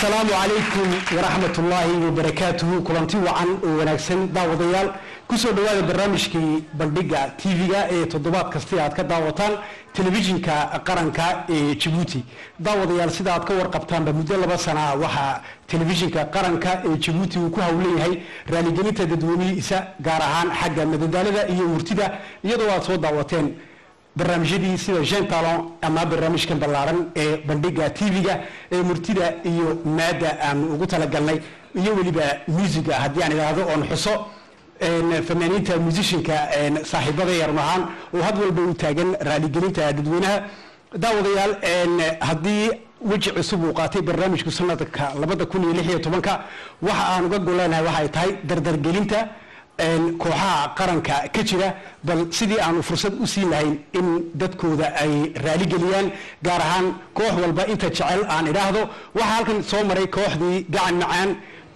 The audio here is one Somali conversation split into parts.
asalaamu calaykum waraxmat ullaahi wabarakaatuhu kulanti wacan oo wanaagsan daawadayaal kusoo dhowaada barnaamijkii bandhiga tv-ga ee toddobaad kasti aad ka daawataan telefishinka qaranka ee jabuuti daawadayaal sida aad ka warqabtaanba muddo laba sana waxaa telefishinka qaranka ee jabuuti uu ku howlan yahay raaligelinta dadweynihiisa gaar ahaan xagga madadaalada iyo murtida iyadoo aad soo daawateen barnaamijyadii sida jean talon ama barnaamijkan ballaaran ee bandhiga tv-ga ee murtida iyo maadda aanu ugu talagalnay iyo weliba musiga haddii aan idhaahdo oon xuso fanaaniinta musishinka saaxiibada yarun ahaan oo had walba u taagan raaligelinta dadweynaha daawadayaal haddii weji cusub uu qaatay barnaamijku sanadka labada kun iyo lix iyo tobanka waxa aan uga goleenahay waxay tahay dardargelinta kooxaha qaranka ka jira bal sidii aanu fursad u siin lahayn in dadkooda ay raaligeliyaan gaar ahaan koox walba inta jecel aan idhaahdo waxaa halkan soo maray kooxdii gacan macaan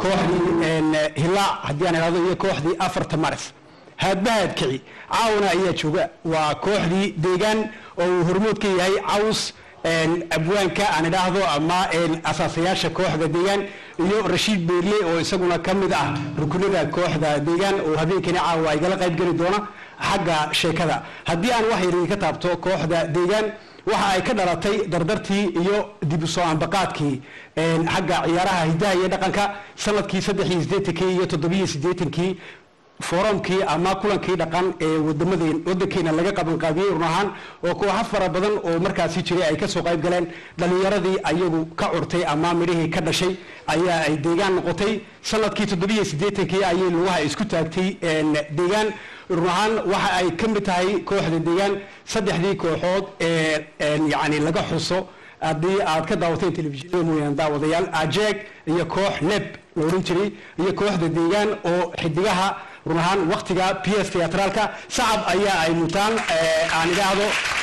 kooxdii hilaac haddii aan idhahdo iyo kooxdii afarta maris haadbahaad kici caawna ayaa jooga waa kooxdii deegaan oo uu hormood ka yahay caws abwaanka aan idhaahdo ama asaasayaasha kooxda deegaan iyo rashiid beerle oo isaguna ka mid ah rukunada kooxda deegaan oo habeenkani caawa igala qayb geli doona xagga sheekada haddii aan wax yar ka taabto kooxda deegaan waxa ay ka dhalatay dardartii iyo dib usoo ambaqaadkii xagga ciyaaraha hidaha iyo dhaqanka sanadkii saddex iyo sideetankii iyo toddobiyo sideetankii forumkii ama kulankii dhaqan ee wadamadeen wadankeena laga qabanqaabiyey run ahaan oo kooxo fara badan oo markaasi jiray ay kasoo qayb galeen dhalinyaradii ayagu ka curtay ama midhihii ka dhashay ayaa ay deegaan noqotay sanadkii toddobiyo sideetankii ayay lugaha isku taagtay deegaan run ahaan waxa ay ka mid tahay kooxda deegaan saddexdii kooxood ee yani laga xuso haddii aad ka daawateen telefishinada mooyaan daawadayaal ajeeg iyo koox neb la odhan jiray iyo kooxda deegaan oo xidigaha run ahaan waktiga p s teatraalka sacab ayaa ay mutaan aan idhaahdo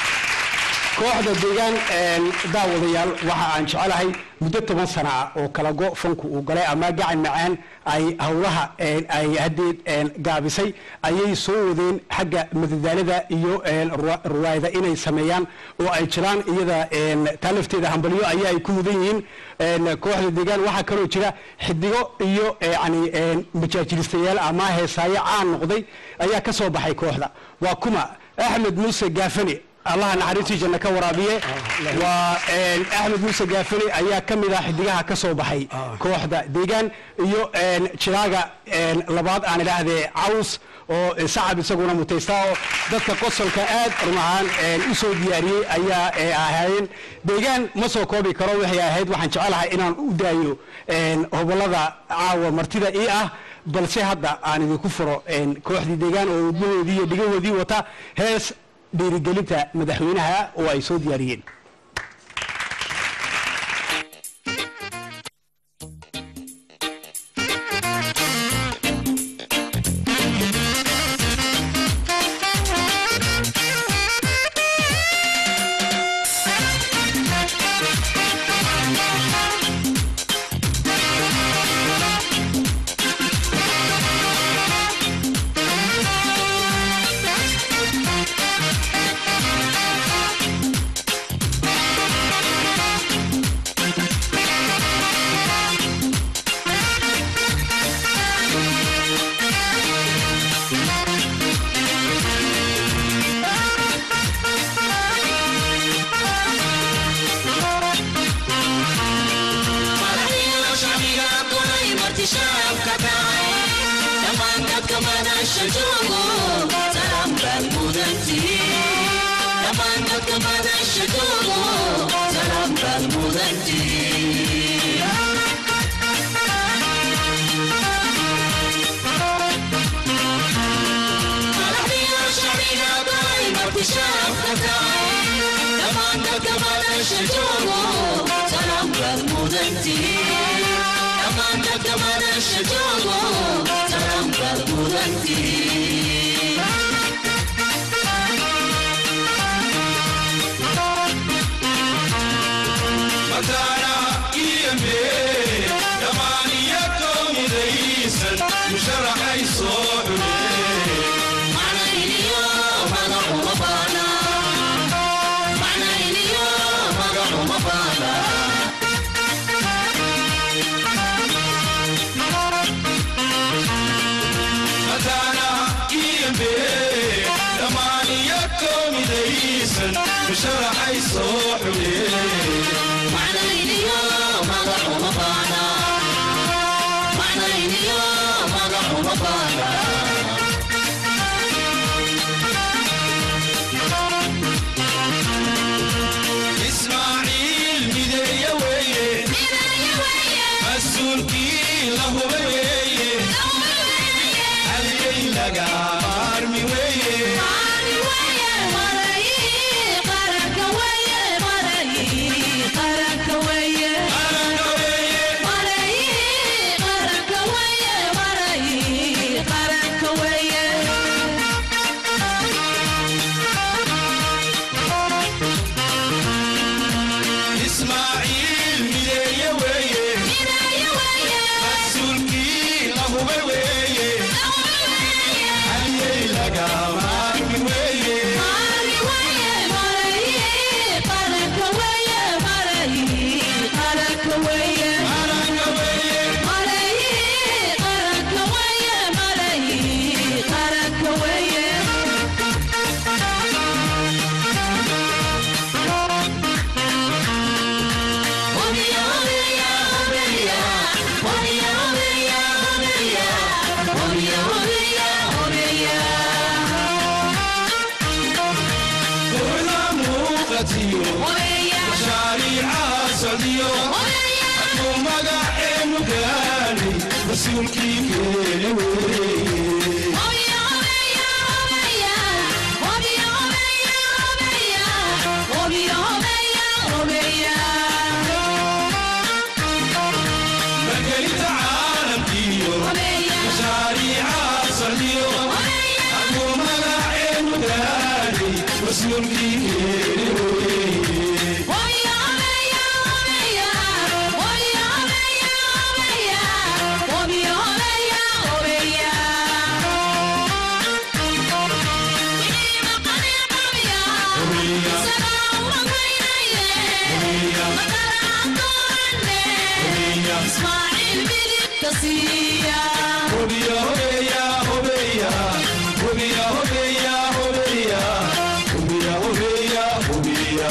kooxda deegaan daawadayaal waxa aan jecelahay muddo toban sana ah oo kala go fanku uu galay ama gacan macaan ay howlaha ay hadeed gaabisay ayay soo wadeen xagga madadaalada iyo ruwaayada inay sameeyaan oo ay jiraan iyada taa lafteeda hambalyo ayaa ay ku mudan yihiin kooxda deegaan waxaa kaloo jira xidigo iyo yani majaajilistayaal ama heesaayo caan noqday ayaa ka soo baxay kooxda waa kuma axmed muuse gaafane allaha naxariistii janna ka waraabiye waa axmed muuse gaafane ayaa ka mid ah xidigaha ka soo baxay kooxda deegaan iyo jiraaga labaad aan idhaahdee caws oo sacab isaguna mutaystaa oo dadka qosolka aad run ahaan u soo diyaariyey ayaa ahaayeen deegaan ma soo koobi karo waxay ahayd waxaan jecelahay inaan u daayo hobolada caawa martida ii ah balse hadda aan idinku furo kooxdii deegaan oo udmahoodii iyo dhigahoodii wata hees dhiirigelinta madaxweynaha oo ay soo diyaariyeen sharaxay soo xulee macnayniyo magacuma baana macnayniyo magacuma baana ismaaciil mideeye weeye midaya weeye mas-uulkii la huba weeye dawla weeye halgay laga maarmi weeye maali weeye marayi qaranka weeye marayi qaranka weeye qaranka weeye marayi qaranka weeye marayi qaranka weeye ismaaciil mideeye weeye midaya weeye mas-uulkii la huba weeye dawla weeye halgay laga maarmi weeye maali weeye marayi qaranka weeye marayi qaranka weeye qaranka weeye marayi qaranka weeye marayi qaranka weeye Obiya, obiya, obiya, obiya, obiya, obiya, obiya, obiya, obiya. dowla muuqatiyo Obiya, mashaariica socdiyo obiya, hadduu magaceenu gaadhay mas-uulkii keeni weeye obiya, obiya, obiya, obiya, obiya, obiya, obiya, obiya, obiya. margelinta caalamkiyo Obiya, mashaariica socdiyo obiya, hadduu magaceenu gaadhay mas-uulkii keeni weeye obiya, obiya, obiya, obiya, obiya, obiya, obiya, obiya, obiya. Wixii maqan qabiya, Obiya. isagaa uma qaynaye, Obiya. madaraan doonane, Obiya. Ismaaciil midigta siiya. Hobiya, hobeya, hobeya, hobiya, hobeya, hobeya, hobiya, hobeya, hobiya.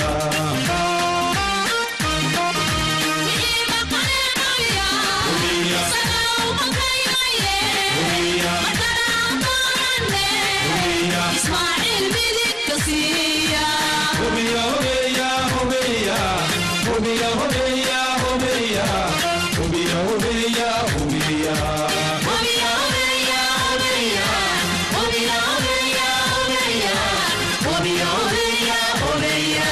Wixii maqan qabiya, Obiya. isagaa uma qaynaye, Obiya. madaraan doonane, Obiya. Ismaaciil midigta siiya. Hobiya, hobeya, hobeya, hobiya, hobeya, hobeya, hobiya, hobeya, hobiya. Obiya, obiya, obiya, obiya, obiya, obiya, obiya, obiya, obiya.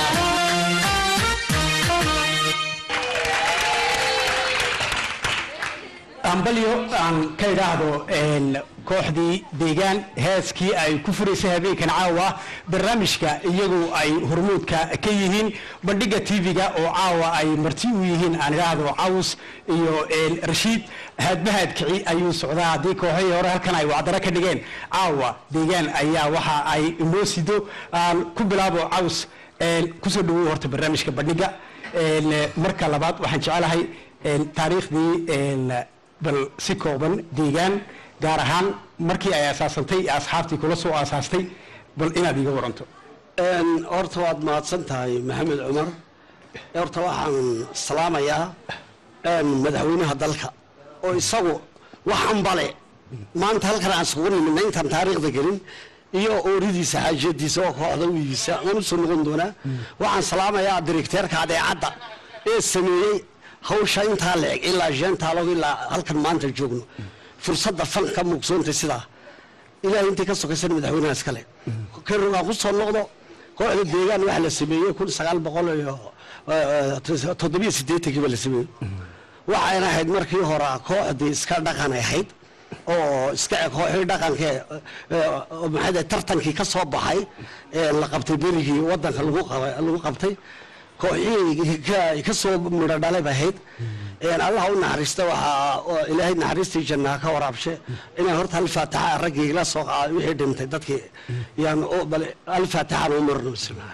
ambalyo aan ka idhaahdo een, kooxdii deegaan heeskii ay ku furaysay habeenkan caawa barnaamijka iyagu ay hormuudka ka yihiin bandhiga tv-ga oo caawa ay marti u yihiin aan idhaahdo caws iyo een, rashiid haadbahaad kici ayuu socdaa haddii kooxihii hore halkan ay wacdaro ka dhigeen caawa deegaan ayaa waxa ay inoo sido aan ku bilaabo caws een, kusoo dhawow horta barnaamijka bandhiga een, marka labaad waxaan jecelahay een, taariikhdii een, bal si kooban deegaan gaar ahaan markii ay asaasantay ee asxaabtii kula soo aasaastay bal inaad iiga waranto Een, horta waad mahadsan tahay maxamed cumar horta waxaan salaamayaa een, madaxweynaha dalka oo isagu waxan bale maanta halkan aan isugu nimidna intaan taariikhda gelin iyo ooridiisa xaajiyadiisa oo kooxda wiigiisa waan usoo noqon doonaa waxaan salaamayaa direkteerka adeecadda ee sameeyey hawsha intaa la eg ilaa sheentaaloog ilaa halkan maanta joogno fursadda fanka muugsoonta sidaa ilaahay intii ka sokaysan madaxweynaha iskale karogaan ku soo noqdo kooxda deegaan waxa la sameeyey kun sagaal boqol iyo eh, toddobiyo siddeetankii ba la sameeyey waxayna ahayd markii hore kooxdii iska dhaqan ay ahayd oo iska kooxii dhaqankee maxaa tartankii ka soo baxay ee la qabtay berigii wadanka lagu qaba- lagu qabtay kooxihii ka- ka soo midho dhalay bay ahayd een allah u naxariista waxaa oo ilaahay naxariistii jannaha ka waraabshe inaan horta alfaataxa raggii la soo qaaday wixii dhintay dadkii yaan u- bal alfaataxaan u marno bismillahi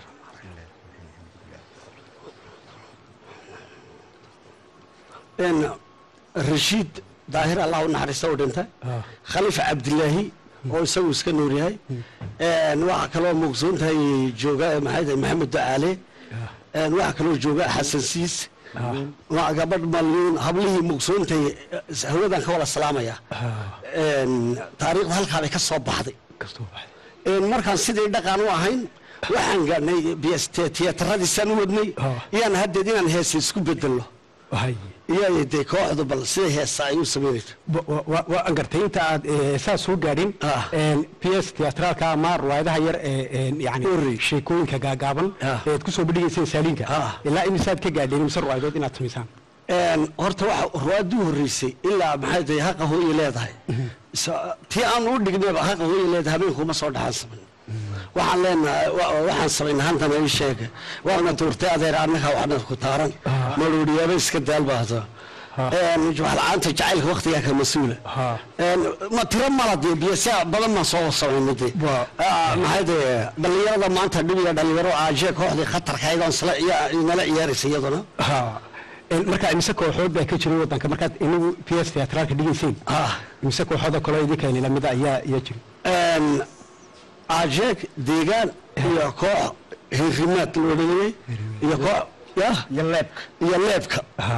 een rashiid daahir allah u naxariista u dhintay khalifa cabdilaahi oo isagu iska nool yahay Een, waxaa kaloo muqsuuntahay jooga maxay tahay maxamed ducaale Een, waxaa kaloo jooga xasan siis waa gabadh malyuun hablihii muqsuuntay eh, hawadan ka wada salaamaya Een, taariikhda halkaa bay ka soo baxday kastoo baxday Een, markaan sidii dhaqan u ahayn waxaan gaadhnay bst tiyaataradiisaan u wadnay Ah. iyaan haddeed inaan heesa isku bedelno hay iyo dee kooxdu bal sida heesa ay u samaynayso Wa- wa- wa- waa aan gartay inta aad eh, saas soo gaadhin Ah. p s teatraalka ama riwaayadaha yar ee yani sheekooyinka gaagaaban Ah. ee aad kusoo bandhigayseen saaliinka Ah. ilaa imisaad ka gaadheen mise riwaayadood inaad samaysaan Een, horta waxa ruwaadii horreysay ilaa maxay tahay haqa hooye leedahay So- tii aan u dhignayba haqa hooye leedahay habeenkuma soo dhaxaan samayn waxaan leenahay wa- waxaan samaynay hantana ii sheega waana tuurtay adeer annaga waxna ku taaran maluuriyaaba iska daal baahdo waxla-aanta jacaylka waktigaa ka mas-uula Ha. Een, ma tiro mala dee biyasaa badan baan soo samaynay dee Waa- Ah, maxay dee dhallinyarada maanta dhibiga dhalinyaro aajee kooxdii khatarka ayadoo isla ciyaa- inala ciyaaraysa iyaduna Ha. Een, marka imise kooxood baa ka jiray wadanka markaad inagu p s teatraalka dhigayseen Ah. imise kooxooda kaloo idinka lamida ayaa ayaa jira Een, ajeeg deegaan iyo koox hirrimaad la odhanayay iyo koox ya iyo leebka iyo leebka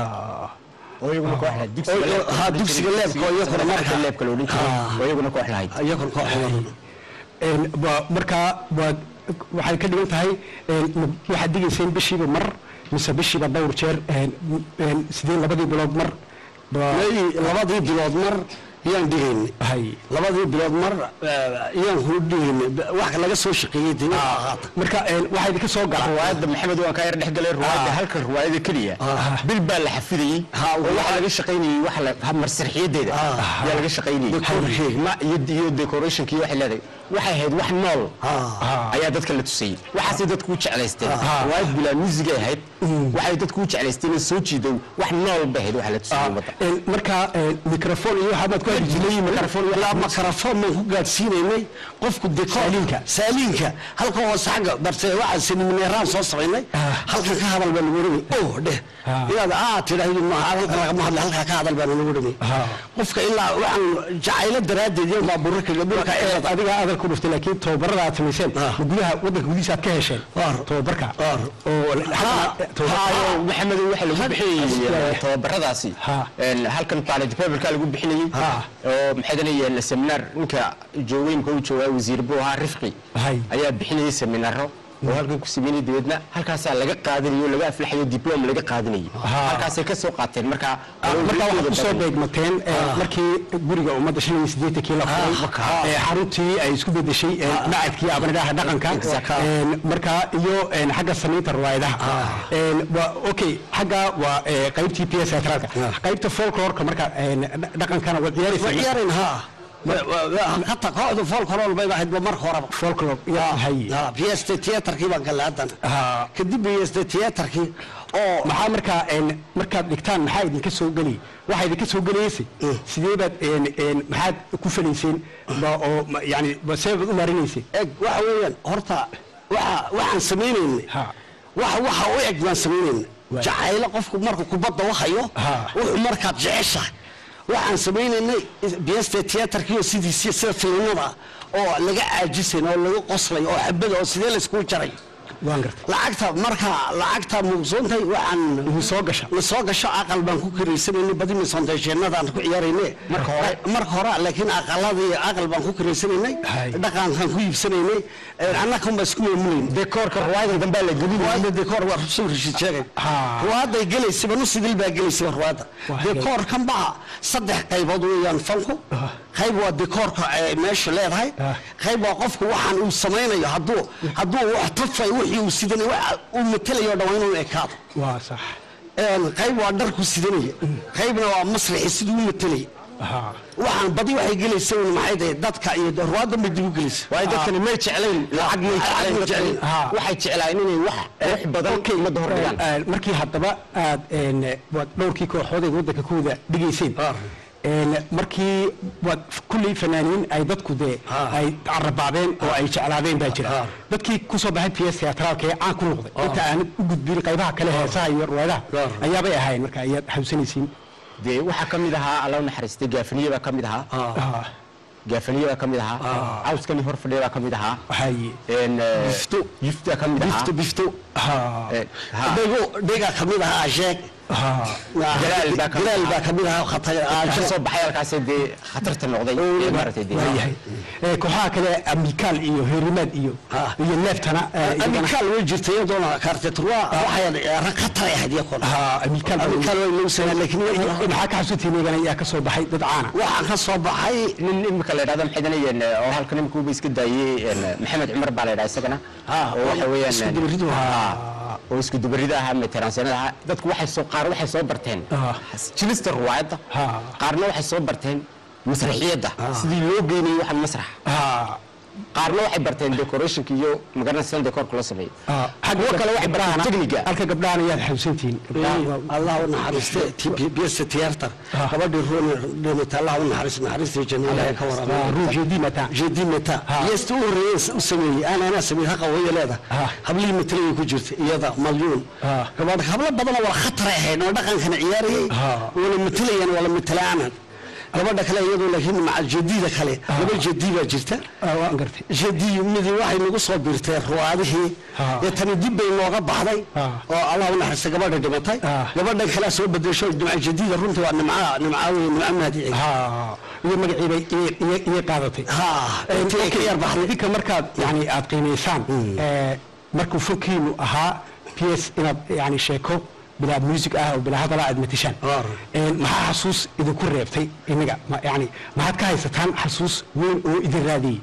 oo iyaguna koox lahayd Oo- oo- ha, dugsiga leebka oo iyaguna marka- leebka la odhan jiray Ah. oo iyaguna koox lahayd iyakun koox Een, waa- markaa waad waxay ka dhigan tahay een, ma- waxaad digayseen bishiiba mar mise bishiiba dhowr jeer een, een, sidee labadii bilood mar Ba- May- labadii bilood mar yaan dhigaynay hay labadii bilood mar eh, yaan ku dhigaynay wax laga soo shaqeeyey dee qaata marka een, waxaa idinka soo gala ruwaayadda maxamed waan kaa yar dhex galay ruwaayadda halka ruwaayada keliya Ah. bil baa la xafidayey Ha, oo waxaa laga shaqaynayey wax la ha- marsarxiyadeeda Ah. ayaa laga shaqaynayey Decoration. Ma- iyo iyo decorationkii waxay leedahay waxay ahayd wax nool Ah. ayaa dadka la tusayey waxaasay dadku u jeclaysteen ruwaayad bilaa muusigay ahayd waxay dadku u jeclaysteen in soo jiido wax nool bay ahayd waxa la tusayey ummadda Een, marka een, microphone iyo waxaad ku hadli jirtay microphone iyo ilaa makarafoon baan ku gaadhsiinaynay qofku dekoor Saaliinka. saaliinka halka hoose xagga barse waxaan semineeraan soo samaynay halkan ka hadal baa lagu odhanay oh dheh Ah. inaad aa tidhaahdo maaha halkan lagama hadla halkaa ka hadal baa lagu odhanay Ah. qofka ilaa waxaan jacaylo daraaddeed iyo baabuurka gabdhulka Ee, adiga adal ku dhuftay laakiin tababarada aad samayseen Ah. ma gudaha wadanka gudihiisa aad ka hesheen Waar. tababarka Waar. oo haayo maxamed waxa lagu bixinayey Ha. tababaradaasi Ha. Een, halkan planet paperka lagu bixinayey Ha. oo maxay danayeen seminar ninka joogeynka uu joogaa wasiir buu ahaa rifqi Hay. ayaa bixinayey seminaro oo halkan ku sameynay dabeedna halkaasaa laga qaadanayo laga aflaxayo diplom laga qaadanayay Ha. halkaasay ka soo qaateen marka marka waxaad kusoo beegmateen ee, markii guriga ummadda shan iyo siddeetankii la furay ee, xaruntii ay isku bedeshay ee, macadkii abanidhaha dhaqanka Exactly. Een, marka iyo een, xagga samaynta riwaayadaha Een, waa okay xagga waa ee, qaybtii p s teatraalka qaybta folklorka marka een, dha- dhaqankana waad waa ciyaaraysaa ciyaarayn ha hata kooxdu folklore bay ahayd ba marka horeba folklore iyo hay bst theatrkii baan galay haddana Ha. kadib bst theatrkii oo maxaa markaa een, markaad dhigtaan maxaa idinka soo geli waxaa idinka soo gelaysay sidee baad een, een, maxaad ku falayseen ba oo ma- yani ba see baad u maarinayseen eg waxa weeyaan horta waxa waxaan samaynaynay Ha. waxa waxa u eg baan samaynayna Waay. jacaylo qofku markuu kubadda wahayo Ha. wuxuu markaad jeceshahay waxaan samaynaynay bst theatrkii oo sidiisii sida filimada oo laga caajisayn oo laga qoslay oo xabada oo sidee layskugu jaray waan gartay lacagta marka lacagta muuqsoontay waxaan Idin soo gasha la soo gasho aqal baan ku kiraysanayna badi misoonteesheenadaan ku ciyaarayne Marka hore. marka hore laakiin aqaladii aqal baan ku kiraysanaynay Hay. dhaqankaan ku iibsanaynay annakan baa isku maamulayna dekoorka ruwaayada dambe la gelin ruwaadda dekoor waa soo rishid sheegay Ha. ruwaadday gelaysaba nusidil baa gelaysaba ruwaadda Waa dekoorkan baa saddex qaybood weeyaan fanku qayb waa dekoorka ee meesha leedahay Ah. qayb waa qofku waxaan uu samaynayo hadduu hadduu wax tafay wixii uu sidanay waxa uu matelayo o dhan waa inuu ekaado waa sax Een, qayb waa dharku sidanaya qaybna waa masraxi siduu u matelaya ha waxaan badi waxay gelaysa un maxay tahay dadka iyo ruwaaddan bay dib u gelaysa waayo dadkani may jeclayn lacag may Lacag may jeclayn jeclayn. Ha. waxay jeclaayeen inay wax qurux badan ummadda hor dhigaan Een, markii haddaba aad een, waad dhowrkii kooxood ee waddanka ku wada dhigayseen Een, markii waad kulley fanaaniin ay dadku dee ay carabaabeen oo ay jeclaadeen baa jira dadkii kusoo baxay p s teatraalka ee caan ku noqday inta aanad u gudbin qaybaha kale heesaha iyo ruwaadaha ayaabay ahaayeen marka ayaad xasuusanaysiin dee waxaa ka mid ahaa alla u naxariistay gaafiniye baa ka mid ahaa Ah, gaafaliya baa ka mid ahaa cawskani hor fadhiya baa ka mid ahaa haye een, eh, Bifto. yifta ka mid ahaa bifto bifto ha Eh, ha. dhego dhega ka mid ahaa sheeg ha Jalaal baa ka mid jalaal ahaa. baa ka mid ahaa khatar ka soo baxay halkaasee dee khatarta noqday ee maaragtay dee waayahay Eh, kooxaha kale amikaal iyo herimaad iyo Ha. iyo neeftana eh, iyagana- amikaal way jirtay iyadoona kaartetrua waxay rag khatar ahayd iyakona ha amikaal baa- amikaal way lagu sameeyay laakiin way- maxaa ka xasuutiin iyagana ayaa ka soo baxay dad caana waxaan ka soo baxay nin imika la yidhahdo maxay danayeen oo halkan imika uba iska daayey een, maxamed cumar baa la yidhaha isagana Ah, oo waxa weeyaan isku dubaridu ah, oo isku dubarida ahaa meteransiyanada ahaa dadku waxay soo qaar waxay soo barteen Ah. jilista ruwaayadda Ah. qaarna waxay soo barteen masraxiyadda sidii loo geynayay waxaan masrax ha qaarna waxay barteen decorationka iyo magaranaysan decorka loo sameeyo ha kuwo kale waxay barteen techniga halka gabdhahan ayaad xasuusantihiin Gabdhaha waa- allah u naxariiste biyesta tiyaatar Ah. gabadhii ruuni dhimata allah u naxariis naxariista jannada ka Ah, warama Rouge et Dimata. jeedi meta Ah. biyesta u horeeyay u sameeyey aan anaa sameeyey haqa way leeda Ah. hablihii matalay ku jirta iyada malyuun Ah. gabadha hablo badan oo wala khatar ahayd oo dhaqankana ciyaarayay Ah. wala matalayaan wala matalaanan gabadha kale iyadoo laakiin maca jeedida kale laba jeedi baa jirta ah, waan gartay jeedi midi waxay nagu soo birtay ruwaadihii Ah. ee tani dib bay nooga baxday Ah. oo allah u naxariista gabadha dhimatay Ah. gabadhan kale soo bedesho nimca jadiida runtii waa nimca nimca wey nimca mahadici ha iyo magaciibay iyay- iyay iyay qaadatay ha intii ay ka yar baxday idinka markaad yani aad qiimaysaan eh, markuu fokiinu ahaa p s inaad yani sheeko bilaa music ah oo bilaa hadala aad matishaan Waar. Eh, maxaa xasuus idinku reebtay inaga ma- yani maxaad ka haysataan xasuus weyn oo idin raadiyey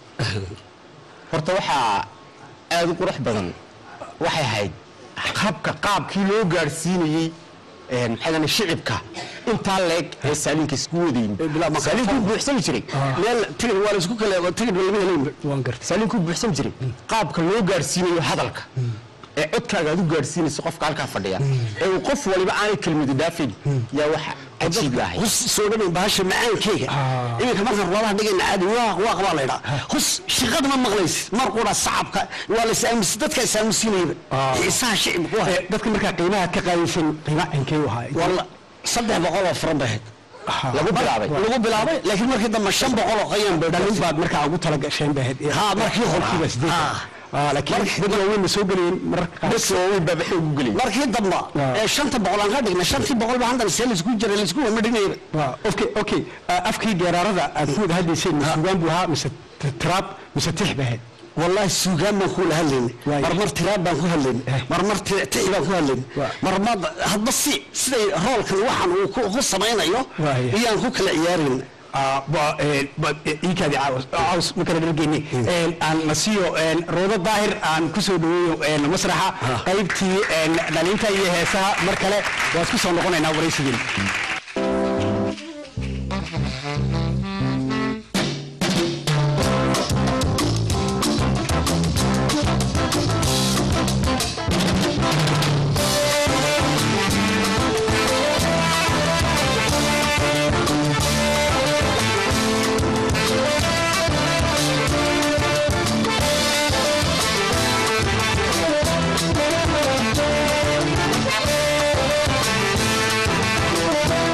horta waxaa aada u qurux badan waxay ahayd habka qaabkii loo gaadhsiinayey een, maxay dahane shicibka intaa leeg ee saaliinka isku wadayin Ee, bilaa maqal. saaliinkuu buuxsami jiray meel tigid waa la isku kale tigid lama helayn waan gartay saaliinkuu buuxsami jiray qaabka loo gaadhsiinayo hadalka ee codkaaga aad u gaadhsiinayso qofka halkaa fadhiya ee uu qof waliba aanay kelmadu dhaafayn yaa waxa cajiib ahay hus soo dhaweyn bahasha macaankeyga Ah. iminka markaan ruwaadaha dhigayna caadi waaq waaq baa la idhaa hus shaqada ma maqlaysid mar qura sacabka waa la isaamus dadka isaamusinayba Ah. xiisaha shicibku waa Eh, dadka markaa qiimaha aad ka qaadaysan qiima cinkee u ahaa walla saddex boqol oo furan bay ahayd Ah. lagu bilaabay lagu bilaabay laakiin markii dambe shan boqol oo qayaan bay dhalin baad markaa ugu tala gasheen bay ahayd Ha, markii hore. boqolkiiba sideed Ah. Ah, laakiin dad waaweyn ma soo gelayeen mararka qaar dadka waaweyn baa baxay ugu gelay markii dambe Ah. ee shanta boqol aan ka dhigna shantii boqol baa haddana see laisku jiray laisku wama dhignayba Waa, okay okay Ah, afkii geeraarada aad ku wada hadlayseen ma sugaan buu ahaa mise t- tiraab mise tix bay ahayd wallahi suugaan baan kula hadlaynay Waay. marmar tiraab baan ku hadlaynay Eh. marmar ti- tixi baan ku hadlaynay Waa. marmar hadba si siday roolkan waxaan uu ku ku samaynayo Waay. iyaan ku kala ciyaarayna Ah, ba- eh, ba- eh, iikaadi caws caws ma kala dhalgeyni aan la siiyo een, roodo daahir aan ku soo dhaweeyo een, masraxa qaybtii een, dhalinta iyo heesaha mar kale waa isku soo noqonaynaa waraysigeen Thank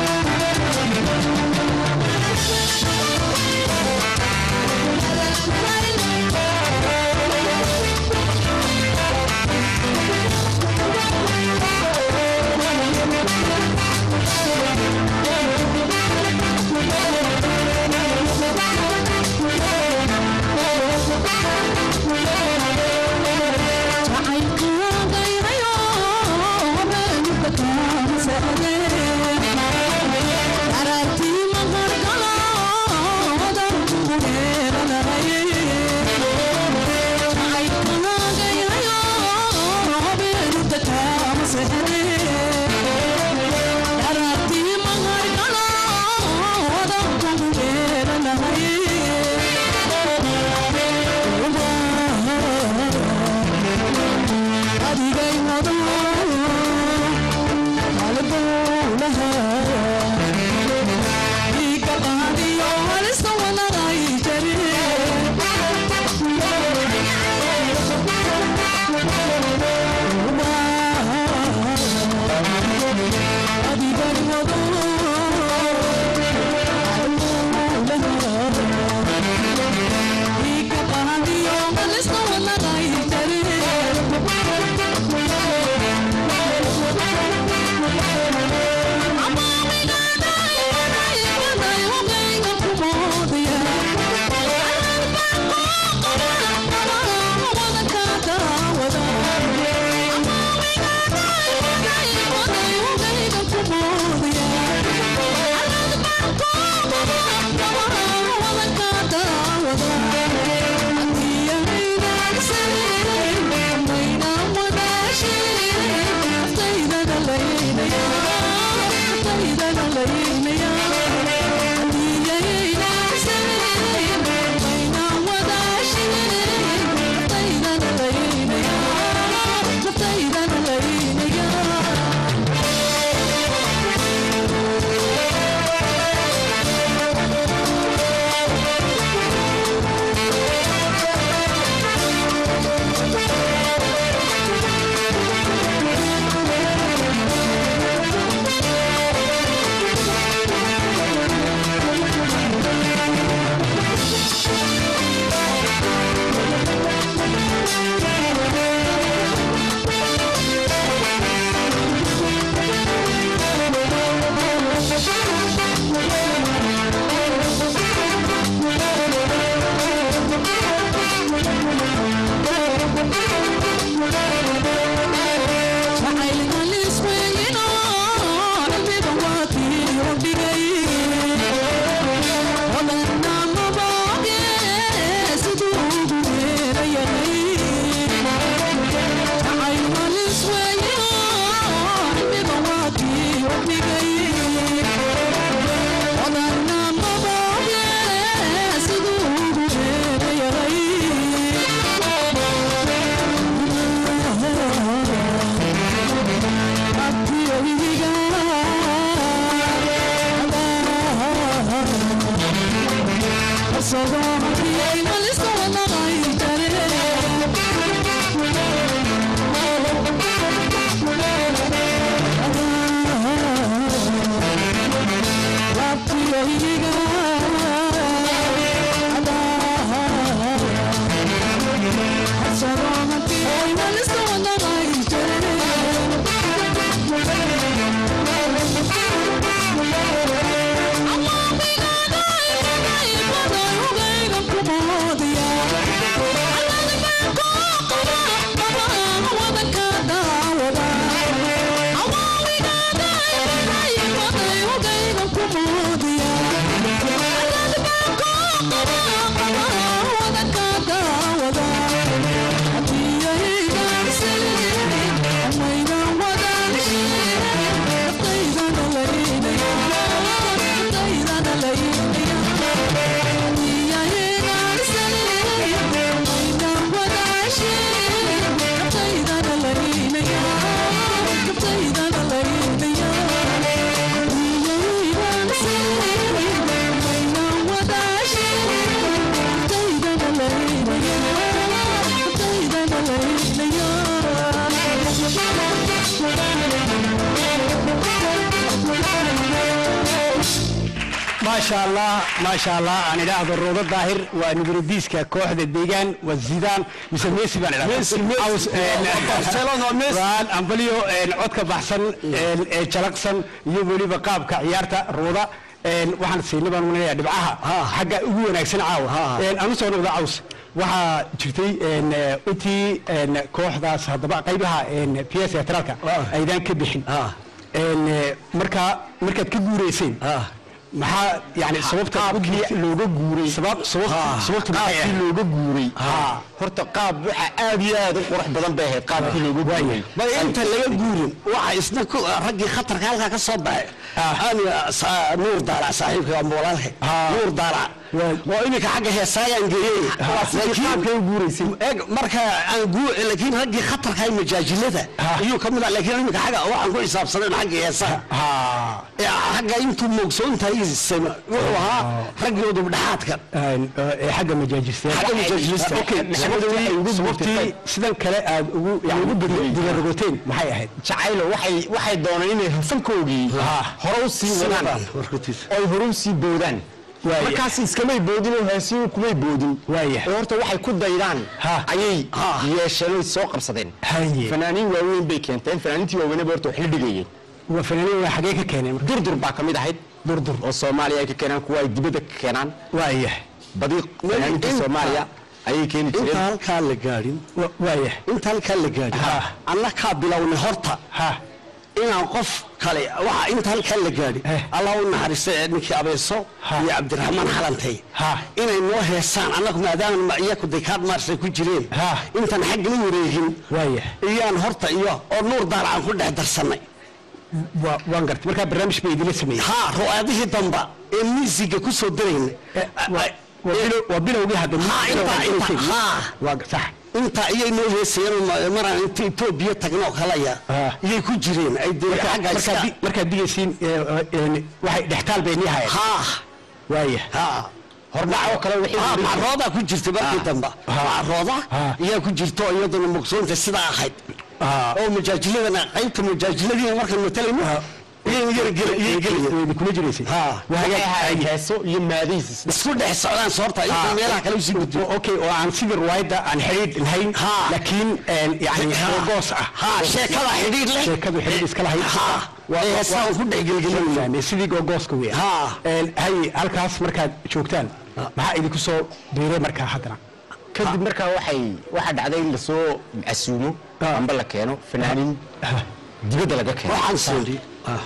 maasha allah maasha allah aan idhaahdo roodo daahir waa nugradiiska kooxda deegaan waa zidaan mise messi baan idhahdaa ambalyo codka baxsan ee jalaqsan iyo weliba qaabka ciyaarta rooda waxaan siinay baan umanaya dhibcaha xagga ugu wanaagsan caawa aan usoo noqda caws waxaa jirtay intii kooxdaas haddaba qaybaha p s teatraalka aydaan ka bixin markaa markaad ka guureyseen maxaa yani sababta looga guuray sababtu qaabkii looga guuray horta qaab waxa aad iyo aad u qurux badan bay ahayd qaabkii looga guuray bal inta laga guurin waxa isna ku raggii khatarka halkaa ka soo baxay aan nuur daalac saaxiibka waa walaalka nuur daalac oo iminka xagga heesaagaan geeyey qaabkay u guuraysay eeg marka aan guu laakiin raggii khatarka majaajilada ayuu ka mid ah laakiin iminka xagga waxaan ku xisaabsanayn xagga heesaha xagga intuu moogsoontahay wuxuu ahaa raggii udubdhaxaadka xagga majaajista xagga majaajilista sababtii sidan kale aad ugu dibarogoteen maxay ahayd jacaylo waxay waxay dooneen inay hasankoogii hore u sii wadaan oy hore u sii boodaan markaas iskamay boodin oo heesiyo kumay boodin Waaya. oo horta waxay ku daydaan Ha. ayay yeesheen oy soo qabsadeen Haye. fanaaniin waaweyn bay keenteen fanaaniintii waaweynaba horta waxay dhigayeen waa fanaaniin waa xagee ka keeneen marka durdur baa ka mid ahayd durdur oo soomaaliya ay ka keenaan kuwa ay dibadda ka keenaan waaya badi fanaaniinta inta- soomaaliya ayay keeni inta jireen halkaa la gaadhin wa- waaya inta halkaa la gaadhin Ha. anna kaa bilownay horta ha inaan qof kale waxa inta halkaa la gaadhi Eh. allah u naxariista ee ninkii abeeso Ha. iyo cabdiraxmaan xalantay Ha. inay noo heesaan annagu maadaama iyaku dekaad maarsay ku jireen Ha. intaan xaggala wareegin waaya iyaan horta iyo oo nuur daal aan ku dhex darsannay wa- waan gartay markaa barnaamij bay idila sameeyey haa ru'aadihii damba ee miisiga ku soo darayna Eh, wa- waa bilow- waa bilowgii hadda Ha, intaa, intaa, ha. waa sax intaa iyay noo heesayeen ma- maraan inta etoobiya tagnoo kalaya Ha. iyay ku jireen ay dee xagga markaad iska di- markaad digaysiin waxay dhextaal bay nii hayeen haa waaya haa hordhaco kale wixii Ah, macroodaa ku jirta markii dambe macrooda Ha. ayaa ku jirta oo iyaduna mugsoonta sidaa ahayd Ah. oo majaajiladana qaybta majaajiladiina markaan matalayno iyayn yara gel- iyay gelaya wayna kula jiraysay Ha. waxay ahayd heeso iyo maadihiis isku dhex socdaan soorta inta meelaha kale usii gudbo okay oo aan sidii riwaayadda aan xidhiidh lahayn Ha. laakiin yani goos ah haa sheekada xidhiidh leh sheekadu xidhiidh iska lahayd Ha. ee heesaa ku dhex gelgelinayna Fahmay, sidii googooska weya Ha. hay halkaas markaad joogtaan maxaa idinku soo biiray markaa haddana kadib markaa waxay waxaa dhacday in lasoo casuumo Ah. amba la keeno fanaaniin dibadda laga keeno waxaan sii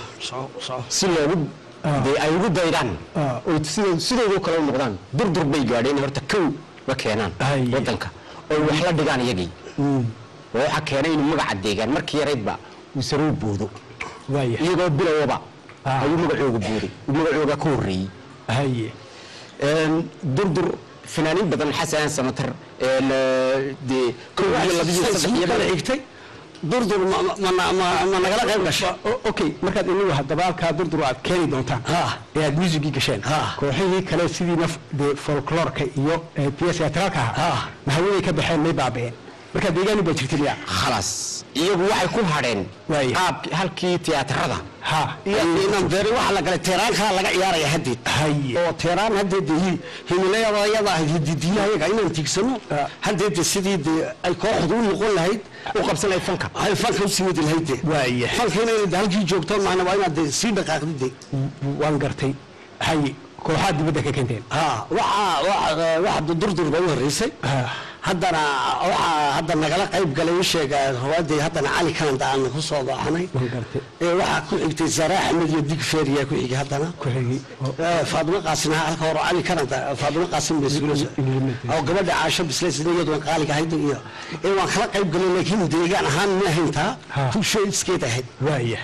si loogu dee ay ugu daydaan Ah. oy sidoo- sidoodoo kale u noqdaan durdur bay gaadheen inay horta kow la keenaan Ay. wadanka oy wax la dhigaan iyagii oo waxaa keenay inuu magaca deegaan markii yaraydba uu saroo boodo waaya iyagoo bilowaba Ah. ayuu magacooga booday uu magacooga ka horreeyey haye Een, durdur fanaaniin badan xasan samatar een, eh, dee kow iyo laba iyo saddex iyo kala laba- xigtay durdur ma- ma- ma- ma- ma nagala qayb gashay O- okay markaad inagu haddaba halkaa durdur aad keeni doontaan Ha. ee aad muusigii gasheen Ha. kooxihii kale sidii naf dee folkloorka iyo ee theatralka ahaa Ha. mahawaday ka baxeen may baaba'een markaa deegaani baa jirta miya khalaas iyagu waxay ku hadheen Waaye. qaabki halkii tiyaatarada ha iyo inaan beeri waxaa la galay teeraankaa laga ciyaaraya haddeed haye oo teeraan haddeed hi- himilayadayada ahayd hididiyahayaga inaan tiigsano Ah. haddeed sidii dee ay kooxdu u noqon lahayd u qabsan lahayd fanka ay fanka usii wadi lahayd dee Waaye. fanka inay de halkii joogto maana waa inaad dee sii dhaqaaqdid dee waan gartay haye kooxaad dibadda ka keenteen ha waxaa waxa waxa durdur bay u horreysay Ha. haddana waxaa hadda nagala qayb galay u sheega rawaadii haddana cali kanada aan ku soo baaxnay waan gartay ee waxaa ku xigtay zara axmed iyo dig feeriyaa ku xigay haddana ku xigay oo- Eh, faadimo qaasin ha halka hore cali kanada faadimo qaasin bay isguulaysa oo gabadha caasho bislaysna iyadu waan qaaliga ahayd iyo ee waan kala qayb galay laakiin deegaan ahaan ma ahayntaa Ha. kusho iskeed ahayd waaya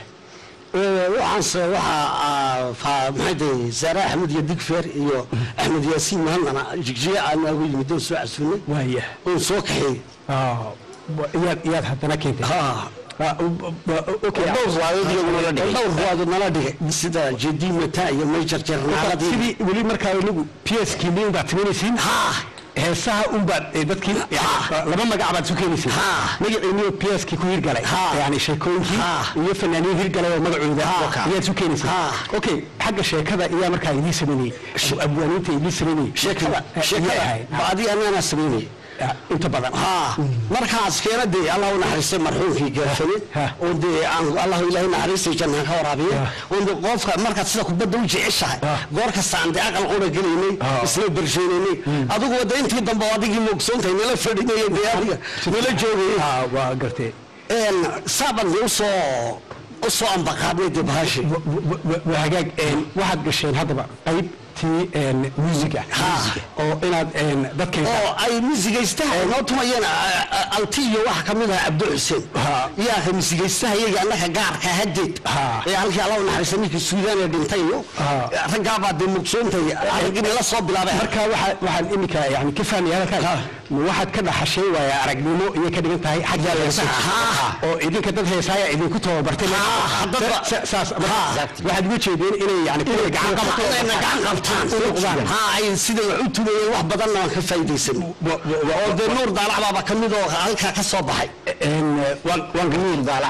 Ee, waxaanse waxaa fa- maxay tahay zaare axmed iyo digfeer iyo axmed yaasiin mahadnana jigjiga aan noogu yimid oon soo casuunay waaya oon soo kaxeeyey Ah, wa- iyaad iyaad haddana keentay ha Ah, u- u- okay dhowr waadood iyaguna la dhigay dhowr ruwaado nala dhigay sida jedi mata iyo major jarnaaladii sidii weli markaa inagu p s kiilin baad samaynaysiin ha heesaha unbaad ee dadkii yani laba magac baad isu keenaysiin Ha. magaciiniyo p s kii ku hirgalay Ha. yani sheekooyinkii Ha. iyo fanaaniin hirgalay oo magacooda Ha. ayaad isu keenaysiin Ha. okay xagga sheekada iyaa markaa idii sameynayey abwaaniinta idii sameynayey sheekada iyay sheekada ahayd. baadi anana sameynaya Ah, inta badan ha markaas keena dee allah u naxariistay marxuumkii gaafane Ha. oo dee aan allah ilaahay naxariistay jannaha ka waraabiya Ha. oo dee qofka markaad sida kubadda u jeceshahay Ha. goor kasta aan dee aqal qura gelaynay Ha. isla bersheynay adigu wada intii dambe oo adigii moogsoontahay nala fadhinaya dee adiga nala joogayay Ah, waa gartee een saaban dee usoo usoo ambaqaadnay dee bahashi wa- wa- wa- waa hagaag een, waxaad gasheen haddaba qaybtii een, muusiga Ha. oo inaad een, dadka oo ay misigaystaha noo tumayeen a- a- alti iyo waxa ka mid aha cabdi xuseen Ha. yaa ka misigaystaha iyaga annaka gaarka hadeed Ha. ee halkii alla u naxariista ninkii suudaan ee dhintay iyo Ha. raggaabaa dee mugsoontay aragini la soo bilaabay marka waxaa waxaan imika yani ka fahmaya halkaan ma waxaad ka dhaxashay waaya aragnimo iyo ka dhigan tahay xagga heesaha Ha. oo idinka dad heesaaya idinku tababartay Ha, dadba- Sa- saas Ha. waxaad uga jeedeen inay yani kuwa gacan qabato inayna gacan qabtaan u noqdaan. ha ay sida wax u tumayeen wax badanna waan ka faa'iidaysan Wa- wa- wa- oo dee nuur daalac baaba ka mid oo halkaa ka soo baxay Een, waan waan ganuul baala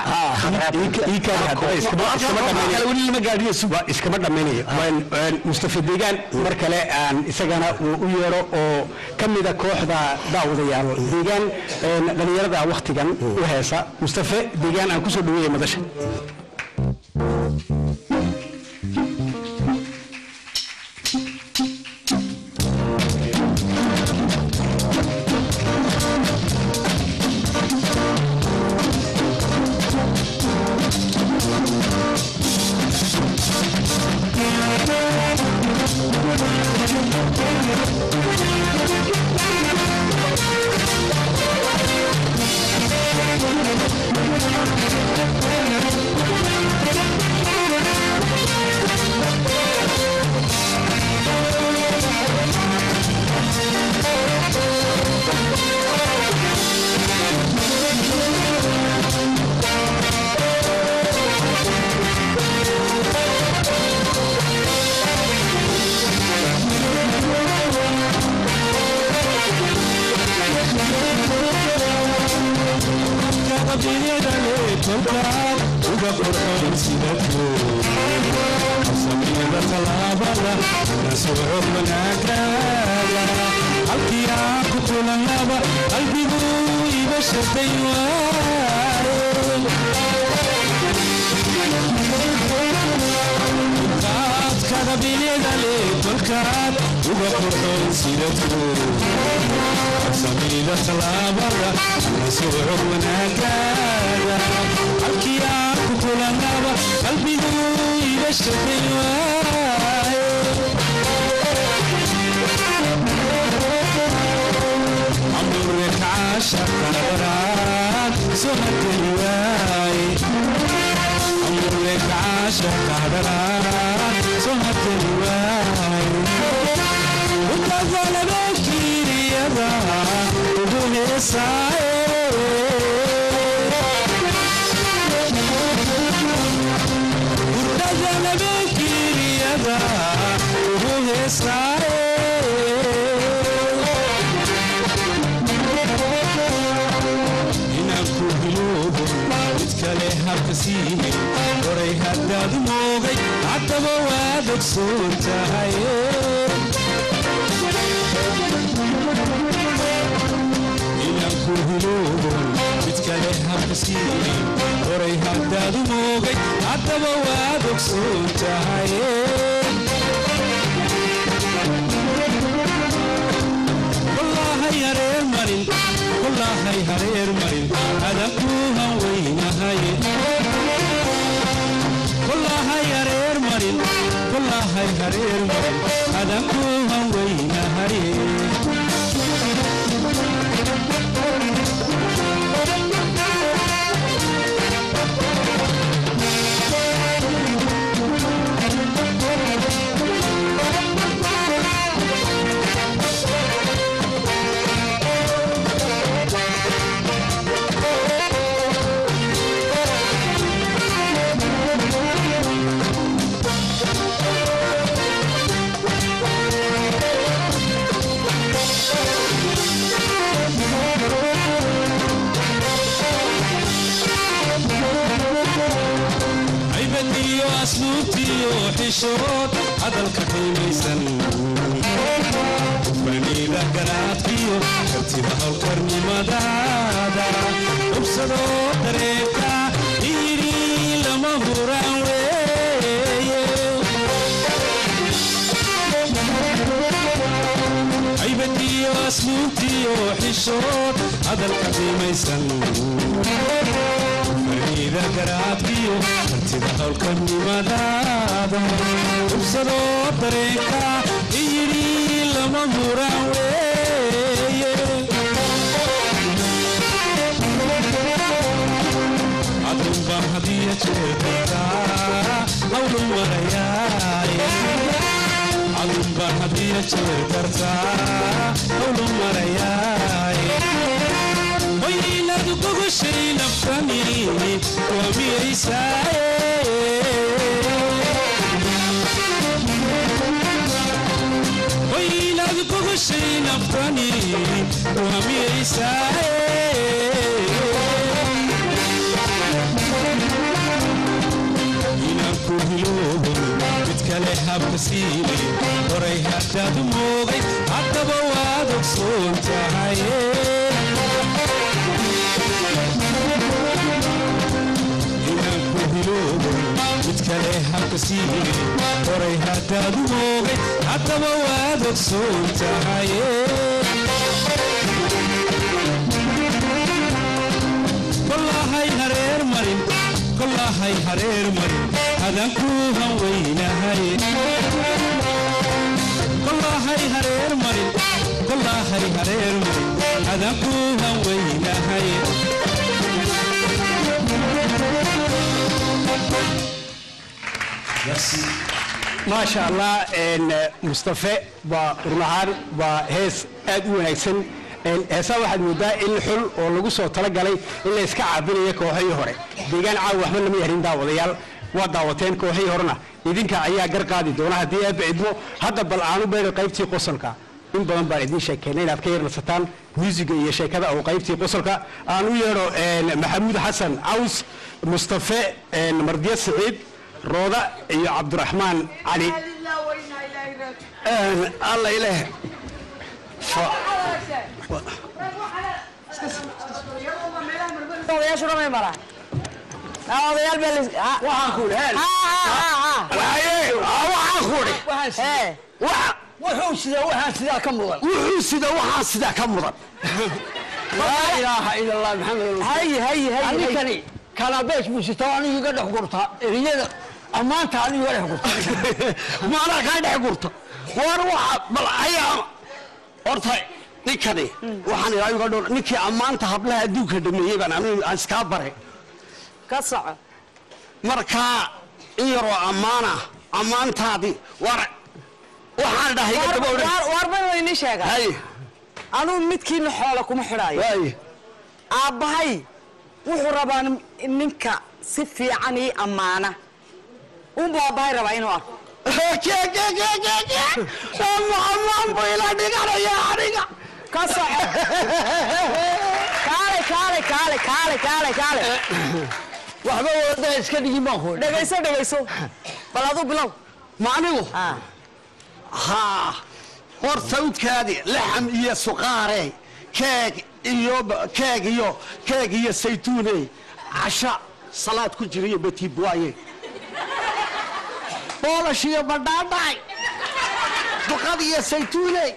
ii kaadi haddaba iskama iskama kale dhamaynayo weli lama gaadhiyo waa iskama dhammaynayo waan waan mustafa deegaan mar kale aan isagana uu u yeero oo ka mida kooxda daawadayaal deegaan een, dhalinyarada waktigan u heesa mustafa deegaan aan kusoo dhaweeya madasha Ugu heesaaye heesaaye inaan ku hiloobo mid kale habka siine horay haddaad moogay haddaba waad ogsoon tahay inaan ku hiloobo mid kale habka siine horay haddaad moogay haddaba waad ogsoon tahay wallaahay hareer marin wallaahay hareer marin adanku hanweynahay wallaahay hareer marin wallaahay hareer marin adanku hanweynahay ciibadiyo asluubtiyo xishood hadalka qiimaysan faniida garaadkiyo kartida howlkarnimadaada hubsadoo dareerka yidhi lama huraan weeye ciibadiyo asluubtiyo xishood hadalka qiimaysan faniida garaadkiyo kartida howlkarnimadaada hubsadoo dareenka iyidhi lama huraan weeye adunba hadiya jeerkartaa hawlu marayaaye adunba hadiya jeerkartaa hawlu marayaaye waynad gogoshay naftani waa miyaysaaye waynad gogoshay naftani waa miyaysaaye inaan ku hiloobo mid kale habka siine horay haddaad moogay haddaba waad ogsoon tahay inaan ku hiloobo mid kale habka siine horay haddaad moogay haddaba waad ogsoon tahay kollahay hareer marin kollahay hareer marin adanku hanweynahay kollahay hareer marin kollahay hareer marin adanku hanweynahay maasha allah een, mustafe waa run ahaan waa hees aad u wanaagsan Een, heesaa waxaad moodaa in xul oo lagu soo talagalay in la iska caabinayo kooxihii hore deegaan caawa waxba lama yarin daawadayaal waa daawateen kooxihii horena idinka ayaa gar qaadi doona haddii eebba cidmo hadda bal aanu beedho qaybtii qosolka in badan baan idiin sheekeynay inaad ka yarnasataan muusiga iyo sheekada oo qaybtii qosolka aan u yeedho een, maxamuud xasan caws mustafe een, mardiye siciid rooda iyo cabdiraxmaan cali alla ileh odayaashu dhamay mara odayaal baa lis- ha- waxaan ku idhi ha, ha, ha, waaye waxaan ku idhi ha. Ee, waxa wuxuu sida waxaa sidaa ka mudan wuxuu sida waxaa sidaa ka mudan laa ilaaha ila allah maxamed hay hay hay hay aninkani kalabees buu sitaa anigu iga dhex gurtaa eriyada ammaanta anigu iga dhex gurta maanaa kaa dhex gurta war waxa bal ayaa horta ninkani waxaan ilaa uga dhowr ninkii ammaanta hablaha adduunka dhameeyey baan anigu aan iskaa baray ka soco markaa in yaroo ammaana ammaantaadii war waxaan dhahay iga daba odhan waar ban wayni sheega hay anuu midkiina xoola kuma xidhaayo waay aabbahay wuxuu rabaa nin- ninka si fiican ii ammaana unbuu aabbahay rabaa inuu arko maxamaan buu ila dhiganaya aniga ka soco kaale kaale kaale kaale kaale kaale waxba wada iska dhigin baan ku dhegayso dhegayso bal aduu bilow ma anigu Ah. haa horta udkaadi laxam iyo suqaare keeg iyo keeg iyo keeg iyo saytuune casha salaad ku jira iyo batiibwaaye boolash iyo badhaadhaay duqad iyo saytuune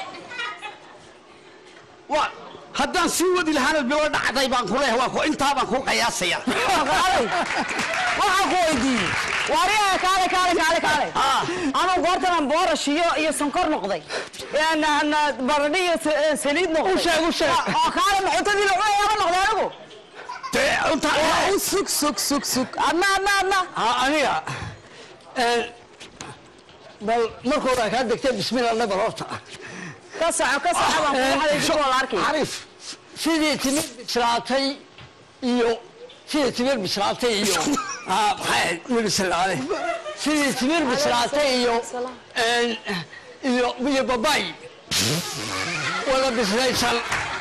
wa haddaan sii wadi lahaana bilo dhacday baan ku leeyahay waa ku intaa baan ku qiyaasaya kaalay waxaan ku weydiiyey waariyaha kaale kaale kaale kaale Ah. anuu goortanan boorash iyo iyo sonkor noqday Een, een, baradho iyo sa- een, saliid noqday U sheeg, u sheeg. oo kaale maxuutadii la cunayaaba noqday anigu dee intaa u sug sug sug sug adna adna adna Ha, aniga een, bal markooda kaa degtay bismillah nabal horta ka soco ka soco baan kugu xadaysi koo la arkay xarif sidii timir bislaatay iyo sidii timir bislaatay iyo Ah, maxay ahayd mirisalaale sidii timir bislaatay iyo een, iyo iyo babay wada bislaysan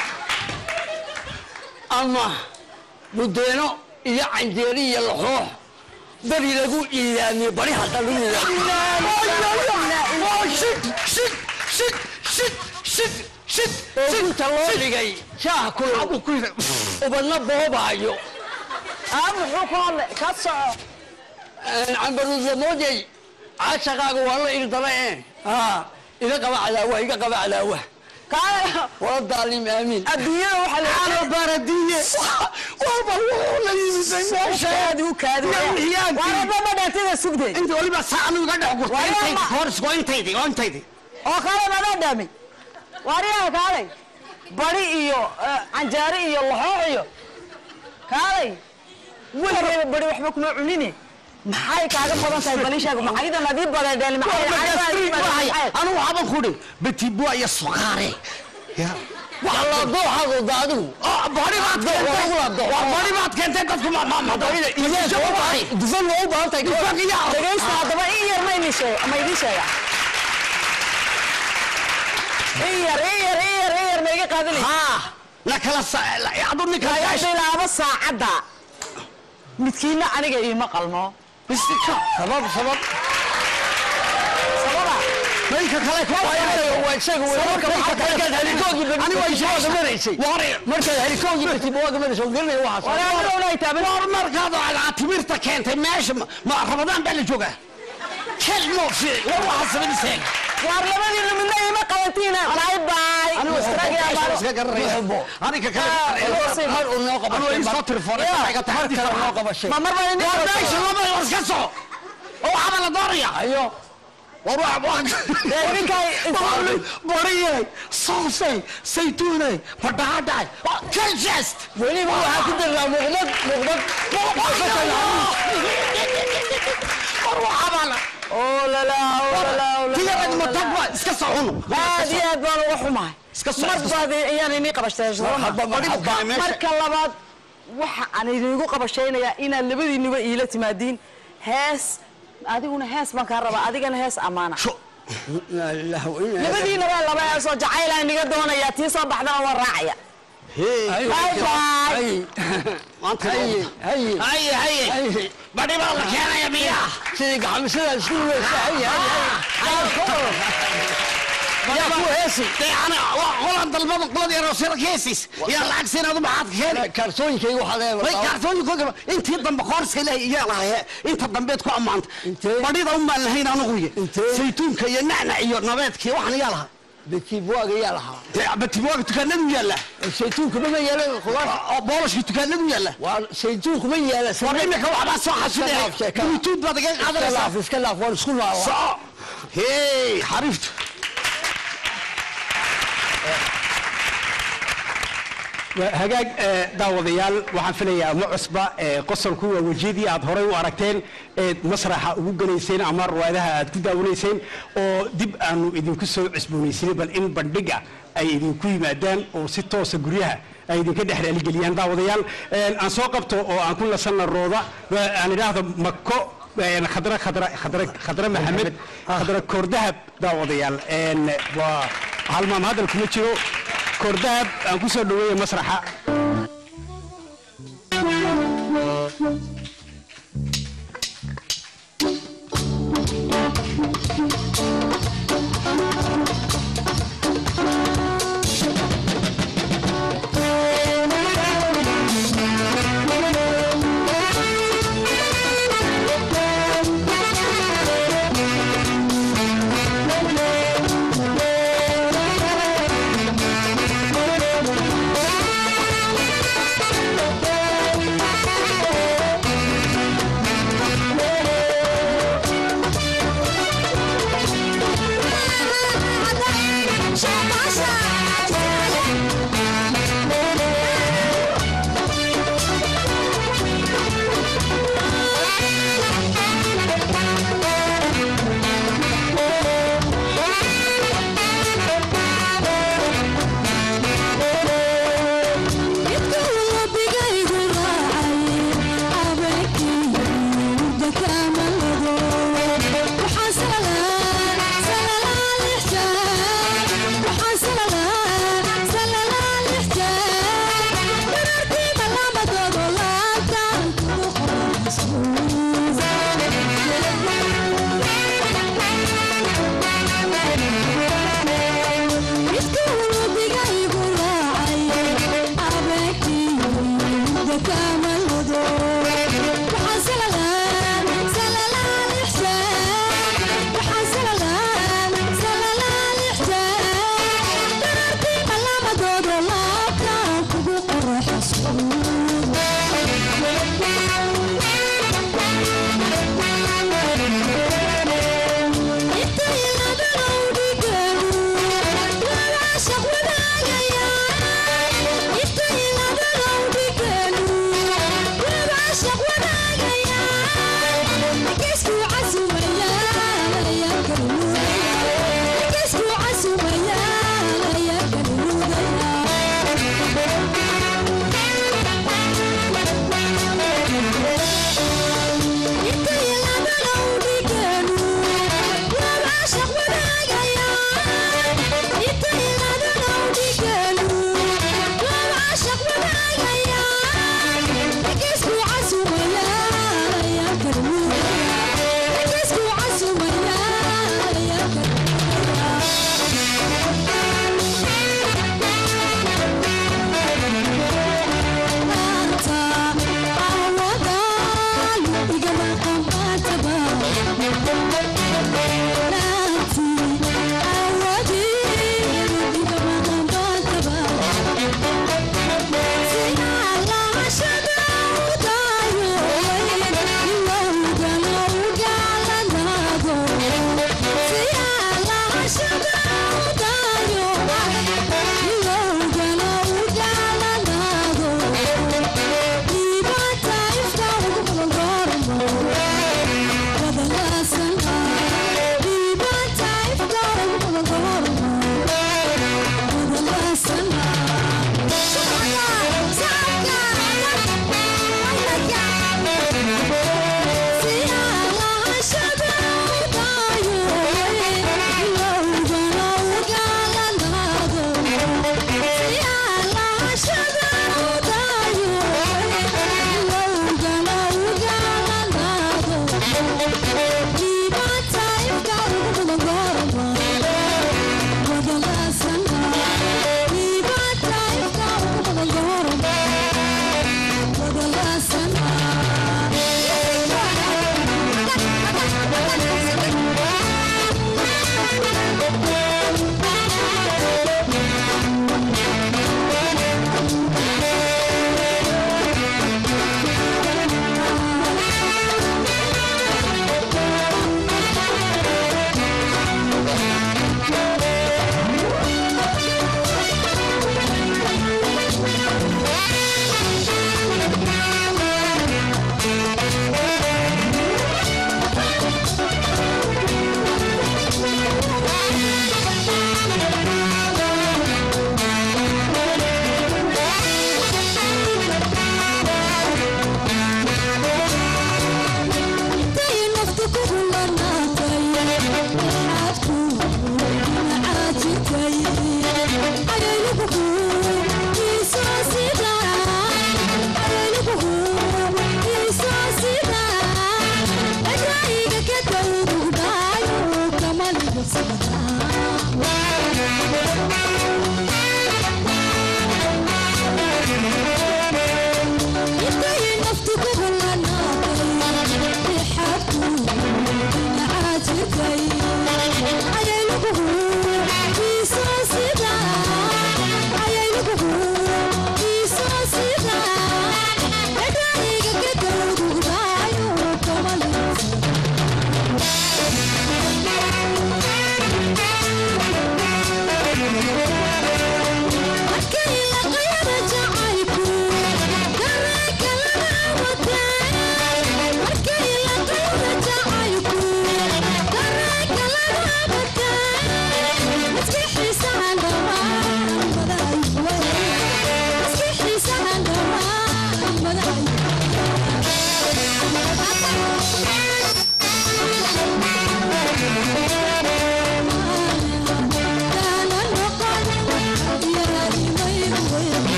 ama budeeno iyo canjeeri iyo laxoox beri lagu iidaamiye bari hadda lagu iidaamiyesinta loo dhigay shaah kulul ubadna boobaayo aa muxuu ku hadlay ka soco cambaruudlamoodey caashaqaaga waa la irdala e iga qaba cadaawa iga qaba cadaawa kaale wala daalim aamiin adduunyada waxaa la ana baradiye walba wuxuu la yimiday meesha kaadi u kaadi Yawmiyaankii. waradaba dhaatida sugday inta waliba saanu iga dhex gurtay Waa intaydi ma- hors waa intaydi waa intaydi oo kaale madaa dhaamay waariyaha kaalay bari iyo eh, canjaare iyo laxoox iyo kaalay weligeeba bari waxba kuma cunine maxay kaaga badan tahay baliishaaga maxaydan adii badeedheen anu waxaban kudhi betibua iyo suqaare la dooxaadu daadigu bari baad keentay waa bari baad keentay dadku ma ma ma dufan waa u baahan tahay dhegaysta haddaba in yar ma idin sheega ma idin sheega in yar in yar in yar in yar ma iga qaadanaysa haa la kala adu ninka laga bilaabo saacadda midkiina aniga iima qalmo sabab sabab sababa ninka kale waa isaga markaad helikoogi maraysay markaad helikoogi batibawaaga maraysay oo gelinaya waxaas walaalownay taaban war markaad aad timirta keentay meesha ma- ma ramadaan baa la joogaa kel moo fiic war waxaa sabadiseeg waar labadiina midna iima qabantiina bye bye iska garanaya aninka mar uu noo anu isoo tirfoonay noo qabashay ma mar baa idin war meesha lama war iska soco oo waxaaba la doonaya ayo war bariyey soosay saytuunay badhaadhaay kaljeest weliba waxaa ku daraa muuqdad muuqdad war waxaabala oo lalaa oo lalaa oo lalaa tiyarad matagba iska socono aad iyo aad baan uga xumahay Iska soo- mar baad ayaan inii qabashtay Marxaba, marxaba, meesha- marka labaad waxa aan idinku qabashaynayaa inaad labadiinuba iila timaadiin hees adiguna hees baan kaa rabaa adigana hees ammaana labadiinaba laba heesoo jacaylaan niga doonayaa tii soo baxdana waan raacaya bye bye haye haye haye haye haye badhi baa la keenaya miyaa sidii gacmisada isku weysa haye haye yaa ku heesi dee ana waa qolan dalbada qolada yaroo sirkeesis yaa lacag siin adu maxaad ka keeni kaarsooyinkayga waxaa way leeyahay kaartooyinkooga intii dambe qoorska ilaahay iyaa lahaye inta dambeed ku ammaanta Intee? badhida umaan lahayn anuguye Intee? saytuunka iyo nacnac iyo nabeedkii waxaan yaa lahaa betiibwaaga yaa lahaa dee batibooga dukaanadu yaalla saytuunka ma yaala khudaar oo boolashka dukaanadu yaalla waa saytuunka ma yaala war imika waxbaa soo xasuday sheeka. bluetooth baad iga iska qaadanaysaa laaf iska laaf waan isku laala soco hey xariiftu hagaag eh, daawadayaal waxaan filayaa ma cusba eh, qosolku waa wejiyadii aad horay u aragteen eed masraxa ugu gelayseen ama riwaayadaha aad ku daawanayseen oo dib aanu idinku soo cusboonaysinay bal in bandhiga ay idinku yimaadaan oo si toosa guryaha ay idinka dhex raaligeliyaan daawadayaal Eh, aan soo qabto oo aan ku nasanna rooda eh, aan idhaahdo mako een, khadra khadra khadra khadra maxamed khadra koordahab daawadayaal een, waa halmaam hadal kuma jiro koordahab aan ku soo dhaweeya masraxa Thank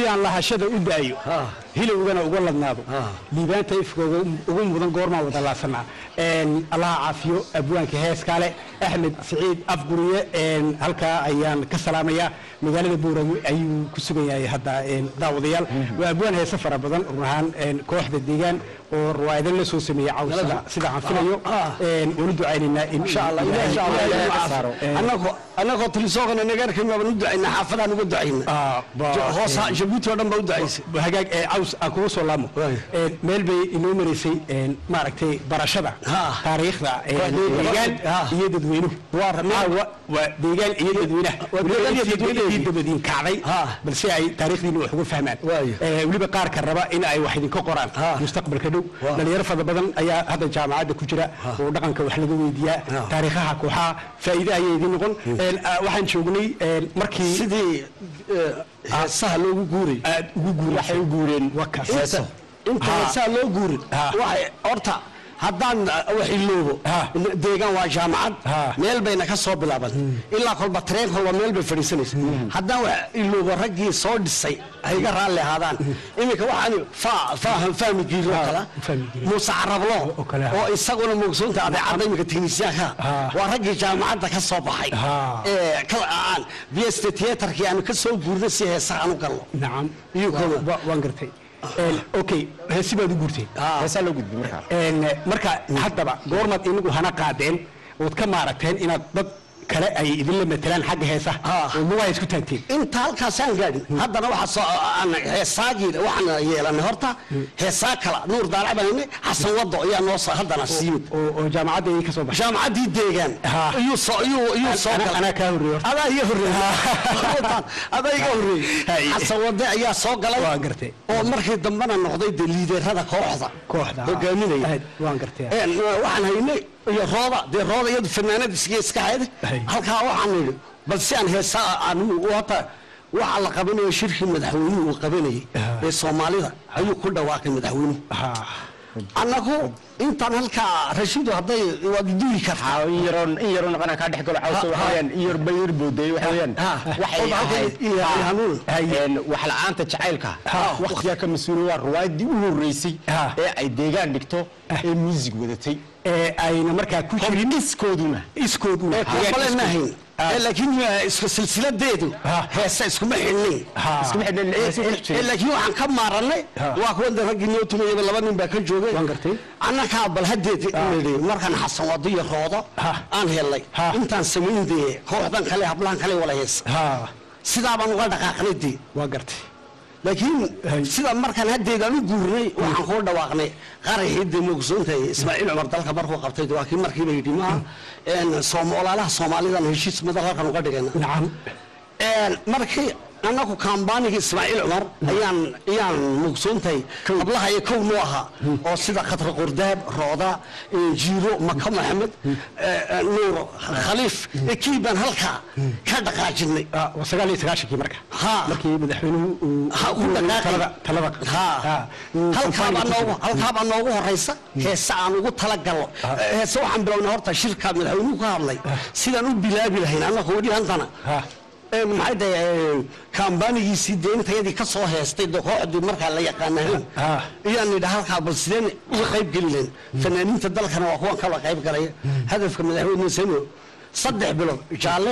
sidaan lahashada u daayo Ha. hilowgana uga ladnaado Ha. liibaanta ifkooga ugu mudan goormaan wada laabsanaa Een, allaha caafiyo abwaanka heeskaale axmed siciid afguriye een, halkaa ayaan ka salaamayaa magaalada buurame ayuu ku sugan yahay hadda een, daawadayaal waa abwaan heese fara badan run ahaan een, kooxda deegaan oo riwaayadan la soo sameeyey caw sida- sida aan filayo Ah. Een, waanu ducaynaynaa in insha allah Ilaahay- insha allah Ilaahay ilaahay ka saaro. macaafo. Een, annagoo annagoo tilisoogana nagaarkan baan u ducaynaa xaafadaan uga ducayna Ah, ba- hoosa jabuuti oo dhan baa u ducaysay hagaag ee caws aan kugu soo laamo Waayo. Een, meel bay inoo maraysay een, maaragtay barashada Ha. taariikhda een, Waa deegaan. deegaan Ha. iyo dadweynuhu Waa Ah, wa- waa deegaan iyo dadweynaha Waa Weliba deegaan iyo intii- dadweynaha. intii dabadiin kacday Ha. balse ay taariikhdiina wax uga fahmaan Waayo. Ee, weliba qaarka raba in ay wax idinka qoraan Ha. mustaqbalka dhow Waa. dhalinyaro fara badan ayaa hadda jaamacadda ku jira oo dhaqanka wax laga weydiiyaa Ha. taariikhaha kooxaha faa'iide ayay idin noqon Een, ah, waxaan joognay een, markii sidii eh, heesaha loogu guuray aad ugu guuray waxay u guureen wakaas inta Ha. heesaha loo guurin Ha. waxay horta haddaan uh, wax iloobo Ha. deegaan waa jaamacad Ha. meel bayna ka soo bilaaban ilaa kolba tareen kolba meel bay fadhiisanaysa haddaan wax iloobo raggii soo dhisay ha iga raalli ahaadaan iminka waxaan faa- faahan fahmi jiiro oo kale fahmi jiiro. muuse carablo oo kale, ha. oo isaguna mugsoonta adeecadda iminka teknisyaanka Ha. waa raggii jaamacadda ka soo baxay Ha. ee kala aan bst theaterkii aanu ka soo guurnay si heesaha aan u galno nacam Iyo Wa- kooda. wa- waan gartay Een, okay heesi baad u guurtay heesaa loo gudbi markaa Een, marka haddaba goormaad inagu hana qaadeen ood ka maaragteen inaad dad kale ay idinla matelaan xagga heesaha Ah. oo lugaha isku taagteen inta halkaasaan gaadhin haddana waxaa soo aan heesaagii waxaan yeelanay horta heesaa kala nuur daalac baan helnay xasan wado ayaa noo soo haddana siimid oo oo jaamacadda ay ka soo baxay jaamacaddii deegaan Ha. iyuu soo iyuu iyuu soo Ana- galay anaa kaa horreeyey horta. adaa iga horreeyey adaa iga horreeyey Hay. xasan wade ayaa soo galay Waan gartay. oo markii dambena noqday de liiderada kooxda kooxda hogaaminaya Aad, waan gartay Een, waxaan haynay iyo rooda dee rooda iyadu fanaanadiisga iska hayda Hay. halkaa waxaan nidhi bal si aan heesaa aan hata waxa la qabanayo shirkii madaxweynuhu uu qabanayay Ah. ee soomaalida ayuu ku dhawaaqay madaxweynuhu Ha. annagu intaan halkaa rashiidu hadday waad duuli kartaa in yaroon in yaroon qana ka dhex galo cawsa Ha, waxa ha. weeyaan in yar bayir booday waxa weeyaan Ha. waxay Kolba halkan ahayd iyo- iyo hanuun. een wax la'aanta jacaylka waqtiga ka mas'uul waa riwaayadii u horeysay Ha. ee ay deegaan dhigto ee music wadatay ee ayna markaa ku jirin iskooduna iskooduna kale ma hayn Ee, laakiin waa isku silsiladeedu Ha. heesa iskuma xidhnayn Ha. iskuma xidhan Ee, laakiin waxaan ka maaranay Ha. waa kuwa de raggii noo tumayaba laba nin baa ka joogay Waan gartay. annagaa bal hadeed nidhi markaan xasan wado iyo roodo Ha. aan helnay Ha. intaan samayn dee kooxdan kale hablahan kale wala heesa ha sidaa baan uga dhaqaaqnay dee waa gartay laakiin Hay. sida markaan hadeed aan u guurnay waxaan kuu dhawaaqnay qaraxii dee mogsoontahay ismaaciil cumar dalka markuu qabtay de waa kii markiiba yidhi maaha een, soom- walaalaha soomaalidan heshiis madal halkan uga dhigayna nacam Een, markii annagu kambaanigii ismaaciil cumar ayaan ayaan mugsoontahay hablaha iyo kow noo ahaa oo sida khatra qurdaab rooda eh, jiiro maka maxamed eh, eh, nuur khaliif kii baan halkaa ka dhaqaajinay Ah, waa sagaal iyo sagaashankii marka Ha. markii madaxweynuhu uu Ha, ku dhaqaaqay. talada talada Ha. Ha. Uu halkaabaa campaign-ka ku noogu jiray. halkaabaa noogu horeysa heese aan ugu talagalno heese waxaan bilownay horta shirka madaxweynuhu ka hadlay sidaan u bilaabi lahayn annagu weli hantana Ha. Ee, maxay tahay kambaanigiisii dee intayadii ka soo heestay de kooxdii markaa la yaqaanahayn Ah. iyaan nidha halkaa bal sideen uga qayb geli lahayn fanaaniinta dalkana waa kuwan kala qayb galaya hadafka madaxweyne sano saddex bilood jaalle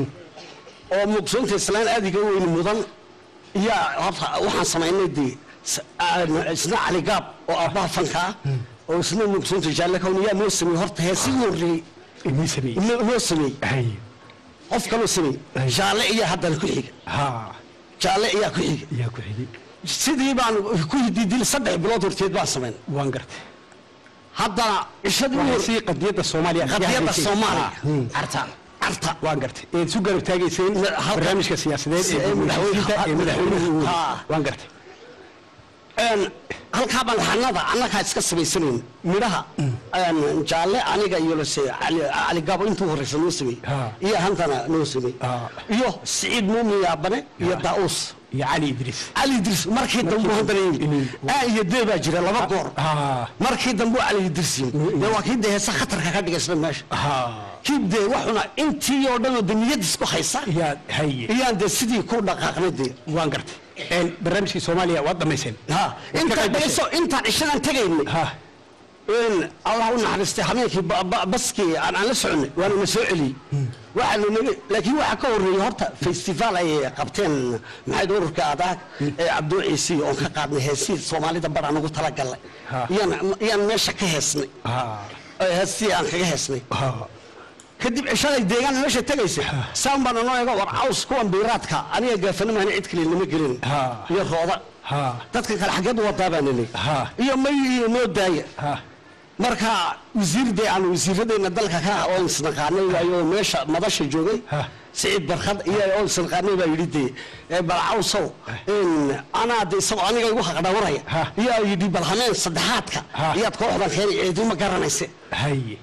oo mugsoonta islaan aadiga weyn mudan iyo horta waxaan samaynay dee s- aa- isna cali gaab oo aabbaha fanka ah oo isna mugsoonta jaalle kawn yaa noo sameeyey horta heesii horreeyey inii sameeyey noo noo sameeyey hay qof kaloo sameeyey jaalle iyo haddana ku xiga ha jaalle ayaa ku xiga yaa ku xigay sidii baan ku hididil saddex bilood horteed baan samayn waan gartay haddana cishadii u waxay hor- sii qadiyadda soomaaliya qadiyadda soomaaliya Hmm. carta carta waan gartay eed su garab taagayseen Ma- halka- barnaamijka siyaasadeed Si- ee ee madaxweynaha ee madaxweynuhu uu- Ha. waan gartay Een, halkaa baan laxanada annagaa iska samaysanayn midhaha een, jaalle aniga iyo lase cali cali gabo intuu horeysa noo sameeyey Ha. iyo hantana noo sameeyey Ha. iyo siciid muumin yaabane iyo daa'uus iyo cali idriis cali idris markii dambe haddana yimid inuu- a iyo dee baa jira laba goor ha markii dambe cali idris yimid dee waa kii dee heesa khatarka ka dhigaysna meesha ha kii dee waxuna intii oo dhan oo de niyad isku haysa yaa haye iyaan dee sidii ku dhaqaaqnay dee waan gartay een, barnaamijkii soomaaliya waad dhamayseen ha ka intaan qayb gashay? dhaliso intaan cishadan tagaynay ha in allah u naxariistay habeenkii ba- ba- baskii aan aan la soconay waana na soo celiyey waxaa la naga laakiin waxaa ka horreeyey horta festival ay qabteen maxayd ururka adaag ee cabduu ciisi oon ka qaadnay heesii soomaalida bar aan ugu talagalnay Ha. iyaan iyaan meesha ka heesnay ha ee heestii aan kaga heesnay ha kadib cishaday deegaan meesha tegaysa saan baan anoo eega war caws kuwan biiraadka aniga gaafana mahani cid kale lama gelin Ha. iyo rooda ha dadkan kale xageed u wadaa baa naley Ha. iyo may iyo noo daaya ha marka wasiirdee aan wasiiradeena dalka ka oo isnaqaanay waayo meesha madasha joogay Ha. siciid barkad iyo oo isnaqaanay baa yidhi dee ee bal cawsow in anaa de isagoo aniga igu haqdhawaraya Ha. iyo yidhi bal hameen saddexaadka Ha. iyaad kooxdan keenay ciiduma garanayse haye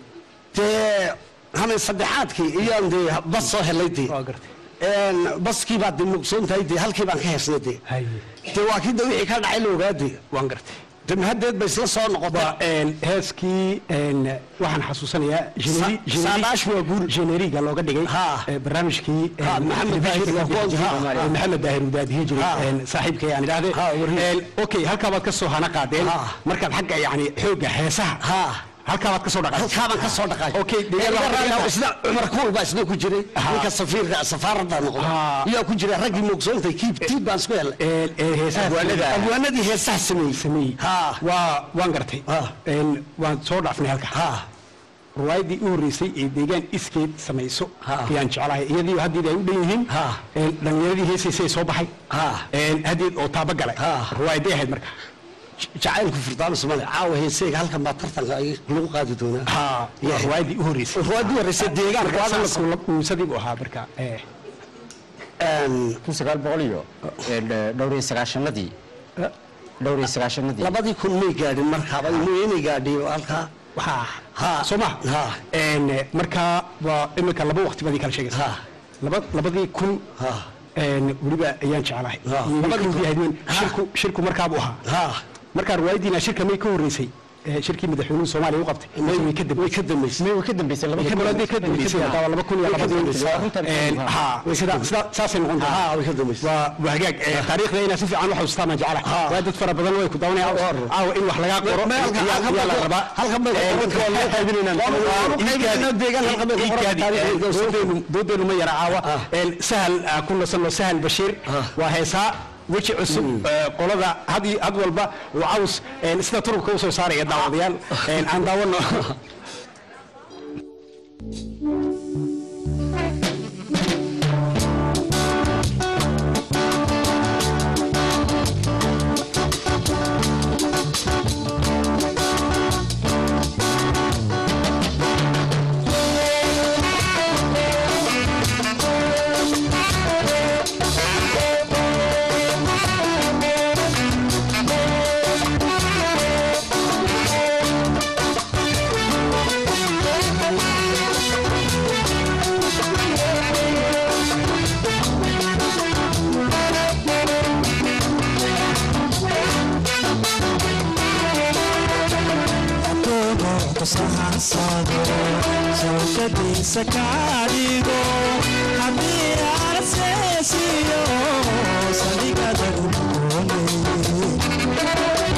dee hameen saddexaadkii iyaan dee bas soo helay dee waa gartay Een, baskii baad de mugsoon tahay dee halkii baan ka heesnay dee haye dee waa kii de wixii ka dhacay la ogaadee waan gartay de mahaddeed bay isla soo noqotay waa een, heeskii een, waxaan xasuusanayaa generi- Sa- generi- saadaash waa guur. generiga looga dhigay Ha. ee, barnaamijkii een, Ha, Maxamed telefishinka Daahir waa Soomaaliya. kuwan- ha, Ee, maxamed daahir uu daadihi jiray Ha. een, saaxiibkay aan idhaahdee Ha, warriye. Een, okay halkaa baad ka soo hana qaadeen Ha. markaad xagga yani xooga heesaha Ha. halkaa baad ka soo dhaqay halkaabaan ka soo dhaqay Okay, Ee, deegaan waxaa deegaan ka- isna cumar kuul baa isna ku jiray ninka safiirka safaaradda noqday Ha. iyaa ku jira raggii muugsoontay kiib tiib baan isku helay Een, ee, heesaha Abwaanada. abwaanadii heesaha sameeyey sameeyey Ha. waa waan gartay Ha. Een, waan soo dhaafnay halka ha ruwaayadii u horreysay ee deegaan iskeed samayso Ha. ayaan jeclahay iyadii haddeed ay u dhan yihiin Ha. Een, dhallinyaradii heesaysay soo baxay Ha. Een, haddeed oo taaba galay Ha. ruwaayaday ahayd marka jacaylku firdaamis male caawa heeseyga halkan baa tartanka ay lagu qaadi doonaa ha waa ruwaayadii u horreysay ruwaadii horreysay deegaan marka ruwaada la sanadku uusadii buu ahaa marka ee, Een, kun sagaal boqol iyo een, dhowr iyo sagaashanadii dhowr iyo sagaashanadii labadii kun may gaadhin markaaba inay gaadhiyo halkaa waxaa Ha. soo ma Ha. Een, marka waa iminka laba waqti baad ii kala sheegaysaa Ha. laba labadii kun Ha. een, weliba ayaan jeclahay Ha. Iyo Labadii kun. kowdii ahayd weyn. Ha. shirku shirku markaabuu ahaa ha markaa riwaayadiina shirka may ka horreysay ee, shirkii madaxweynuhu soomaaliya u qabtay May- way ka way ka dambaysay may way ka dambeysay laba ka dambeysay ka dambeysay haddaba laba kun iyo Way ka labadii dambeysay. Runtan- Een, ha sida sida saasay noqon doontaa ha way ka dambaysay waa waa hagaag ee, taariikhda inaa si fiican u xasuustaan baan jeclahay Ha. waa dad fara badan way ku dawanayaan caawa in wax lagaa qoro Me- halka- ayaa- halka- ayaa la rabaa halkan bay- Ee, dadka waa loo qaybinaynaa. Waa loo- waa loo Ii qaybinaynaa kaadi- deegaan halkan bay ku ii qoran kaadi. taariikhda. Ee, doodeenu- doodeenu ma yara caawa Ah. Een, sahal ah, ku nasanno sahal bashiir Ah. waa heesaa weji cusub ee, qolada had iyo- had walba uu caws een, sida turubka usoo saaraya daawadayaal Een, aan daawano shawkadiisa kaadhigo haddii arseesiyo saldhigada udoonay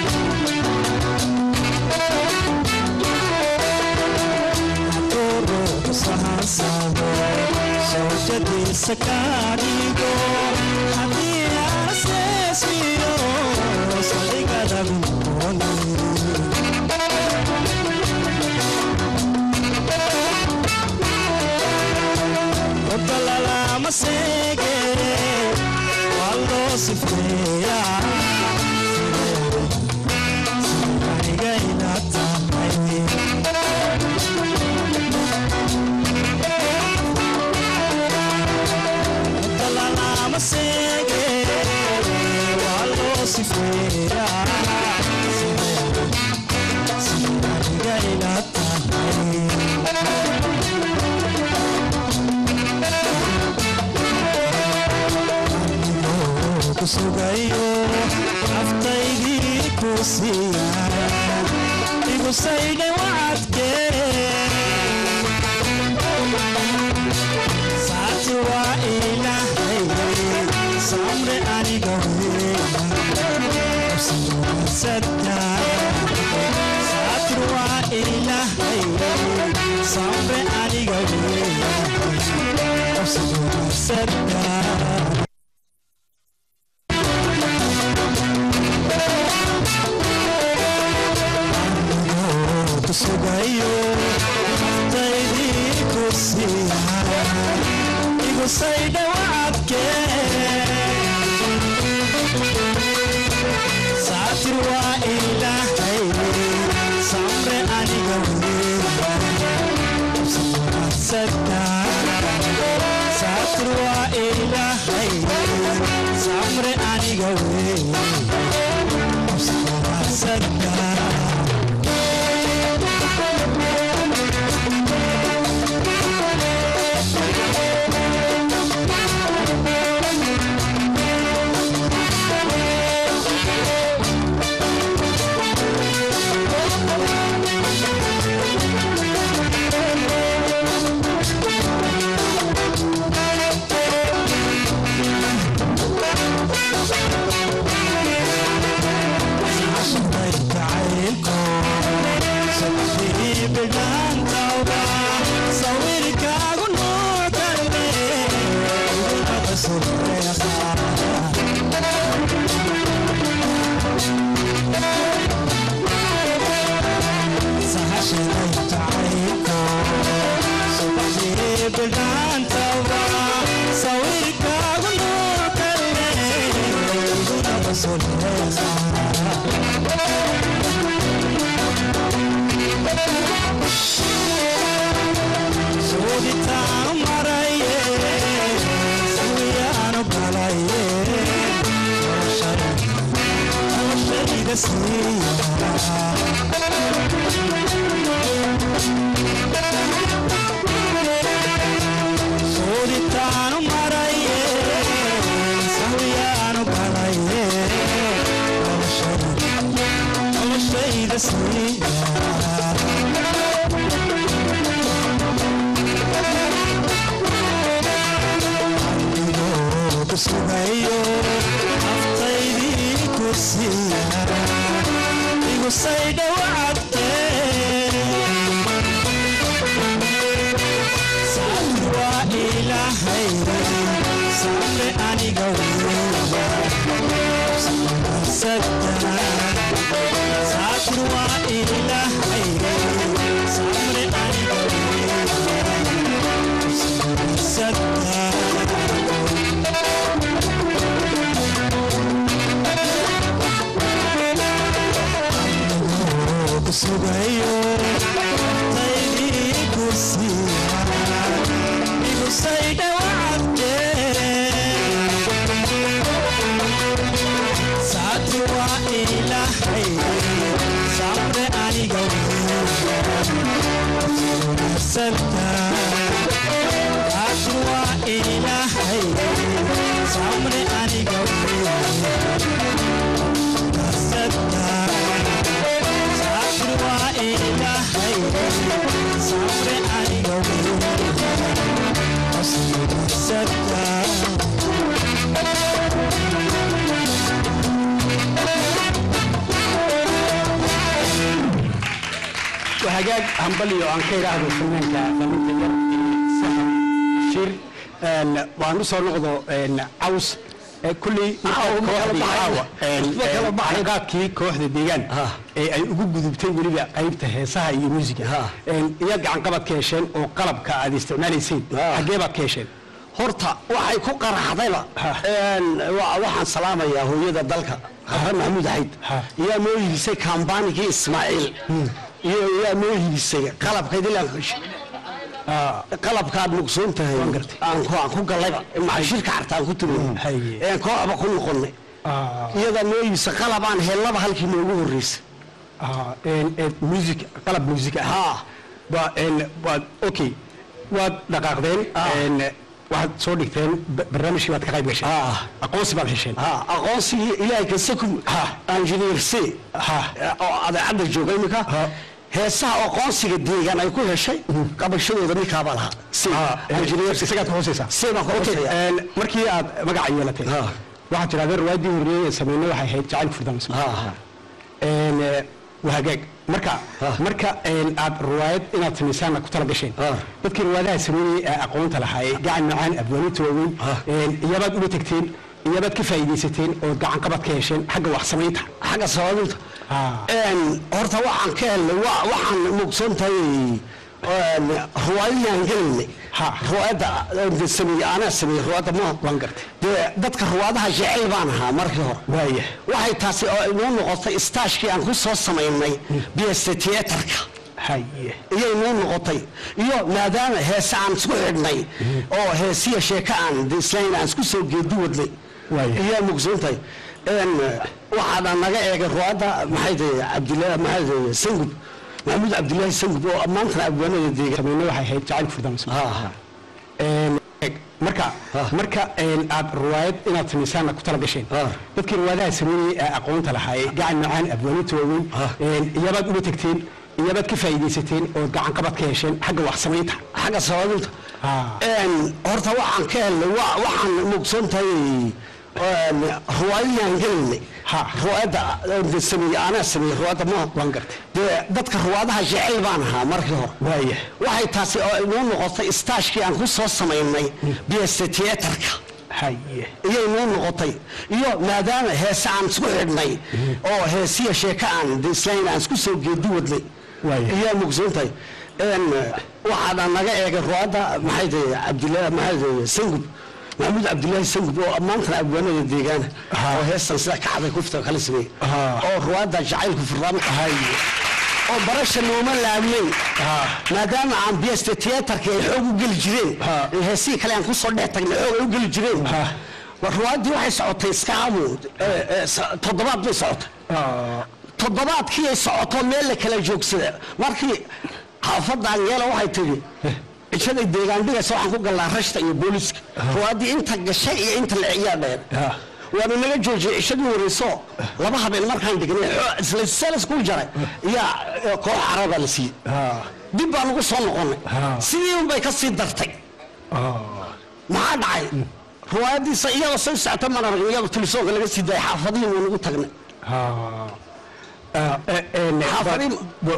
shawkadiisa kaadhigo haddii arseesiyo saldhigada udoonay odalalama seege waa loo sifeeyaa aniga ila tahay odalalama seege waa loo sifeeyaa aniga ila tahay kusugayo aftaydii ku siiya igu saydhay wacadke saati waa ilahay samre ani sadkaa kusugayo naftaydii ku siiya igu saydha wacadke saatir waa ilaahay samre aniga weesadka saatir waa ilaahay samre aniga weey sadka Suuditaan maraye, suuyaanu galaye, noloshayda siiya. Suuditaan maraye, suuyaanu galaye, noloshayda siiya. kusugayo naftaydii ku siiya igu saydha wacadke saati waa ilaahay samre aniga sadka saati waa ilaahay samre aniga sadka kusugayo taydii ku siiya igu saydha wacadke saati waa ilaahay samre aniga sadka saati waa ilaahay samre aniga sadka saati waa ilaahay samre aniga sadka وهجاج همبلي وعن خير أهل الفنان كفنان ير سهم شير إن وعنو صار نقضه إن عوس كل كوحدي عاوة حلقاتكي كوحدي ديجان ay ugu gudubtay weliba qaybta heesaha iyo muusiga iyo gacan qabad ka hesheen oo qalabka aad isticmaalayseen xaggee baad ka hesheen horta waxay ku qaraxdayba een, wa- waxaan salaamayaa hooyada dalka hare maxamuud xayd iyaa noo hibisay kambaanigii ismaaciil iyo iyaa noo hibisay qalabkayd ilaa qalabkaad mugsoon tahay aan ku aan ku gallayba macashirka carta aan ku tumay een kooxba ku noqonnay iyadaa noo hibisay qalab aan hellaba halkii noogu horreysay music qalab music ah ba waad okay waad dhaqaaqdeen een, waxaad soo dhigteen ba- barnaamijkii baad ka qayb gasheen aqoonsi baad hesheen aqoonsigii ilaahay kasakum engineer c oo adeecadda jooga imika heesaha aqoonsiga deegaan ay ku heshay qabashadooda ninkaabaa lahaa c engineer C. isagaad ka hooseysaa C baan ka Okay, hooseeyaa. een, markii aad magaca yeelateen waxaad tidhahdeen riwaayadii horreeyay ee sameynay waxay ahayd jacayl furdams waa hagaag marka marka een, aad riwaayad inaad samaysaanna ku tala gasheen Ah. dadkii riwaayadaha sameeyey ee aqoonta lahaayee gacan macaan abwaaninta waaweyn een, iyabaad ula tegteen iyabaad ka faa'iidaysateen ood gacan qabad ka hesheen xagga wax samaynta xagga sababinta Ah. Een, horta waxaan ka helnay wa- waxaan mugsan tahay ruwaayadaan gelaynay Ha. ruwaayadda de sameeye anaa sameeyey ruwaayadda ma waan gartay dee dadka ruwaadaha jecel baan ahaa markii hore waaya waxay taasi oo inoo noqotay istaashkii aan ku soo samaynay biyesta tiyatarka haye iyay noo noqotay iyo maadaama heese aan isku xidhnay oo heesiya sheeko aan de islayn aan isku soo geedi wadnay Waaya. iyaa mugsantahay n waxaana naga eegay ruwaadda maxay tahay cabdillah maxay tahay sangub maxamuud cabdillaahi sangub oo maantana abwaanada deegan samayne waxay ahayd jacayl furdaamis Ha, ha. marka marka een, aad riwaayad inaad samaysaanna ku tala gasheen Ah. dadkii riwaayadaha sameeyey ee aqoonta lahaayee gacan macaan abwaaninta waaweyn Ah. een, iyabaad ula tegteen iyabaad ka faa'iidaysateen ood gacan qabad ka hesheen xagga wax samaynta xagga sababinta Ah. Een, horta waxaan ka helnay wa- waxaan mugsan tahay ruwaayadaan gelaynay Ha. ruwaayadda de sameeye anaa sameeyey ruwaayadda ma waan gartay dee dadka ruwaadaha jecel baan ahaa markii hore waaya waxay taasi oo inoo noqotay istaashkii aan ku soo samaynay biyesta tiyatarka haye iyay noo noqotay iyo maadaama heese aan isku xidhnay oo heesiya sheeko aan de islayn aan isku soo geedi wadnay Waaya. iyaa mugsantahay n waxaana naga eegay ruwaadda maxay tahay cabdillah maxay tahay sangub maxamuud cabdillaahi sangub oo maantana abwaanada deegaana oo heestan sida kacday kufta kala sameeyey Ah. oo ruwaadda jacaylku furdaamka oo barasha nooma laabnayn maadaama aan biyesta tiyatarka ay xoog u geli jireen ee heesihii kale aan kusoo dhex tagnay xoog ay u geli jireen war ruwaaddii waxay socotay iskaamu toddobaad bay socotay toddobaadkii ay socoto meel la kala joogsada markii xaafadaan yeela waxay tiri cishaday deegaan dhigaysa waxaan ku gallaa rashta iyo booliska ruwaaddii inta gashay iyo inta la ciyaa dheer waana naga joojiyey cishadii wareyso laba habeen markaan dhignay xoo- isla salas ku jaray yaa eh, koox carabaa la siiyey dib baan ugu soo noqonay sidii unbay ka sii dartay maxaa dhacay ruwaayadiisa iyadoo soo socota mana aragn iyadoo telefoonka laga sii daayay xaafadihii waan ugu tagnay Xaafadii-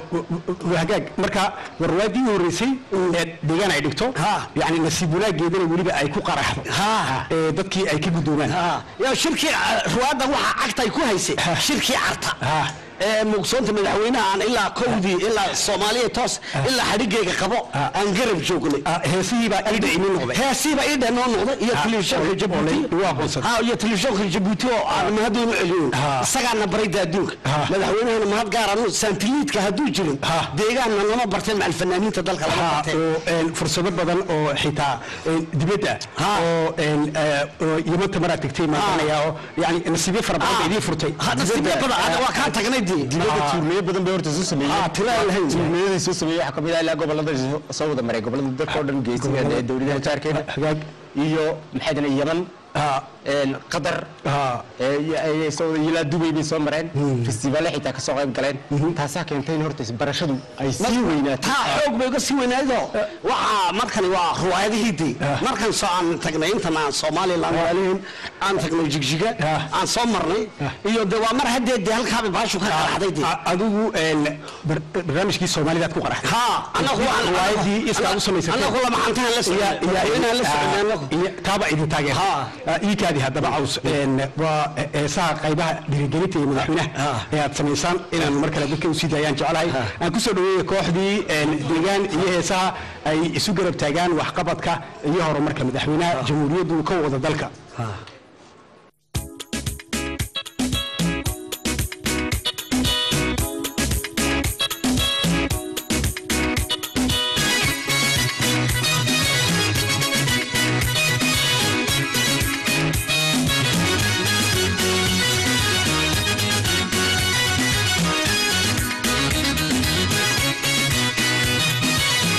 hagaag marka warwaadii horeysay ee deegaan ay dhigto Ha. yani nasiib wanaageedana weliba ay ku qaraxdo Ha. ee dadkii ay ka gudoomaan Ah, yaa shirkii ah, ruwaadda waxaa cagta ay ku haysay shirkii carta Ha. ee mugsoonta madaxweynaha aan ilaa kowdii ilaa soomaaliya toos ilaa xadhigayga qabo aan garab joognay Ah, heesihiibaa idha imin noqday heesiiba idha noo noqday iyo Ha. telefishoonka Oo- jabuuti oo la- waa aqoonsaday. Ha, iyo telefishoonka jabuuti oo aan mahadoonu celiyin Ha. isagaana barayda adduunka Ha. madaxweynahana mahad gaaranu saantiliidka hadduu jirin Ha. deegaanna nama barteen macal fanaaniinta dalka lama Ha, barteen oo een, fursado badan oo xitaa een, dibadda Ha. oo een, eh, oo yamanta maraad tegtay maadanaya oo yani nasiibyo fara badan ba idiin furtay hadda sidee badan hadda waa kaa tagnay dii dibadda tuurmeyo badan bay horta soo sameeyeen Ah, tiro aan lahayn. tuurmeyadii soo sameeyey waxaa kamid ah ilaa gobolada soo- soo wada maray gobolada dalka oo dhan geesiga ee dowladaha jaarkeena hagaag iyo maxay dana yaman Ha. een, qatar Ha. ee, iyo- ay- soo- ilaa dubay bay soo mareen festivaale xitaa kasoo qayb galeen taasaa keentay in horta barashadu ay sii weynaato taa xoog bay uga sii weynaaydo waxaa markani waa ruwaayadihii dii markan soo aan tagnay intan aan somaliland waalihin aan tagnay jigjiga Ah. aan soo marnay iyo de waa mar haddee dee halkaaba baashu ka qaraxday dee A- adigu een, bar- barnaamijkii soomaalidaad ku qaraxday ha anagu waxaan riwaayadii iska u samaysatay anagu lama xantahan la socday madaxweynahan la socday anagu taaba idin taageer Ha. iikaadi haddaba caws een, waa heesaha qaybaha dhiirigelinta iyo madaxweynaha ee aad samaysaan inaan mar kale dadka usii daayaan jeclahay aan kusoo dhaweeya kooxdii een, deegaan iyo heesaha ay isu garab taagaan waxqabadka iyo horumarka madaxweynaha jamhuuriyaddu ka wada dalka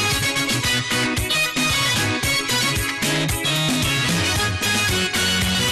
Thank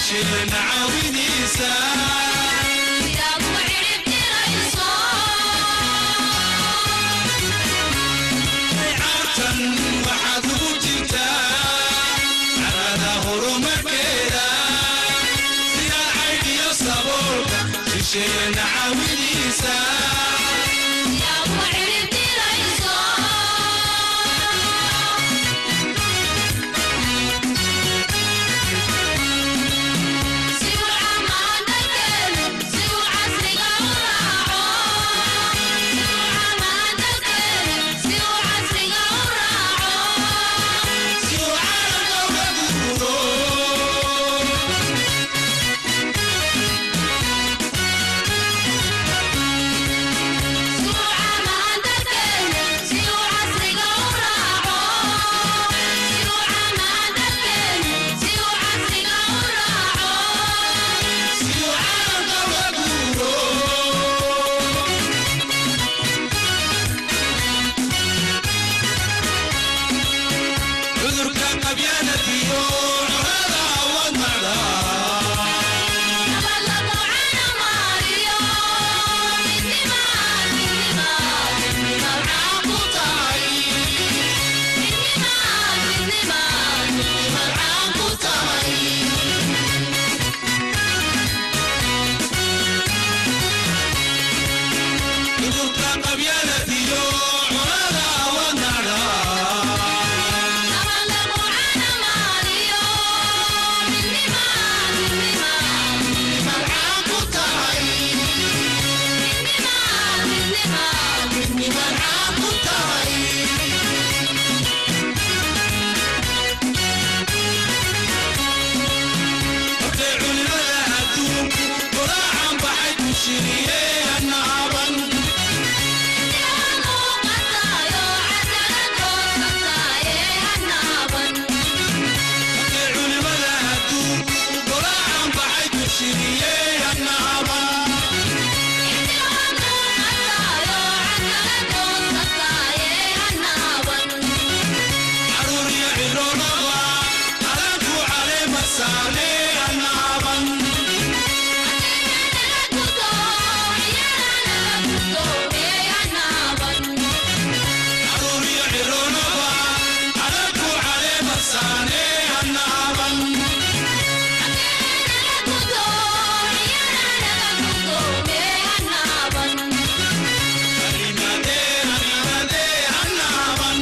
shisheena caawiniisa caartan waxaad ugu jirtaa carada horumarkeeda sidaa caydhiyo saboolka shisheena caawiniisa si uu caalamka uga guuro si uu caalamka uga guuro cudurka qabyaanadiyo cunada awood macdaa cudurka qabyaanadiyo cunada awood macdaa hortay culimada adduunku qoraacan baxay ku shiriyey annaaban hortay culimada adduunku qoraacan baxay ku shiriyey annaaban caruur iyo ciroolaba alanku caleema saarney annaaban caruur iyo ciroolaba alanku caleema saarney annaaban animadee animadee annaaban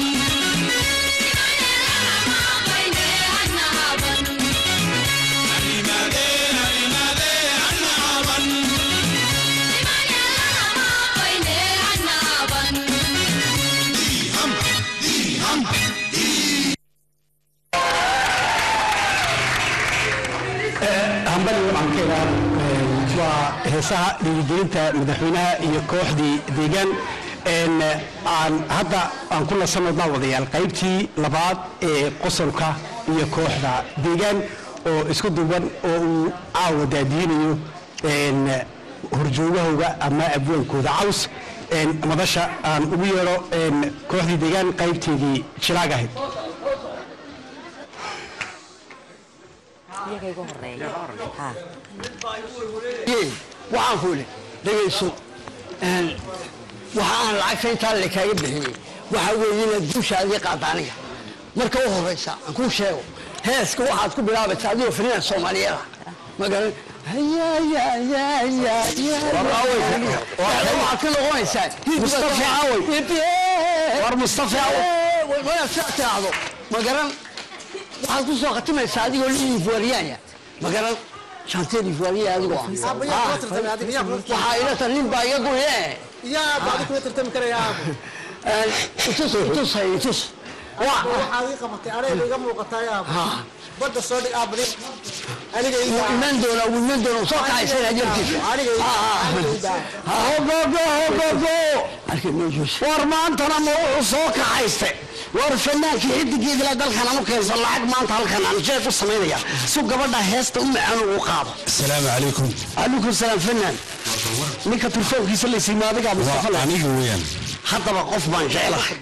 animadee animadee annaaban hambali waxaan ka idhaa waa heesaha dhiirigelinta madaxweynaha iyo kooxdii deegaan een, aan hadda aan ku nasanno daawadayaal qaybtii labaad ee qosolka iyo kooxda deegaan oo isku duuban oo uu caawa daadiinayo een, horjoogahooga ama abwaankooda caws een, madasha aan ugu yeedho een, kooxdii deegaan qaybteedii jilaag ahayd Yee, waxaan ku idhi dhegayso een, waxa aan lacagta intaa le kaaga bixiyey waxa weeye inaad guushaadii qaadda aniga marka u horeysa aan kuu sheego heeska waxaad ku bilaabaysaa adigoo fanian soomaaliyeed ah magaran waxaad ka noqonaysaa Mustafa Awey. War Mustafa Awey. waa sidaa tiraahdo magaran waxaad ku soo khatimaysaa adigoo liifuariyaanya magaran shanteen liifuariya adigoo ah waxaa ila tan nin baa iga guye yaa bacdi kuma tartami karaya aabo itus itus hay itus waa waxaad ii qabatay anayga iga muuqataa aabo badda soo dhig aabadi aniga ii daa iman doona wuu iman doona soo kacaysana jarkiisa aniga ii daa aniga ii daa hogogo hogogo arkay meeshuus war maantana ma wuxuu soo kaxaystay war fanaankii xidigeedila dalkan anu keensan lacag maanta halkan aan jeeg u samaynaya su gabadha heesta u macaan ugu qaado asalaamu calaykum calaykum salaam fanaan ninka turfoonkiisa laysiima adigaa mustafa waa le aniga weeyaan haddaba qof baan jecelahay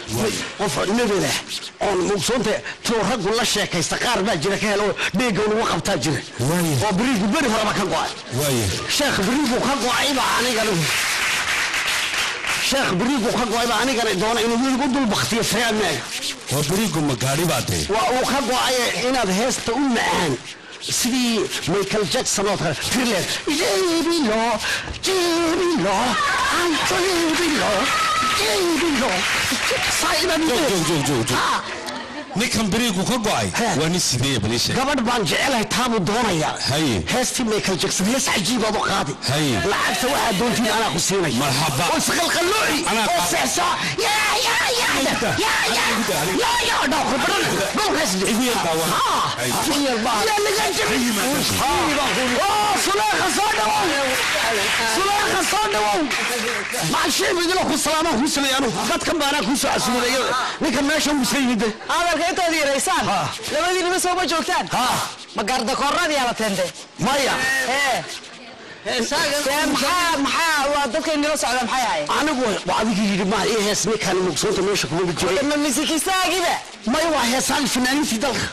qof nebela oon mugsoonta tuu raggu la sheekaysta qaar baa jira ka helo dheega lagu qabtaa jira Waaye. oo beriigu beri horeba ka go-ay waaye sheekh beriigu ka go-ay baa anigana sheekh beriigu ka go-ay baa anigana doona inuu weligu dul baktiyo firaamaaga waa beriigu ma gaadhi baa tahay waa uu ka go-ay inaad heesta u macaan sidii michael jackson oo kale tirleed jebilo jebilo ay jebilo jebilo saa inaad joog joog joog joog joog Ah, ninkan beriigu ka go-ay He. waa nin sidee bal ii sheeg gabadh baan jecelahay taabuu doonaya Haye. heestii michael jackson hees cajiibaad u qaadi Haye. lacagta waxaa doontiin anaa ku siinay Marhaba. oo isqalqallooci Anaa oo qaad- seexsaa yaa yaa yaa Adiga. yaa yaa Adiga, adiga. yaa yaa dhawr badan dhowrkaas Igu yar daawan. Haye. yaa laga jabin oo suleekha soo dhawow suleekha soo dhawow maashii midilo ku salaamaan kuu sameey anu dadkan baanaa kuu soo casuuday ninkan meesha uu iska yimid hadalka intood yaraysaan Ha. labadiinima sooma joogtaan ha ma gardakoorradii ala teente maya ee dee maxaa maxaa waa dadkay nila socda maxay ahaye anigu waa adigii yidhi maa ii hees ninkaan mugsoonta meesha kuma jiray ma misikistaagiba maya waa heesaan fanaaniintii dalka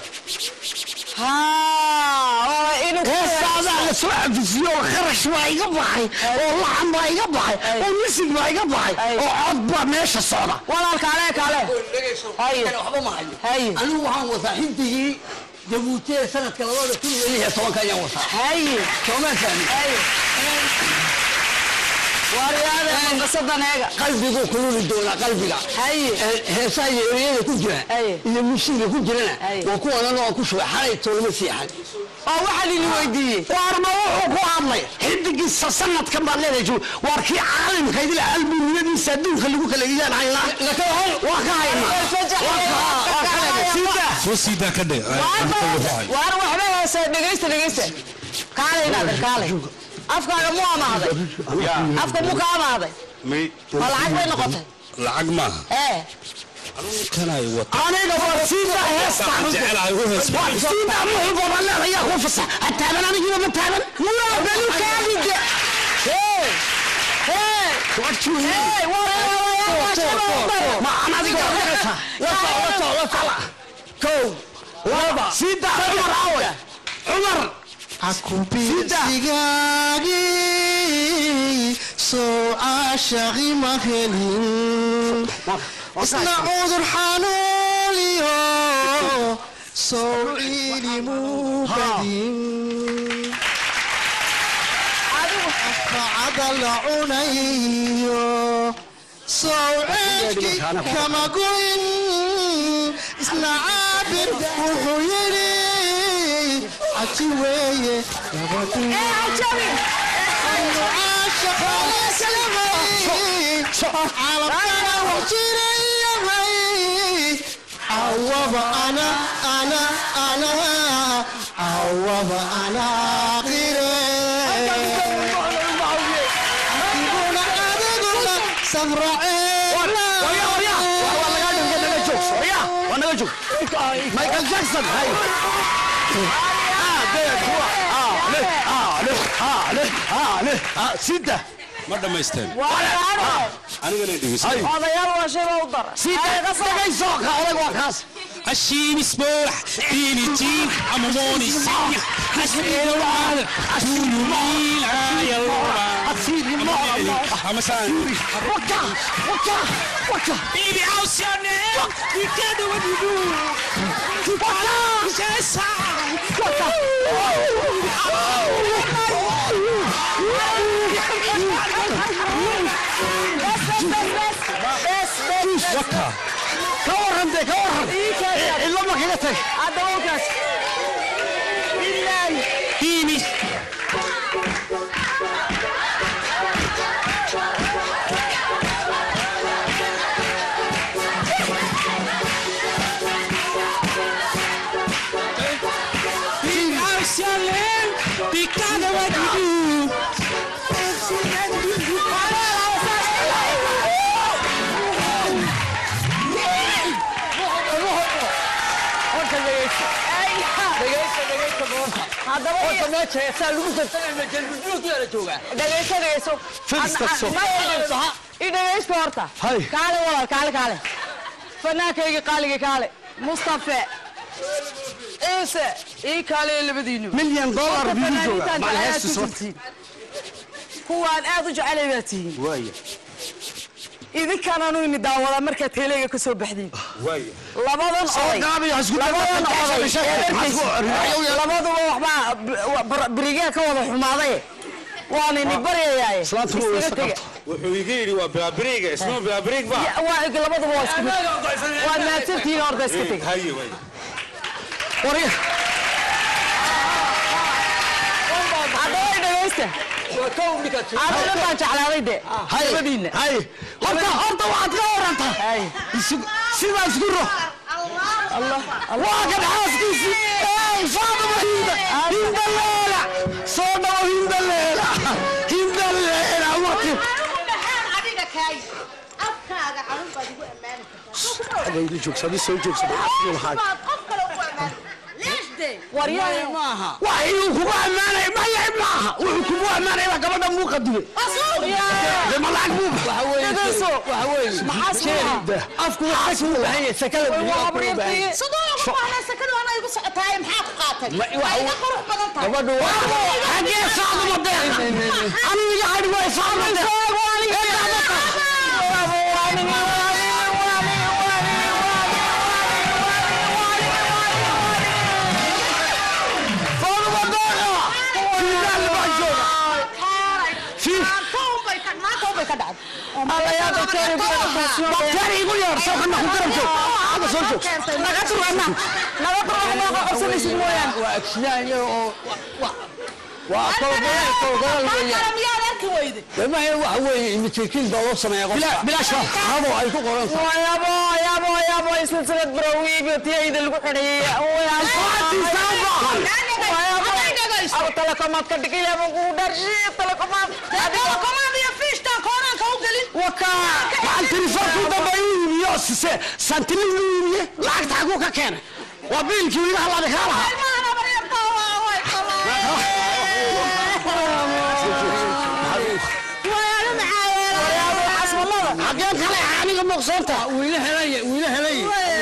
ha inuu heestaadaa la soo cafisiyo oo kharash baa iga baxay oo laxan baa iga baxay oo misig baa iga baxay oo cod baa meesha socda walaal kaale kaale haye waxba ma hayo haye anigu waxaan wataa xindigii jabuuti ee sanadka labada kun iyo lix iyo tobanka ayaan wataa haye soomaa fahmi haye waaryaade qasadan eega qalbiguu kululi doonaa qalbiga haye Ee, heesaha iyo ereyada ku jira Aye. iyo musiga ku jirana Aye. waa kuwanan oo ku shubay xalay toolama fiixan oo waxaa lili weydiiyey waarma wuxuu ku hadlay xidigiisa sanadkan baad leedahay ju- waar kii caalimka idila albumiyadiisa adduunka lagu kala iyaan haynaa waa ka haynaa waa ka haynaa sida soo siidaa ka dhe waar waxba heese dhegaysta dhegaysta kaale inaadir kaale afkaaga mu amaaday afka mu ka amaaday ma lacag bay noqotay lacag maaha ee kanay wata aniga waa sida heestaan jecelahay u hees waa sida muxuu badan leedayaa ku fasax ha taaban anigiiba ma taaban muraa belu kaadide hee hee hee wareewayaashabaa ma aan adiga kow laba sida cumar awe cumar sigaagii soo caashaqi ma helin isna cudur xanuuniyo soo ciilimu badin afacada la cunayo soo ceedki kama goyn isna caabir wuxuu yidhi caji weeye عوض انا انا انا عوض انا michael jackson hay sida ma dhammaysteen anigana dhegeysa odayaal waa shay baa u dara sida dhagayso ka odag waa kaas Hashim is borah, Billy Jean, I'm a morning singer. Hashim is borah, Tulumil, I'm a son. waka waka waka Baby, how's your name? You can do what you do. You can do just how. waka ka waran dee ka waran cidlo ma kaga tag adawlkaas ilaahi Baby, baby, how's your name? Because of what you do. haddaba horta meesha heesaa lagu tartamaya jalbujulkiyaa joogaa dhegayso dhegayso Fadhiista soo. i dhegaysto horta Hay. kaale walaal kaale kaale fanaankayga qaaliga kaale mustafe ciise ii kaale labadiinu milyan dollar Horta bigu jooga fanaaniintaan macal jecel heestis aad ku horta jirtiin. kuwaan aad u jecelay baa tihiin waaya idinkaan anu ini daawadaa markaad teelayga ka soo baxdiin waaya labadan oday gaabiyo isku labadan oday ee labaduba waxbaa berigaa ka wada xumaaday waan ini baryayaaye Islaantu waa iskaga wayse tega wuxuu iga yidhi waa bilaabiriga isma bilaabiriig ba Ya, waa labaduba waa isku mid waad mahadsantihiin horta iska tega haye waaya haddaba dhegaysta adana baan jeclaaday de labadiinna hay horta horta waxaad ka warantaa Hay. Isu- sidaa isku ro waa kan xaaskiisii ey faaduma hinda hinda leela soo dhawo hinda leela hinda leela wati adiga kaay afkaaga xarun baad igu ammaani kartaa agayda joogsada soo joogsada maxaa baad qof kale ugu ammaani leesde waryahay maaha wax inuu kugu ammaanay maya maaha wuxuu kugu ammaanay baa gabadha muu qadimay dee ma lacag buu dhegayso waxa weeye maxaa suuha afku waxay ku baahan yahay sakada waa abriirtii sidoo ugu baahna sakadu ana igu socotaaye maxaa ku qaatay Ma- waxa waa iga we- qurux badan tahay gabadhu waa xagee saaduma deeqa aniga hadhi way saaduma bakteeri igu yeer soo kana ku garab joog hadda soo joog naga turana naga turana ma qabsanaysid mooyaan waa agsinaan yar oo wa- waa kolgolal kolgolal weeyaan miyaad arki weyde damaha waxa weeye imitirkiin baa loo sameeyaa qofka bilaash habo ay ku qoran tahay yabo yabo yabo silsilad barawiibi tiyayda lagu xidhayay telekomaad ka dhigayaba kugu dharshi telekomaad telekomaad iyo fiishtaan koonaanka u gelin waxaan telefoonku dambe uu iibiyo sise santilin uu iibiye lacagta xaguu ka keenay waa biilkii wiiga halaada kaa lahaa xageen kale aniga muuqsoonta wiila helay wiila helay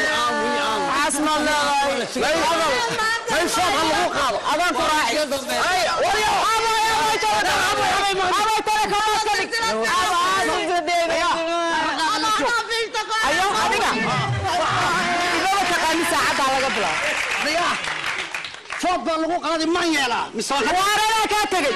mayfood ha lagu qaado adaan ku raaci ayo adiga idaba taqaani saacaddaa laga bilaabo food baa lagu qaaday man yeelaa mise waa waaradaa kaa tegey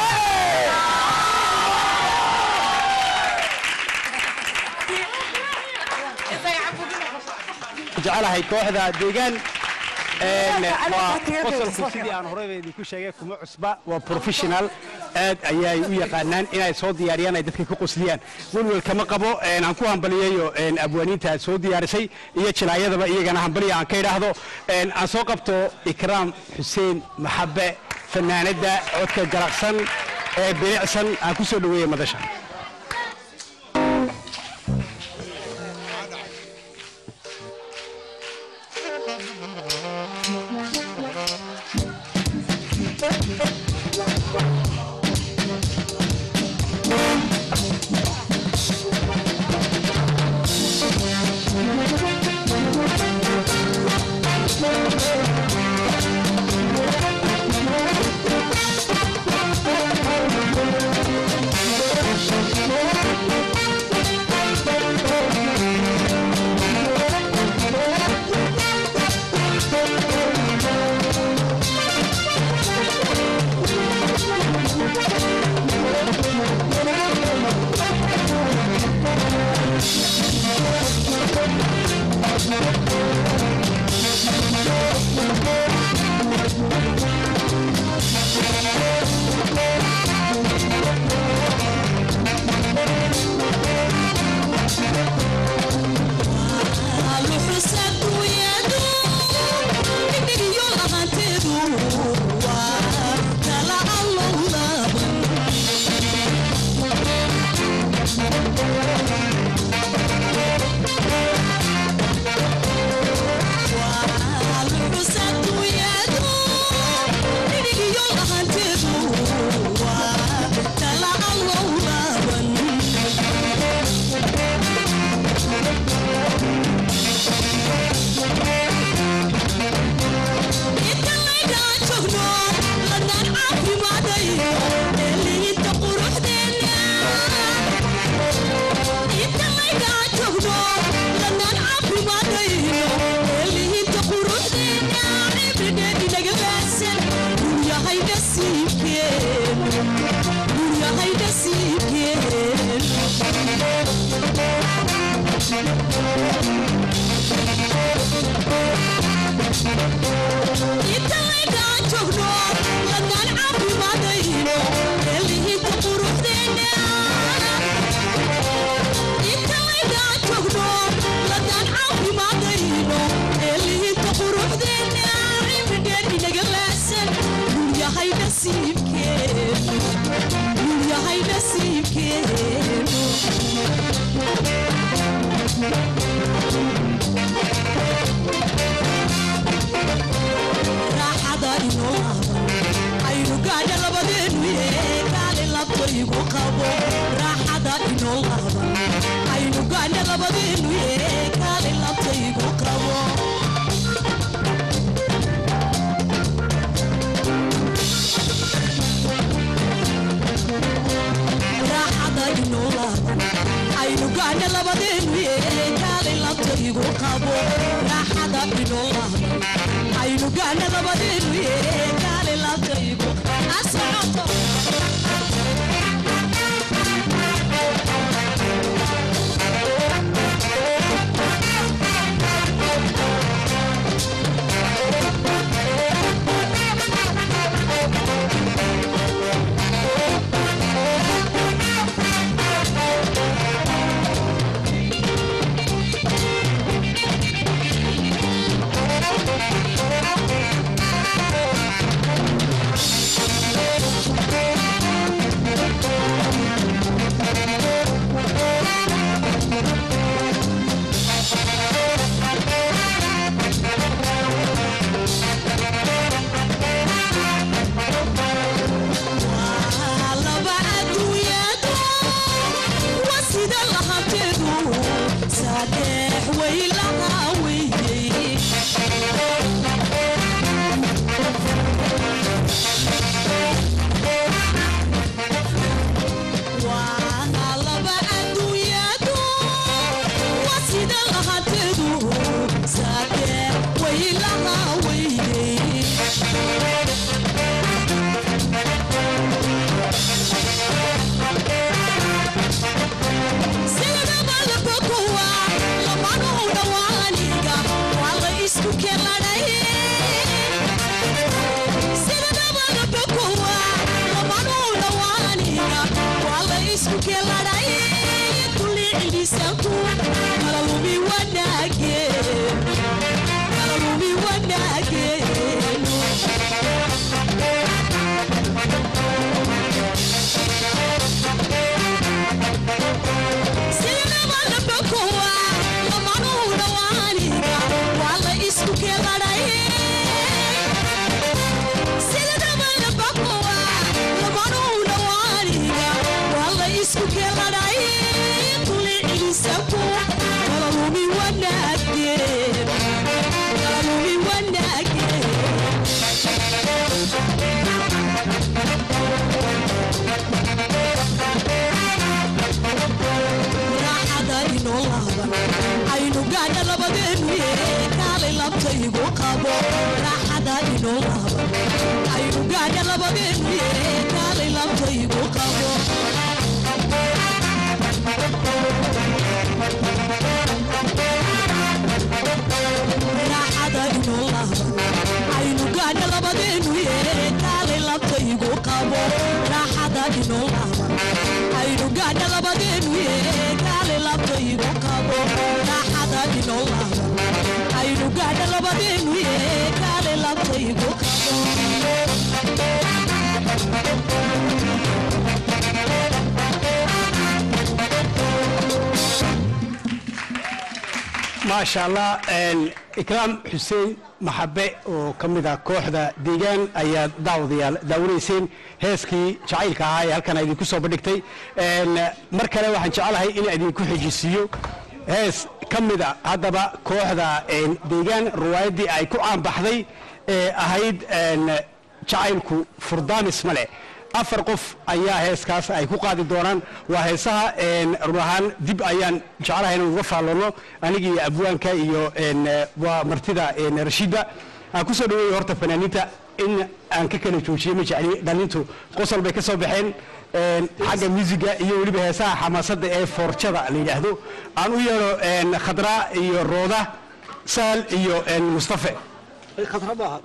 jecelahay kooxda deegaan waa Aniga qosolku sidii aan horeyba idinku sheegay kuma cusba waa professional aad ayay u yaqaanaan inay soo diyaariyaan ay dadka ku qosliyaan welwel kama qabo aan ku hambaliyayo abwaaniinta soo diyaarisay iyo jilaayadaba iyagana hambaliya aan ka idhaahdo aan soo qabto ikraam xuseen maxabe fanaanadda codka garaqsan ee bilicsan aan ku soo dhaweeya madasha nasiibkeenu guryahay nasiibkeenu inta laydaan joogno ladaan caafimaadayno elihinta quruxdeena inta laydaan joogno ladaan caafimaadayno elihinta quruxdeena cimridheen inaga laasan guryahay nasiibkeenu guryahay nasiibkeenu raaxada inoo laaban aynu gaadha labadeenu yee kaali labtaygu qabo raaxada inoo laaban aynu gaadha labadeenu yee kaali labtaygu qabo raaxada inoo laaban aynu gaadha labadeenu yee kaali labtaygu qabo raaxada inoo laaban aynu gaadha labadeenu yee kaali labtaygu asocoto laba adduunyadu waa sida lahanteedu sadeex way lahaa weeyey waa laba adduunyadu waa sida lahanteedu sadeex way lahaa weeyey sidaba labokowa lamanuhu dhawaaniga waa la isku keladhay sidaba labokowa lamanuhu dhawaaniga waa la isku keladhay kulli cilisanku kala lumi wanaage kala lumi wanaageenu sidaba labokowa lamanuhu dhawaaniga waa la isku keladhay sidaba labokowa lamanuhu dhawaaniga waa la isku keladhay kulli cilisanku kala lumi wanaage kala lumi wanaage raaxada inoo laaban aynu gaadha labadeenu yee kaalay labtaygu qabo raaxada inoo laaban aynu gaadha labadeenu yee kaalay labtaygu qabo raaxada inoo laaban aynu gaadha labadeenu yee kaalay labtaygu qabo raaxada inoo laaban aynu gaadha labadeenu yee kaalay labtaygu qabo raaxada inoo laaban aynu gaadha labadeenu yee kaalay labtaygu qabo maasha allah ikraam xuseen maxabe oo ka mid ah kooxda deegaan ayaa daawadayaal daawanayseen heeskii jacaylka ahaa ee halkan idinku soo bandhigtay mar kale waxaan jecelahay in idinku xejisiiyo hees ka mid a haddaba kooxda deegaan riwaayaddii ay ku caanbaxday ee ahayd jacaylku furdaamis male afar qof ayaa heeskaas ay ku qaadi doonaan waa heesaha run ahaan dib ayaan jeclahay inaan uga faalloono anigii abwaanka iyo waa martida rashiidba aan kusoo dhaweeyo horta fanaaniinta in aan ka kala joojiyey ma jecli dhalintu qosol bay ka soo baxeen een, xagga musiga iyo weliba heesaha xamaasadda ee foorjada la yidhaahdo aan u yeedho een, khadra iyo rooda saal iyo een, mustafe khadraba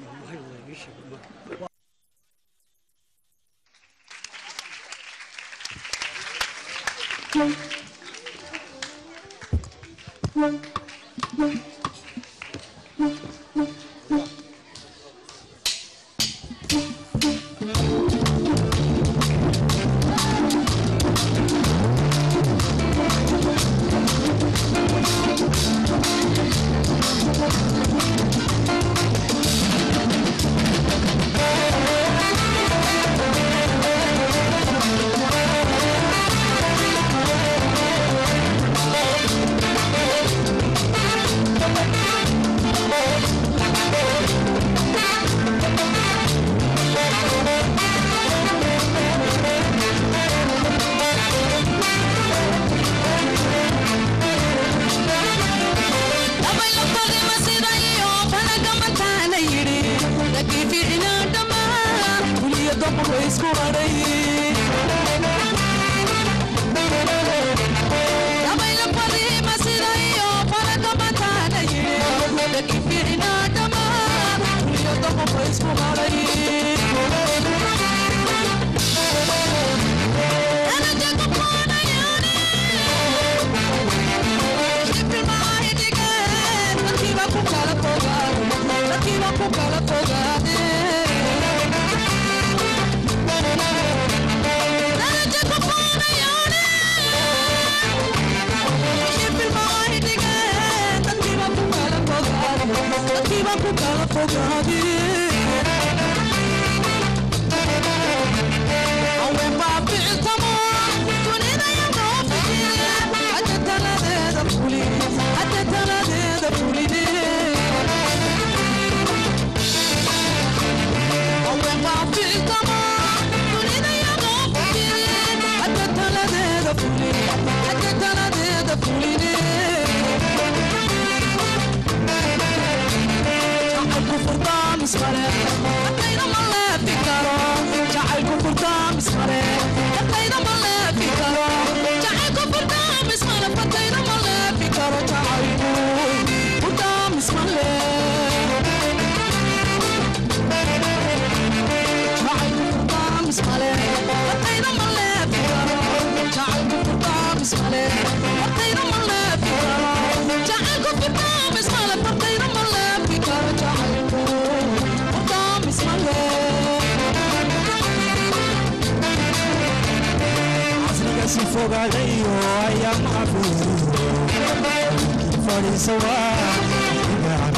casrigaasi fogaadayo ayaa macbuud fadhiisa waa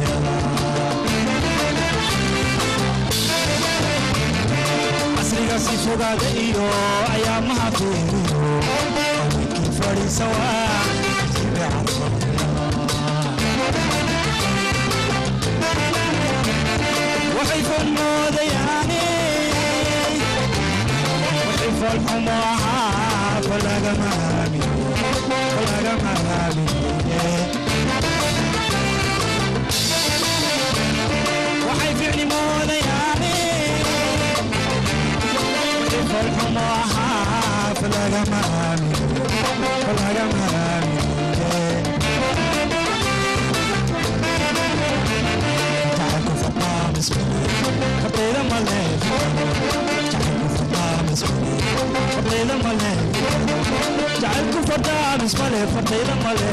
casrigaasi fogaada iyo ayaa mahafiiriyo haweenkii fadhiisa waa waxay fool moodayaane waxay fool xumo ahaa falagama aamin falagama aamine waxay ficni moodayaane waxay fool xumo ahaa falagama aamin falagama aamine jacaylku fadhaa mismale fadhayda male jacaylku fadhaa mismale fadhayda male jacaylku fadhaa mismale fadhayda male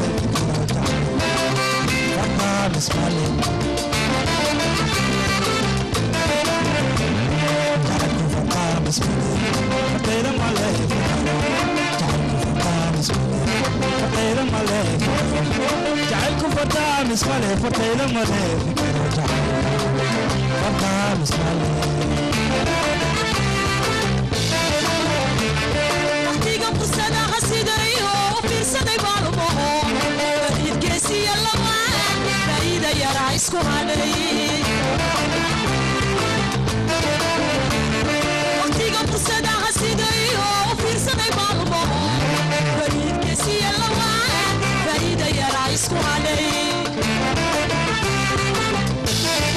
fadhaa mismale jacaylku fadhaa mismale fadhayda male jacaylku fadhaa mismale fadhayda male jacaylku fadhaa mismale fadhayda male fadhaa mismale waqtiga fursada hasidayo u fiirsaday baalmaho bariidgeesiya lama faa'iida yaraa isku hadhay waqtiga fursada hasidayo u fiirsaday baalmaho bariidgeesiya lama faa'iida yaraa isku hadhay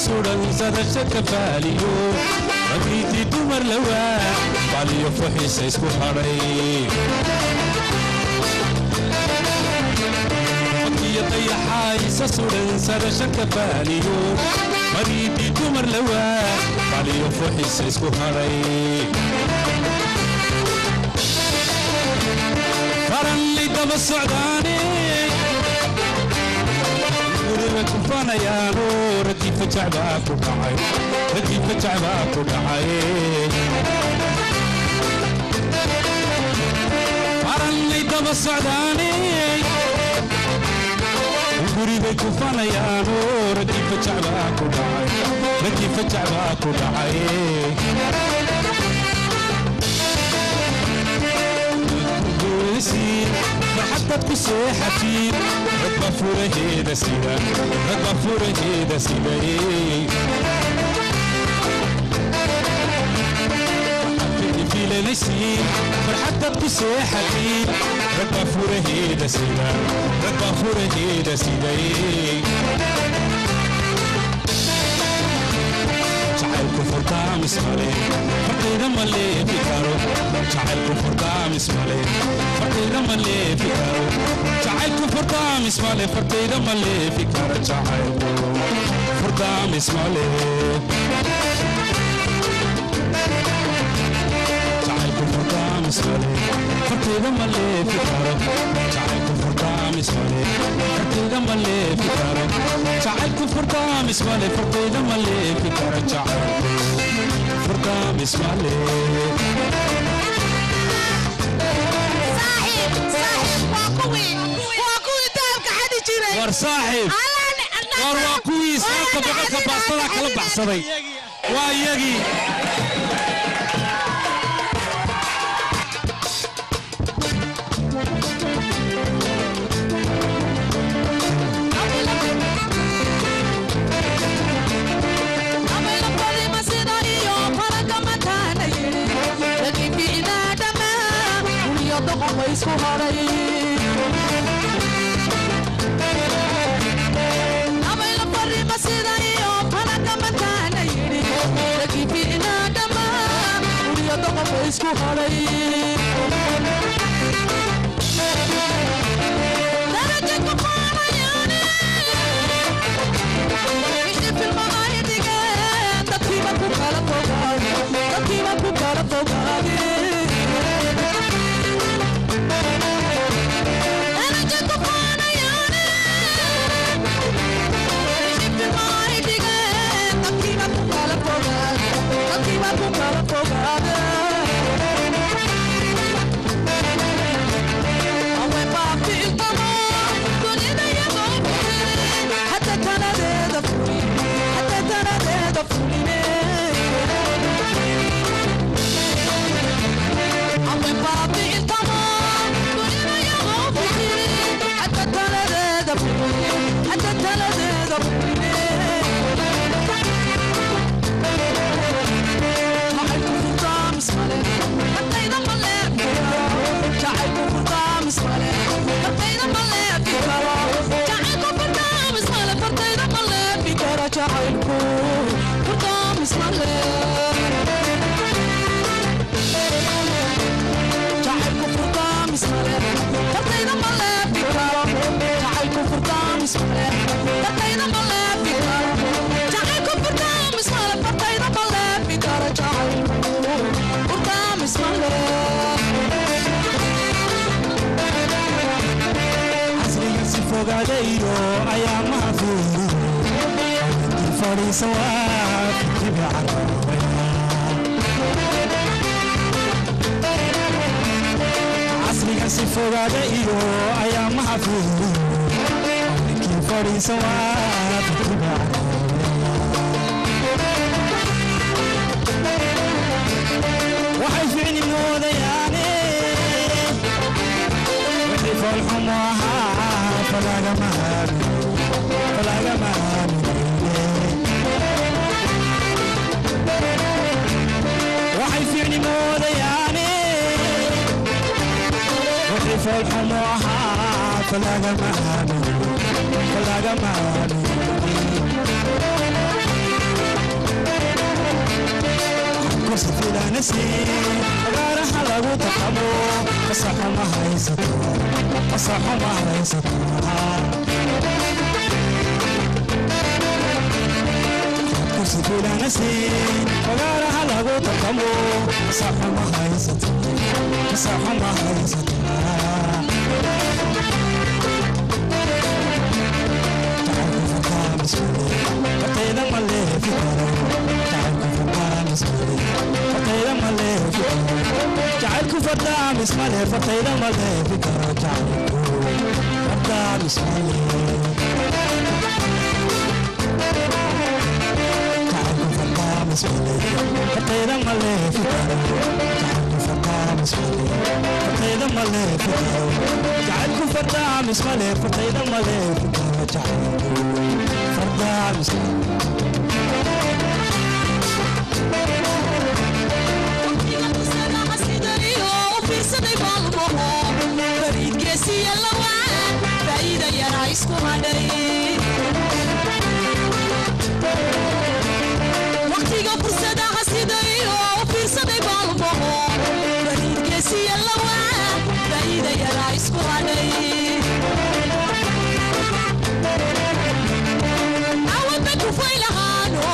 sudan sadashadka faaliyo ragiitii dumar lawaa baliyo fuxiisa isku hadhay iyo dayaxaaysa sudan sadashadka faaliyo mariidii dumar lawaa baliyo fuxiisa isku hadhay farallay daba socdaane guriga kufanayaano raggii fajac baa ku dhacay raggii fajac baa ku dhacay farallay daba socdaane guribay kufanayaano raggii fajac baa ku dhacay raggii fajac baa ku dhacay farxadad ku seexatiin ragba furaheeda sida ragba furaheeda siday filanaysiin farxadad ku seexatiin ragba furaheeda sida ragba furaheeda siday jacaylku furdaamis male fardayda ma leefi karo jacaylku furdaamis male fardayda ma leefi karo jacaylku furdaamis male fardayda ma leefi karo jacaylku furdaamis male jacaylku furdaamis male fardayda ma leefi karo jacaylku furdaamis male fardayda ma leefi karo jacaylku furdaamis male fardayda ma leefi karo jacaylku furdaamis male war saaxiib war waa kuwii saaka boqolka baastada kala baxsaday waa iyagii isku haray abayla farima sida iyo fanaga mataana yidhi lakifiina dhama uriyo doqofa isku haray daraja ku qaanayaane wixii filmaha idhigeen dadkiiba ku kala fogaade dadkiiba ku kala fogaade jacaylku furdaamis male jacaylku furdaamis male fardayda ma leefi karo jacaylku furdaamis male fardayda ma leefi karo jacaylku furdaamis male fardayda ma leefi karo jacaylku furdaamis male casriga si fogaadaydo ayaa mahadfiiri fadhiisa waa fikibi casriga si fogaada iyo ayaa mahadfiiri ninkii fadhiisa waa fikibi waxay ficni moodayaane wixii foolxumo ahaa falagama falagama waxay ficni moodayaane wixii foolxumo ahaa falagama falagama bilaanasiin fagaaraha lagu taqamo fasaxo ma haysato fasaxo ma haysato kursi bilaanasiin fagaaraha lagu taqamo fasaxo ma haysato fasaxo ma haysato fatayda ma leefi karo jacaylku fardaamis male fatayda ma leefi karo jacaylku fardaamis male fatayda ma leefi karo jacaylku fardaamis male jacaylku fardaamis male fatayda ma leefi karo jacaylku fardaamis male fatayda ma leefi karo jacaylku fardaamis male fatayda ma leefi karo jacaylku fardaamis male waqtiga fursadaha sidayo u fiirsaday baalmaho bariidgeesiya lawaa faa'iida yaraa isku hadhay awadda kufay lahaano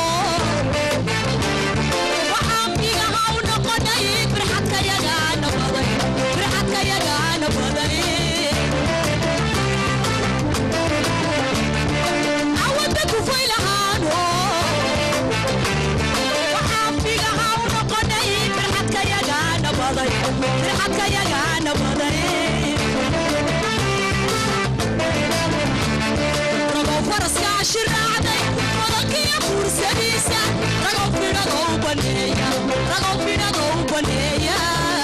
waxaan figaha u noqonay firxadkayagaana baday firxadkayagaana baday awadda kufay lahaano waxaan figaha u noqonay firxadkayagaana baday firxadkayagaana baday ragow faraska ashiraacday odankiya fuursadiisa ragow fidhadoo u baneeya ragow fidhadoo u baneeya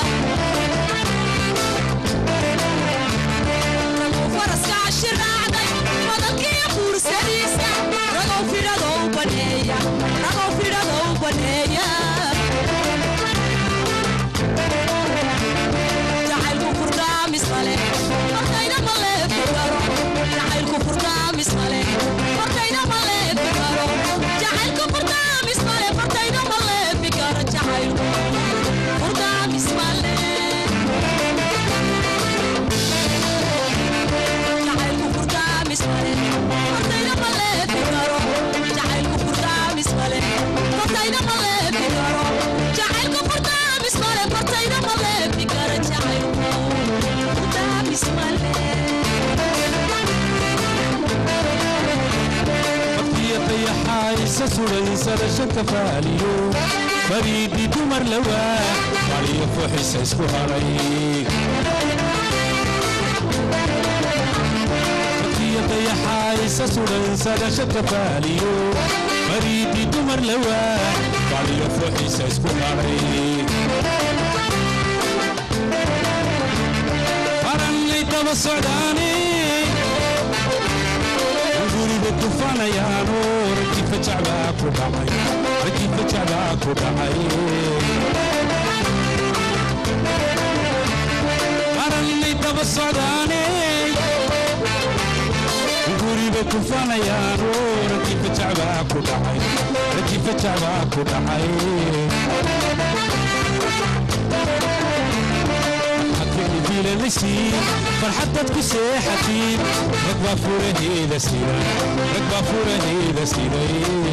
ragow faraska ashiraacday odankiya fuursadiisa ragow fidhadoo u baneeya ragow fidhadoo u baneeya jacaylku furdaamis male hortayna ma leefi karo jacaylku furdaamis male hortayna ma leefi karo jacaylku furdaamis male hortayna ma leefi karo jacaylku furdaamis male jacaylku furdaamis male hortayna ma leefi karo jacaylku furdaamis male hortayna ma leefi karo jacaylku furdaamis male hortayna ma leefi karo jacaylku furdaamis male waqtiya dayaxaysa sudhaysada shanta faaliyo fariidii dumar lawaa mariyo fuxisa isku haray waqtiya dayaxaysa sudhaysada shanta faaliyo fariidii dumar lawaa mariyo fuxisa isku haray farannay daba socdaane guriga dufanayaano rajifa jacbaa ku dhacay rajifa jacbaa ku dhacay qarannay daba socdaane guriga dufanayaano rajifa jacbaa ku dhacay rajifa jacbaa ku dhacay fiilanaysiin farxad dad ku seexatiin rag baa furaheeda siday rag baa furaheeda siday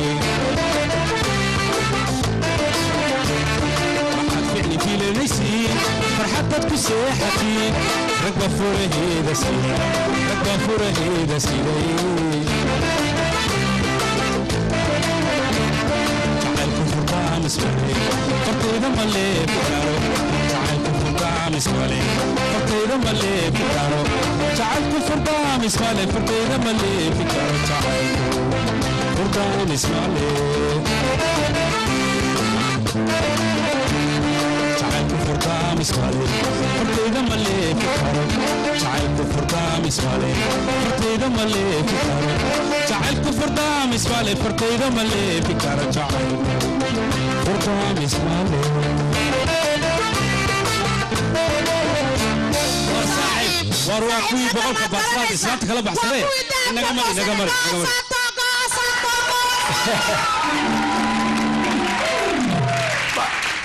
waxaad ficli fiilanaysiin farxad dad ku seexatiin rag baa furaheeda siday rag baa furaheeda siday jacaylku furdaamis male fartayda ma leefi karo jacaylku furdaamis male fartayda ma leefi karo jacaylku furdaamis male fartayda ma leefi karo jacaylku furdaamis male jacaylku furdaamis male fartayda ma leefi karo jacaylku furdaamis male fartayda ma leefi karo jacaylku furdaamis male fartayda ma leefi karo jacaylku furdaamis male war saaxib war waa kuwii boqolka baasbaad islaanta kala baxsadee inaga mari inaga mari inaga mari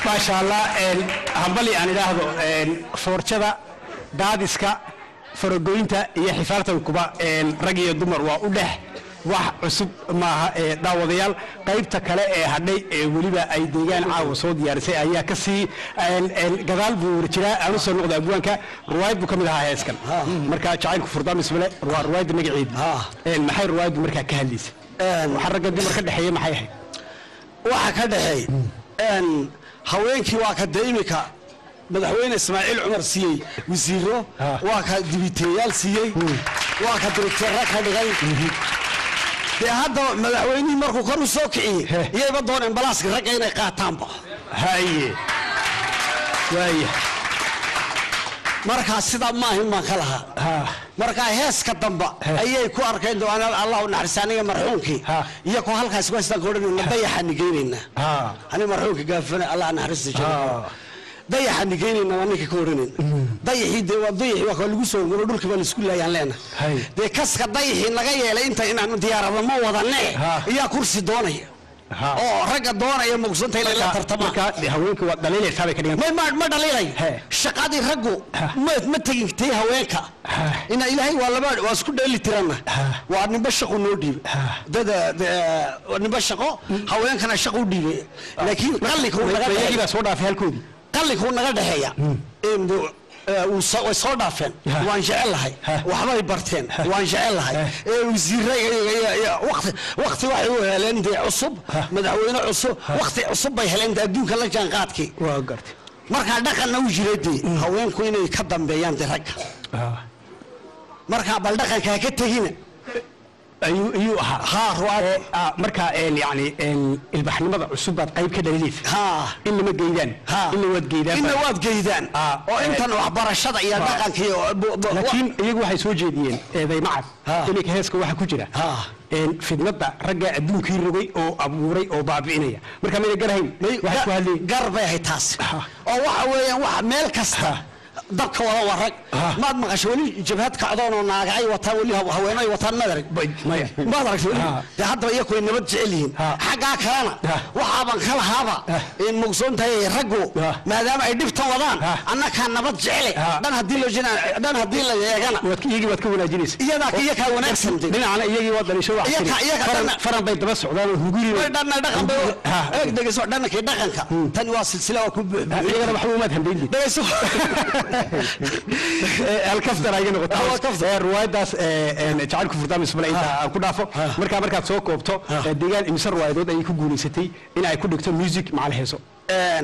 maasha allah een, hambali aan idhaahdo een, foorjada daadiska faragoynta iyo xifaaltankuba een, rag iyo dumar waa u dhex wax cusub maaha ee daawadayaal qaybta kale ee hadhay ee weliba ay deegaan caawa soo diyaarisay ayaa ka sii een, een, gadaal buu warjiraa aan u soo noqda abwaanka ruwaayad buu ka mid ahaa heeskan marka jacaylku furdaan ismale waa ruwaayadda magaceedu Een, maxay ruwaayaddu markaa ka hadlaysay waxa ragga dumar ka dhexeeya maxay ahayd waxa ka dhexeey een, haweenkii waa ka dee imika madaxweyne ismaaciil cumar siiyey wasiiro waa ka dibiteeyaal siiyey waa ka dirigteera ka dhigay dee hadda madaxweynihii markuu kor u soo kiciyey iyayba dooneen balaaska ragga inay qaataanba haye waaya markaa sidaa maahin baan ka lahaa markaa heeska damba ayay ku arkeen doonaan allah u naxariista aniga marxuumkii iyo ko halkaas kuhaystaan ka odhanayna dayaxaani geynaynaa ani marxuumka gaafane allah naxariista jiro dayaxaani geynaynaa waa ninka ka odhanayna dayaxii dee waa dayaxii waa lagu soo guro dhulkii baa laisku laayaan leenahay dee kaska dayaxii naga yeelay inta inaanu diyaarada ma wadane iyaa kursi doonaya oo ragga doonaya mugsanta inay la tartamaan marka haweenka waa dhaliilaysaa bay ka dhigan ma ma- ma dhaliilay shaqadii raggu ma ma tegin tay haweenka ina ilaahay waa laba waa isku dheeli tirana waa nimba shaqo noo dhiibay dada de- nimba shaqo haweenkana shaqo u dhiibay laakiin qallinkuu naga iyagii dhexeeya baa soo dhaafay halkoodii qallinkuu naga dhexeeya Een, de- ee, uu soo- way soo dhaafeen waan jecel lahay waxbay barteen waan jecel lahay ee wasiire waqti waqti waxay u heleen dee cusub madaxweyne cusub waqti cusub bay heleen dee adduunka la jaan qaadkii waa gartay markaa dhaqanna u jira dee haweenku inay ka dambeeyaan dee ragga markaa bal dhaqanka ha ka tegina ayuu ayuu ahaa haa ruwaad Ee, ah, marka een, yacni een, ilbaxnimada cusub baad qayb ka dhaliilaysa haa in lama geydaan haa in la waad geydaan inna baa- waad geydaan Ah, oo eh, intan waxbarashada iyo dhaqanka iyo bu- bu- laakiin iyagu waxay soo jeediyeen eeday macad Ha. iminka heeska waxaa ku jira Ha. een, fidnada ragga adduunkii rogay oo abuuray oo baabi'inaya marka mayna garahayn waxay ku hadlayeen gar bay ahayd taas Ha. oo waxa weeyaan wax meel kasta dabka wada waa rag Ha. maad maqasho weli jabhad kacdoon oo naaga ay wataan weli haw- haweenay wataan madarag maya maad aragtay weli Ha. dee haddaba iyaku ay nabad jecel yihiin Ha. xaggaa kalena Ha. waxaaban ka lahaaba in mugsoon tahay raggu Ha. maadaama ay dhibta wadaan Ha. annakaa nabad jecele Ha. dhan haddii loo jina dhan haddii la eegana waad iyagii waad ka wanaajinaysa iyadaa iyakaa wanaagsan de dhinacana iyagii waa dhalisho wax Iyaga- tiri. iyaga Faran- dhanna- faran bay daba socdaan oo hunguri way dhanna dhaqan bay Ha. eeg dhegeyso dhanankii dhaqanka tani waa silsila waa ku buuxbuuxiyey iyagana waxba umaad hambeyn dhegeyso halkaftar ayga Ah, waa noqota kaftar. ee ruwaayadaas ee, een, jacaylku furdaam ismale inta aan ku dhaafo markaa markaad soo koobto ee, deegaan imise ruwaayadood ayay ku guulaysatay in ay ku dhigto music macal heeso Een,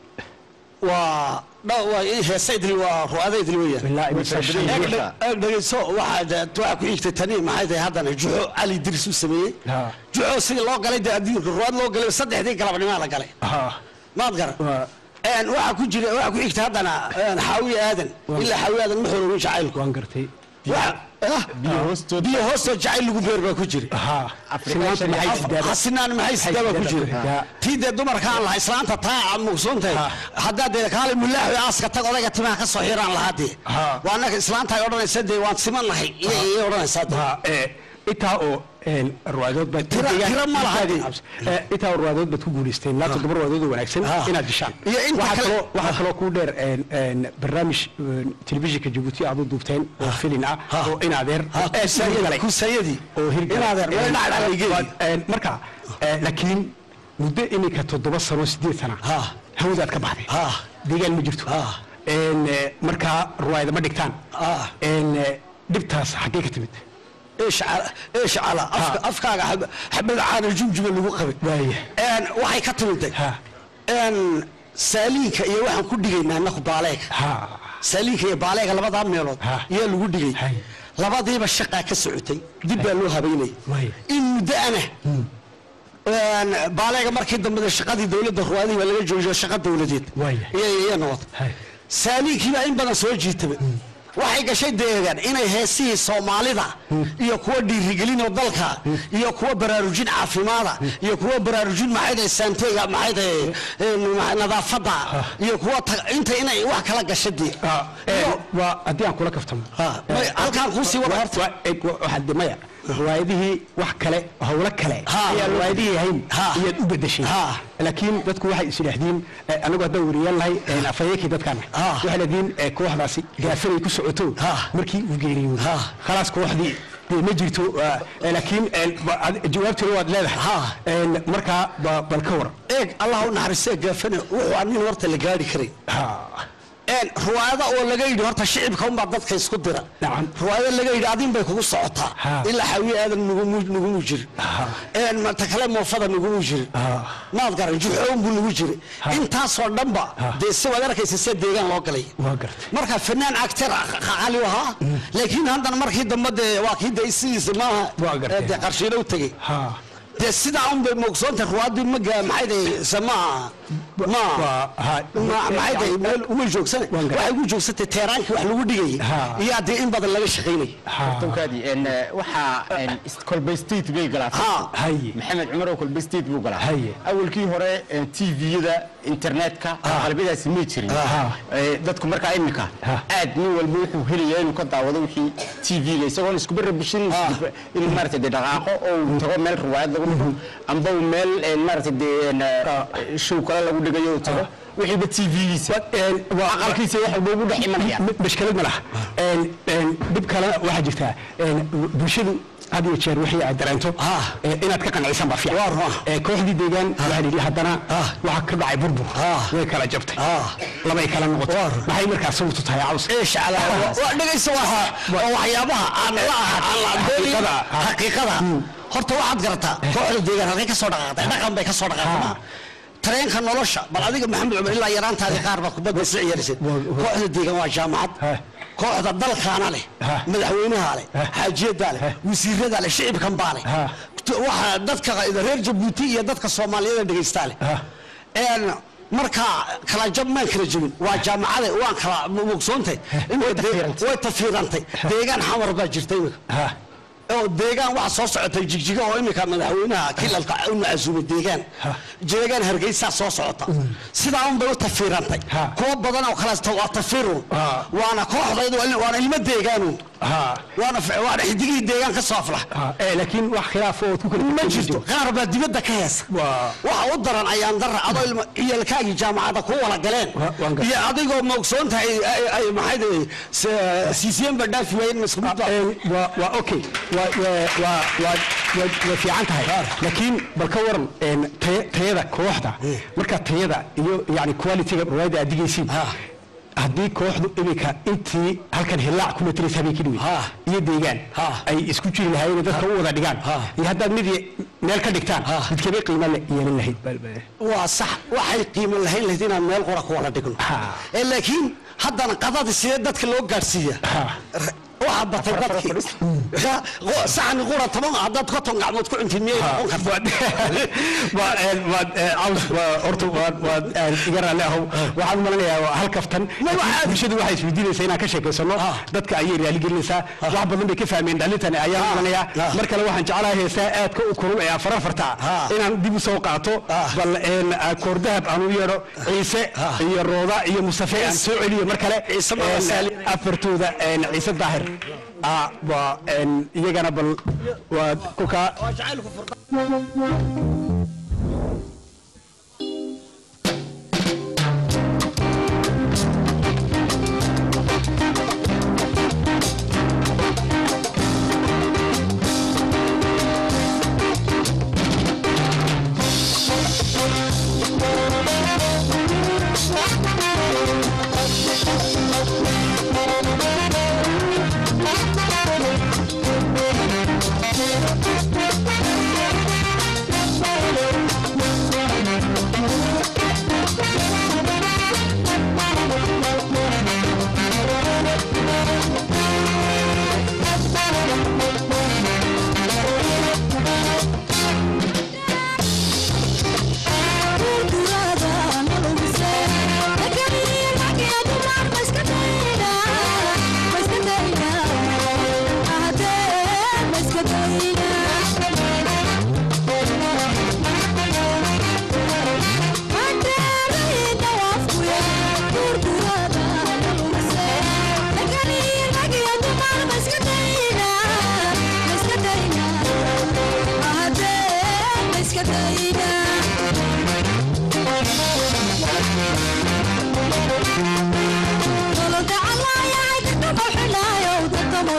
waa dha- waa ii heesaydri waa ru'adaydri weeyaan Ilaa imise shan Eeg jeer. dhe- eeg dhegeyso waxaa de- waxaa ku xigtay tani maxay tahay haddana juxo cali diris u sameeyey Ha. juxo sidii loo galay dee adduunka ruwaad loo galay saddexdii galabnimaa la galay Ha. maad garan Waa- Een, waxaa ku jira waxaa ku xigtay haddana een, xaawiye aadan ilaa xaawiye aadan ma xoroobin jacaylku waan gartay Waxa- ah, biyo hoostood biyo hoostoo jacayl lagu beer baa ku jira ha sinaanta maxay sidaaba xasinaan maxay sidaaba ku jira Ya. tii dee dumarkaan lahaa islaanta taa mugsoontahay haddaa dee kaale mulaaxi aaska tag odayga timaha ka soo xiraan lahaa dee Ha. waa annaga islaanta ay odhanaysa dee waan simannahay iyay iyay odhanaysaa dee Ha, ee, intaa oo een, ruwaayadood baad Tira- deegaan- tira ma laha dee. Ee, intaa oo ruwaayadood baad ku guulaysteen ilaa toddoba ruwaayadood oo wanaagsan Ha. inaad dishaan Iyo inta waxaa kale- kaloo waxaa kaloo kuu dheer een, een, barnaamij een, telefishinka jabuuti aad u duubteen oo filin ah Ha. oo in adeer Ha, oo aad kusayadii- hirgalay. kusayadii oo hirgalay. In adeer, way Een, dhacdhacday waad- een, marka ee, laakiin muddo iminka toddoba sano sideed sana Ha. hawadaad ka baxday Ha. deegaan ma jirto Ha. Een, ee, markaa ruwaayada ma dhigtaan Ha. Een, ee, dhibtaas xaggee ka timid ايش على ايش على أفك افكار حب حبل عاد جمجمه lagu qabay Waaye. een waxay ka timid Ha. een saaliinka iyo waxaan ku dhigaynaa naku baaleeg Ha. saaliinka iyo baaleega labada meelood Ha. ayaa lagu dhigay Hay. labadiiba shaqa ka socotay dib baa loo habeynay Waaye. in muddo ana een baaleega markii dambe shaqadii dawladda ruwaadii baa laga joojiyo shaqa dawladeed Waaye. iyo iyo noqot Hay. saaliinkii baa in badan soo jiitaba waxay gashay deegaan inay heesihii soomaalida iyo kuwa dhiirigelinoo dalka iyo kuwa baraarujin caafimaada iyo kuwa baraarujin maxaydahay saanteyga maxaydahay nadaafadda iyo kuwa ta- inta inay wax kala gashay dee Ah, ee, iyo waa haddii aan kula kaftamo Ha, may- halkaan kuu sii wada horta. Waa- ee, wa- waxaa de maya riwaayadihii wax kale howlo kale Ha. ayaa riwaayadihii ahayn Ha. iyaad u bedeshay Ha. laakiin dadku waxay is idhaahdeen eh, anagu haddaan wariyaan lahay eh, afhayeenkii dadkaana Ha. waxay leediin eh, kooxdaasi gaafanay ku socoto Ha. markii uu geeriyooday Ha. khalaas kooxdii dee ma jirto ah, eh, laakiin eh, ba- ad- jawaabteeda waad leedahay Ha. Eh, markaa ba- bal ka war eeg allah u naxariistee gaafane wuxuu aan nin horta la gaari karay Ha. een ruwaayada oo laga yidhi horta shicibka unbaa dadka isku dira Nacam. ruwaayada laga yidhi adin bay kugu socotaa Ha. ilaa xawiye aadan nugumu nugumu jirin een mata kale moofada nugumu jirin maad garan juxoon buu nugu jiri intaasoo dhanba dee si waad arkaysa see deegaan loo galay waa gartay marka fanaan actor cali ahaa laakiin haddana markii dambe dee waa kii dee sidiisa maaha Waa gartay. ee dee qarshiilo u tegey Ha. dee sidaa un bay moogsoonta ruwaadii maga maxay dahay se maaha ma Waa- ha. ma- maxay dahay meel umay joogsane Waan garan. waxay ugu joogsatay teeraankii wax lagu dhigayay Ha. iyo haddii in badan laga shaqaynayay Tawkaadi, een, eh, waxaa een, is- kolbe state bay galaatay Ha. Haye. maxamed cumar oo kolbe state buu galaa Haye. awalkii hore een, tv-yada internetka qalbyadaasi may jirin Ha. Eh, dadku markaa imika Ha. aad nin walba wuxuu helayaa inuu ka daawado wixii tv-ga isagoon iskuba rabishin inuu maaragtay dee dhaqaaqo oo uu tago meel riwaayad lagu dhigo amba uu meel een, maaragtay dee een, eh, show kale lagu dhigayo uu tago wixiiba tv-giisa aqalkiisa wax walba ugu dhex imanaya M- mashkilad ma laha Een, een, dhib kalena waxaa jirtaa een, bulshadu had iyo jeer wixii aad dareento eh, inaad ka qancisan baa fiican Eh, kooxdii deegaan waxaa la yidhi haddana waxaa ka dhacay burbur way kala jabtay labay kala noqotay maxay markaa sababtu tahay caws ايش على dhegaysa waa waa waxyaabaha aan la aan la Xaqiiqada. xaqiiqada horta waxaad garataa kooxda deegaan halkay ka soo dhaqaaqday dhaqan bay ka soo dhaqaaqday tareenka nolosha bal adiga maxamed cumar ilaa yaraantaadii qaar baad kubadda isla ciyaarisid kooxda deegaan waa jaamacad kooxda dalkaana leh madaxweynaha leh xaajiyadaa leh wasiiradaa leh shicibkan baa leh waxa dadka reer jabuuti iyo dadka soomaaliyeed ee dhegaystaa leh een markaa kala jab maan kala jebin waa jaamacade waan kala mugsoontay way tafiirantay deegaan xamar baa jirta imika oo deegaan waxa soo socotay jigjiga oo imika madaxweynaha kilalka u macasuumay deegaan deegaan hargeysaa soo socota sidaa un bay u tafiirantay kuwa badan oo kaleeto waa tafiirun waana kooxdaydu waana ilmo deegaanun waana waana xidigihii deegaan ka soo aflax laakiin wax khilaaf oo ku kala ma jirto qaar baa dibadda ka heesa waxa u daran ayaan dara adoo ilmo ciyalkaagii jaamacadda ku wala galeen iyo adigoo moogsoon tahay ay maxay dahay siisiyeen baa dhaafi waayeen maskuud waa waa okay waa waa waa waa waa fiican tahay laakiin bal ka waran een, taya- tayada kooxda marka tayada iyo yani qualityga riwaayadda aad digaysiin haddii kooxdu imika intii halkan hilaac ku mataleysa habeenkii dhawey iyo deegaan ay isku jiri lahaayeen oo dadka u wada dhigaan iyo haddaad mid meel ka dhigtaan midkabay qiimo le yeelan lahayd waa sax waxay qiimo lahayn lahayd inaan meel qura ku wada dhigno ee laakiin haddana qadada sidee dadka loo gaadhsiiya waxaa batay dadkii saxni qura toban haddaad konton gacmood ku cuntiin miyay noqon kartaa horta waad iga raalli ahow waxaan malanayaa waa hal kaftan bulshadu waxay isweydiinaysaa inaan ka sheekaysano dadka ayay raaligelinaysaa wax badan bay ka fahmeen dhalintani ayaan malanayaa mar kale waxaan jeclahay heesaa aadka u kulul ee afar afarta inaan dib u soo qaato bal koordahab aan u yeedho ciise iyo rooda iyo mustafe aan soo celiyo mar kale afartooda ciise daahir waa iyagana bal waa kukaa Thank you.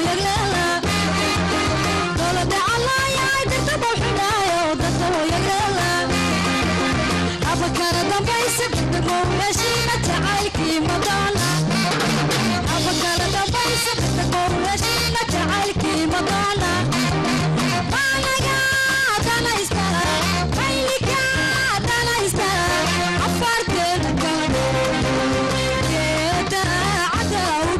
yagleela dowlada calaayay dadka bawxinaayo dadka woo yagleela abakara dambaysa degmo heshiina jacaylkii madonna abakara dambaysa degmo heshiina jacaylkii madonna anaga danaysta mayliga danaysta afarteeda kale geeda cada u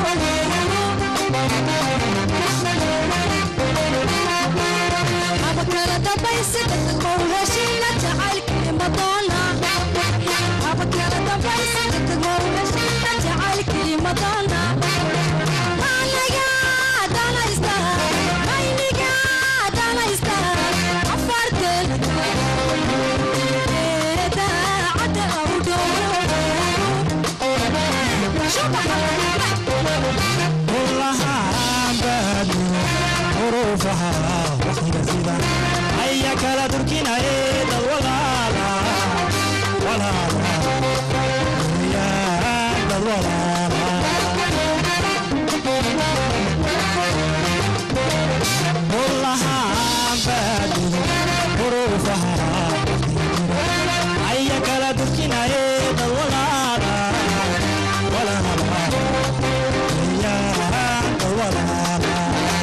dhow abakara dambaysa degmo heshiina jacaylkii madonna abakara dambaysa degmo heshiina jacaylkii madonna anaga danaysta mayliga danaysta afarteeda geeda cada u aya kala durkinaye dad walaala walaala ya dad walaala wallahaan baadiyo huruufaha aya kala durkinaye dad walaala walaala ya dad walaala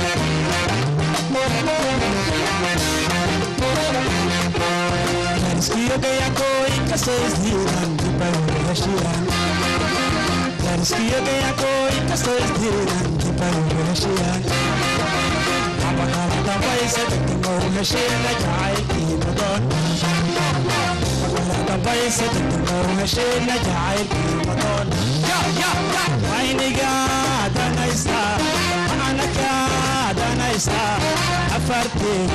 Dariskiyo gayakooyinka soisdiidan dibayheshiyan Dariskiyo gayakooyinka soisdiidan dibayheshiyan Abakala dambaysa degdegmow heshiina jacaylkii madon Abakala dambaysa degdegmow heshiina jacaylkii madon Ayniga danaysta anaka danaysta afarteed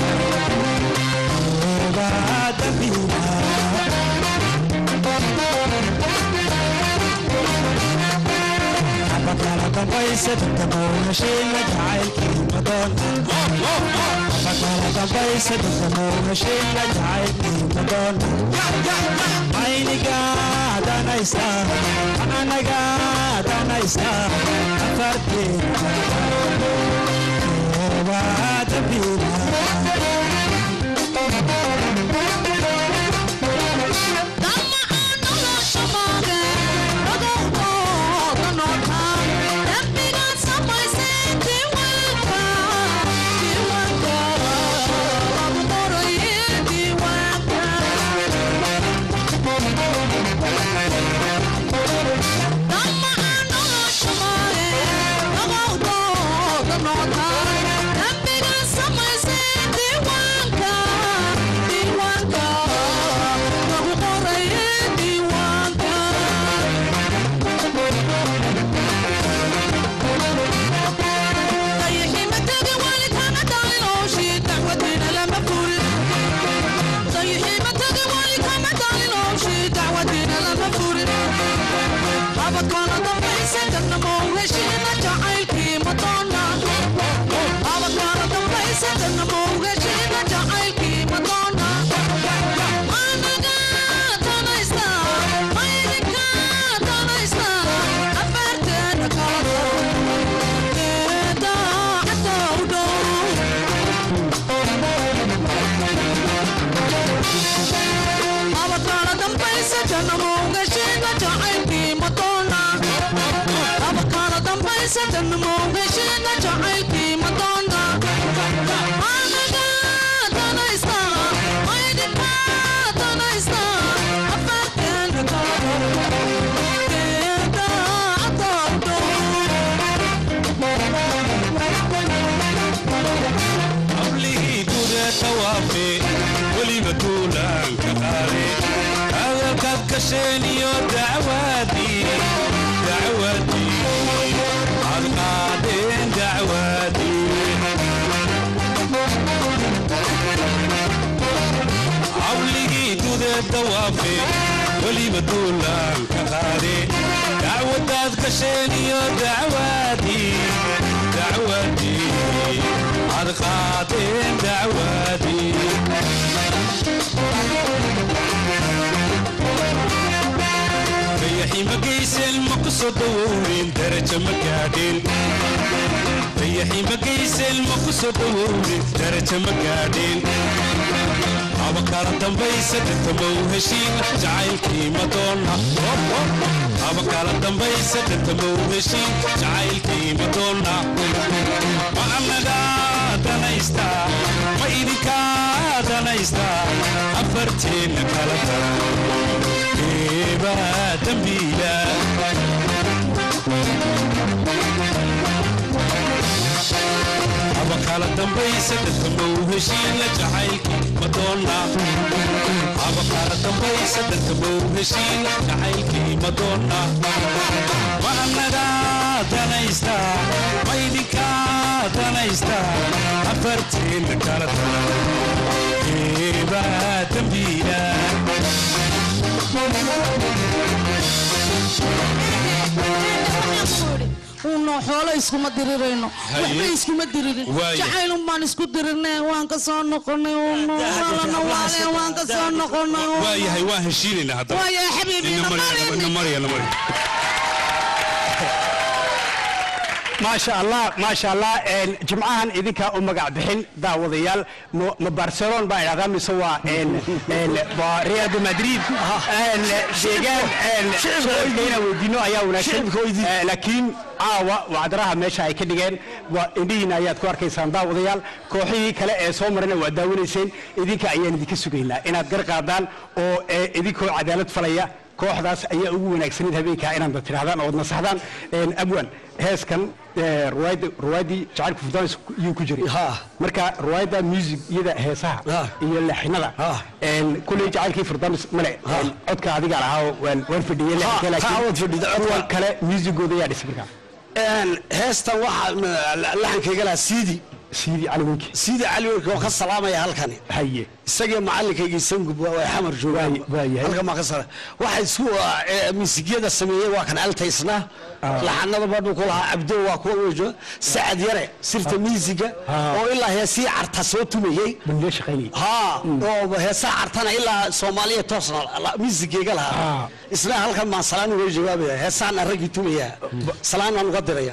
abakala dambaysa degdegmow heshiina jacaylkii madon abakala dambaysa degdegmow heshiina jacaylkii madon ayniga danaysta anaga danaysta afarteed dabina qablihii guda tawaafe weliba duulaanka qaade hadalkaad gasheen iyo dacwaadii dacwaadii aad qaadeen dacwaadii qabligii guda tawaafe weliba duulaanka qaade dacwadaad gasheen iyo dacwaadii dacwaadii aad qaadeen dacwaadii dayaxi ma geysen ma ku soo dawowrin darajo ma gaadhin dayaxii magaysa ilma ku soo dhowowne daraja ma gaadheen aba kala dambaysa dhirta ma u heshiin jacaylkii madoonna aba kala dambaysa dhirta ma u heshiin jacaylkii madoonna ma annaga danaysta ma idinka danaysta afarteenna kala daran eebaa dambiila aba kala dambaysa dadka ma u heshiina jacaylkii madoonna aba kala dambaysa dadka ma u heshiina jacaylkii madoonna ma annaga danaysta ma idinka danaysta afarteenna kala daran eebaa dambiila uno xoolo iskuma dirirayno Haye. waxba iskuma diririn Waaye. jacaylun baan isku dirirnay waan ka soo noqonay uno walana waaleen waan ka soo noqonay uno. waayahay waan heshiinaynaa haddaba waaye xabiibi ina marya ina marya ina marya maasha allah maasha allah een, jimcahan idinkaa u magac bixin daawadayaal ma ma barcelona baa idhahdaa mise waa een, een, waa real de madrid een, deegaan een, shicibka inaan weydiino ayaa wanaagsan Eh, laakiin caawa wacdaraha meesha ay ka dhigeen waa indhihiina ayaad ku arkaysaan daawadayaal kooxihii kale ee soo marana waa daawanayseen idinka ayaan idinka sugaynaa inaad gar qaadaan oo eh, idinkoo cadaalad falaya kooxdaas ayaa ugu wanaagsaneyd habeenkaa inaad tidhahdaan ood nasaxdaan Een, abwan heeskan eh, ruwaayadda- ruwaayaddii jacaylka furdaanis yuu ku jiray Ha. marka ruwaayadda music iyada heesaha Ha. iyo leexinada Ha. Een, kulley jacaylkii furdaanis male Een, codka adiga lahaa oo waan waan fadhiyey leexinka Ha, laakiin ha, waad fadhida, codka. kuwan kale musicooda ayaa dhisay markaa Een, heestan waxaa laxankayga lahaa siidi siidii cali winki siidi cali werki oo ka salaamaya halkani haye isagii macallinkaygii sangub waa xamar joogaan Waay- waayahay. halkan baa ka sala waxa isku eh, miisigyada sameeyey waa kan altaysna laxanada badhu ku lahaa cabdo waa kuwa wejo sacad yare sirta miisiga Ah. oo ilaa heesii carta soo tumayey bandiga shaqaynayay haa oo heesaha cartana ilaa soomaaliya toosna la- miisigayga lahaa Ah. isna halkan baan salaan uga jawaabaya heesahan raggii tumaya salaan baan uga diraya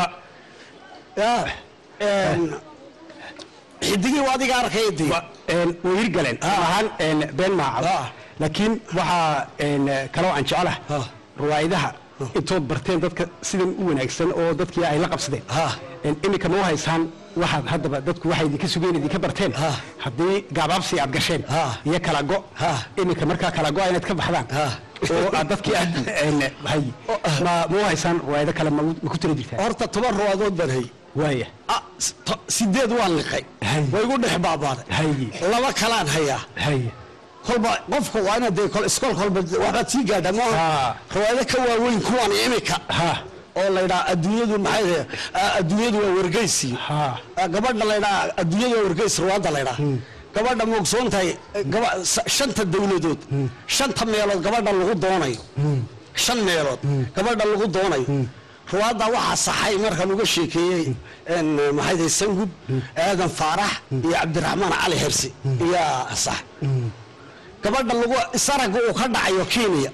ya een, xidigii waa adiga arkaya dee Wa- een, way hirgaleen ahaan een, been maaca Ah. laakiin waxaa een, kaloo aan jecelaha Ah. ruwaayadaha intood barteen dadka sidan u wanaagsan oo dadkii ay la qabsadeen Ah. Een, iminka noo haysaan waxaad haddaba dadku waxay idinka sugeen idinka barteen Ah. haddii gaabaabsi aad gasheen Ah. iyo kala go Ah. iminka markaa kala go inaad ka baxdaan Ah. oo aad dadkii aad een, hay ma ma u haysaan ruwaayado kale ma ma ku tira jirtaan horta toban ruwaadood baan hay waaya Ah, s- to- sideed waan liqay Hay. way igu dhex baabaaday Hay. laba kalaan hayaa hay kolba qofka waa inaad dee kol- iskool kolba waxbaad sii gaadha Ah. maaha ruwaayado ka waaweyn kuwan imika ha oo laydhaa adduunyadu maxay tahay ah, adduunyadu waa wargeysi Ha. Ah, gabadha laydhaa adduunyadu waa wargeys ruwaadda laydhaa gabadha ma ogsoon tahay eh, gaba- sa- shanta dawladood shanta meelood gabadha lagu doonayo shan meelood gabadha lagu doonayo ruwaadda waxaa saxay markaan uga sheekeeyey en, maxay tahay sangub aadan faarax iyo cabdiraxmaan cali hersi iyaa sax gabadha lagu isaraga uu ka dhacayo kenya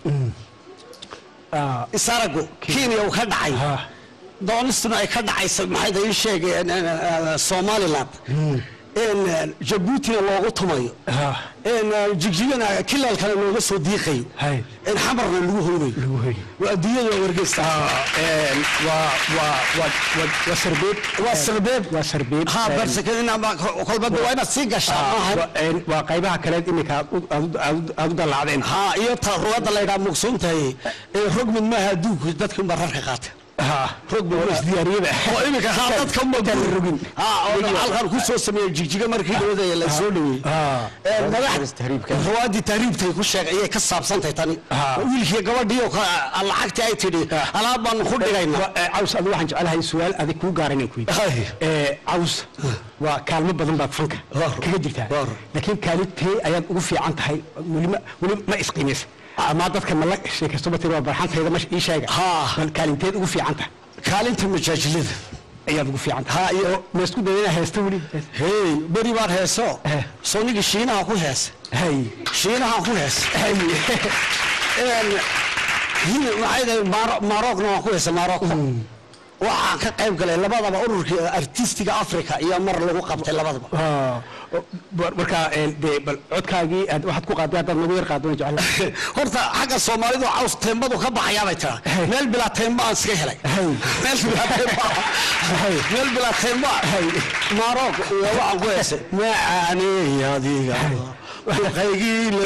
ah, isaragu kenya uu ka dhacay ha doonistuna ay ka dhacaysa maxay tahay ii sheegeen somaliland in jabuutina loogu tumayo ha in jigjigana kilaalkana looga soo diiqayo hay in xamarna lagu hoynayo lagu hoy waa adduunyada waa wargeysta een, waa waa waa waa waa sarbeeb waa sarbeeb waa sarbeeb ha een, barsakedina kolba waa inaad sii gashaa ah, maaha waa- een, waa qaybaha kaleed iminka aad u- aad u- aad u- aad u dalaacdeen ha iyo ta ruwadda laydhaa mugsoon tahay ee rogmid maaha adduunku dadkan baa rarka qaata ha rogmid oo maaha. isdiyaariyada oo iminka ha dadka ma Intaan la rogin ha oo halkan ku soo sameeyey jigjiga markii dhawada la soo dhaweeyey Ah. Ee, Ruwaadii madax tahriibka. ruwaadii tahriibtay ku sheegay ayay ka saabsantahay tani Ah. wiilkii gabadhii oo ka- lacagtii ay tidhi alaab baan ku dhigaynaa Waa, ee, caws adigu waxaan jecelahay su-aal adig kuu gaara inaan ku Hay. weydiiyo Ee, caws waa kaalmo badan baad fanka Waar. kaga jirtaa Waar. laakiin kaalintee ayaad ugu fiican tahay weli ma weli ma isqiimaysa ama dadka ma la sheekaysto batiri waa barxantayda ma ii sheega Ha. bal kaalinteed ugu fiican tahay kaalinta majaajilada ayaad ugu fiican tahay Ha, iyo- ma isku dayda inaa heesta weli hey beri baan heeso Eh. soonigii shiinaha ku heesa hay shiinaha ku heesa hay Een, hin- maxay tahay Maro- marookna waan ku heesa marooko waxaan ka qayb galay labadaba ururkii artistiga africa iyo mar lagu qabtay labadaba Ah, mar- marka een, dee bal codkaagii aad waxaad ku qaaday haddaad nagu yar qaadona jecla horta xagga soomaalidu caws teembadu ka baxayaa bay tiraa Hey. meel bilaa teemba aan iska helay Hey. meel bilaa teemba Hey. meel bilaa teemba maroog iyo waxaan ku heesay macaaney adiga duqaygii le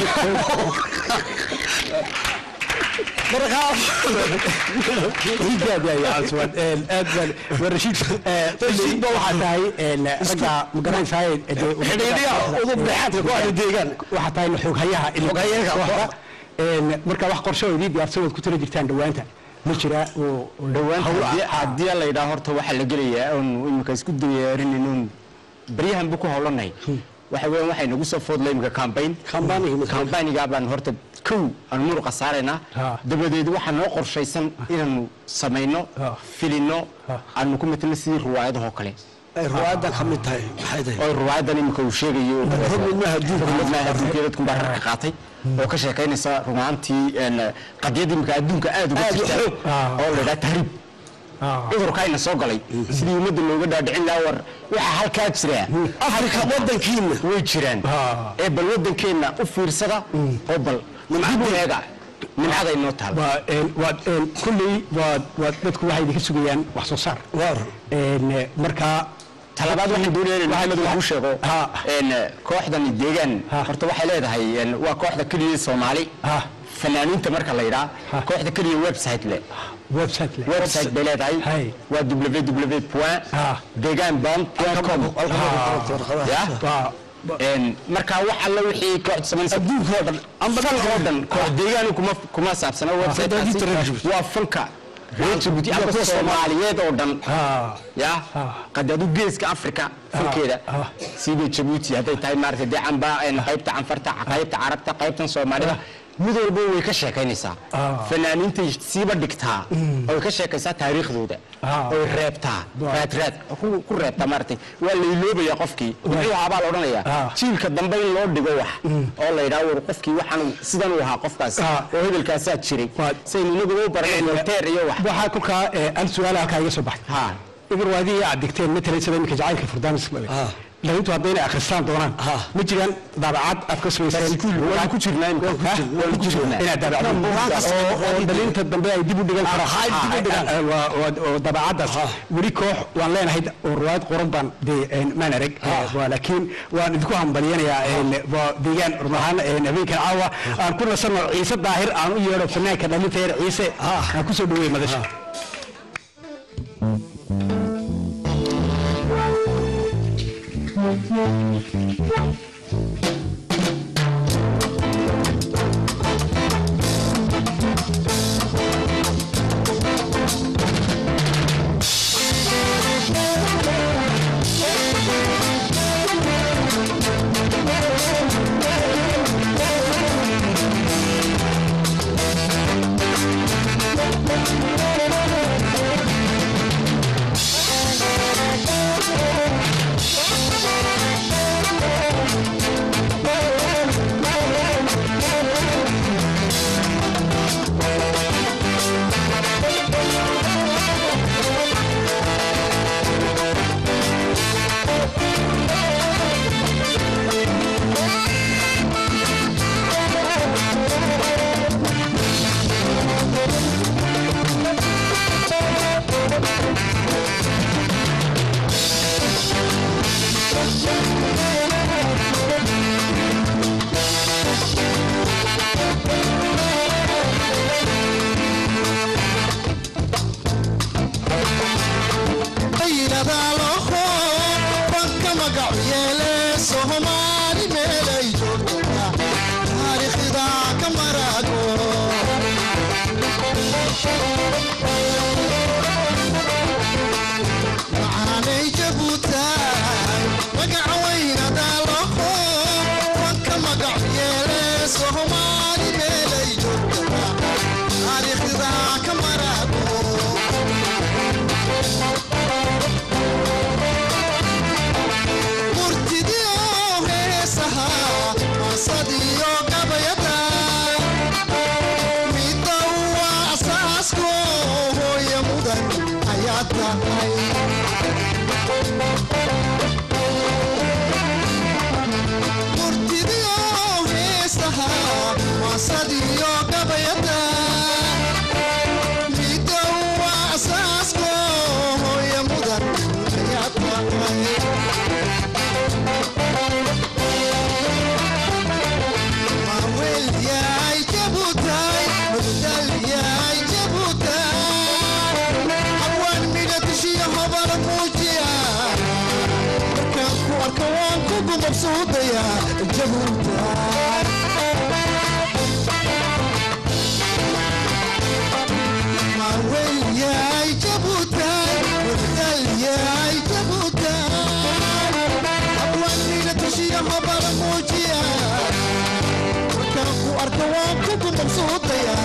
markaa aad yahay caswan een, aad baan waa rashiid eh, Rashiid baa waxaa tahay een, ragga magaranaysaa xidhiidhiya udub dhexaadka kooxda deegaan waxaa tahay xooghayaha Xooghayaha kooxda Een, marka wax qorshe oo idii diyaarsan waad ku tala jirtaan dhawaanta ma jira oo oo dhawaanta hawl haddii- ah. haddii la yidhaha horta waxaa la gelayaa oon imika isku diyaarinayno oon baryahan bu ku howlanahay waxa weeyaan waxay nagu soo foodlay imika campaign Campaign-iga. campaigniga baan horta kow aan muruqa saaraynaa Ha. dabadeed waxaa noo qorshaysan inaanu samayno Ha. filino Ha. aanu ku matalo sidii ruwaayadahoo kale ay ruwaayaddan ka mid tahay maxay tahay oo ruwaayadan imika uu sheegayo Rugmadmaha adduunka. rugmadmaha adduunka dadku baa rarka qaatay oo ka sheekaynaysa rumaantii een, qadiyad imika adduunka aad uga Aad u jirta xoog. oo la yidhaha tahriib Ah. cudurkaayna soo galay sidii ummadda looga dhaadhicin lahaa war waxaa halkaa jira afrika wadankiina way jiraan Ah. ee bal wadankeenna u fiirsada oo bal dib u eega nimcaday noo taal waa een, waad een, kulley waad waad dadku waxay idinka sugayaan wax soo saar waar Een, eh, marka talabaad waxaan doonaya in maxamed uu kuu sheego Ha. een, kooxdani deegaan Ha. horta waxay leedahay een, waa kooxda keliya soomaali Ha. fanaaniinta marka la yidhaa Ha. kooxda keliya website leh website leh. website bay leedahay Hay. waa www Ha. deegaan band com ya Waa- Een, marka wax alla wixii kooxda samaynaysa adduunka oo dhan amba dalka oo dhan koox deegaani kuma kuma saabsana website waa fanka reer Djibouti amba kuwa soomaaliyeed oo dhan Ah. ya Ah. qad adu geeska afrika fankeeda ah. sida Djibouti hadday tahay maaragtay dee amba een, qaybta canfarta qaybta carabta qaybtan soomaalida mid walba way ka sheekaynaysaa Ah. fanaaniintay siiba dhigtaa oo ka sheekaysaa taariikhdooda Ah. oo reebtaa Waa. raad raad ku ku reebtaa maaragtay waa la iloobaya qofkii muxuu ahaa baa la odhanayaa Ah. jiilka dambe in loo dhigo wax oo la yidhaha war qofkii waxaan sidan uu ahaa qofkaas Ah. oo hebelkaasaa jiray Waa. saynu inagu u baranay voltaire iyo wax waxaa kolkaa eh, hal su-aal halkaa iga soo baxay ha igur waadii aad digteen matalan sida iminka jacaylka furdaamis dhalintu haddayna akhristaan doonaan ma jiraan daabacad aad ka samayseen waan ku jirnaa imika waan ku jirnaa inaad daabacdo oo oo dhalinta dambe ay dib u dhigan karaan dib u dhigaan. Ah, waa- waa- oo daabacadaas weli koox waan leenahay oo riwaayad qoran baan dee een, maan arag Eh, waa laakiin waan idinku hambalyanayaa een, waa deegaan run ahaan een, habeenkan caawa aan ku nasanno ciise daahir aan u yeedho fanaanka dhalinta yar ciise aan kusoo dhaweey madasha Midda waa asaasko mabsuudaya jabuuta mawelyaay jabuuta wadalyaay jabuuta abwaankiina tushiya mabala muujiya markaan ku arka waan kugu mabsuudaya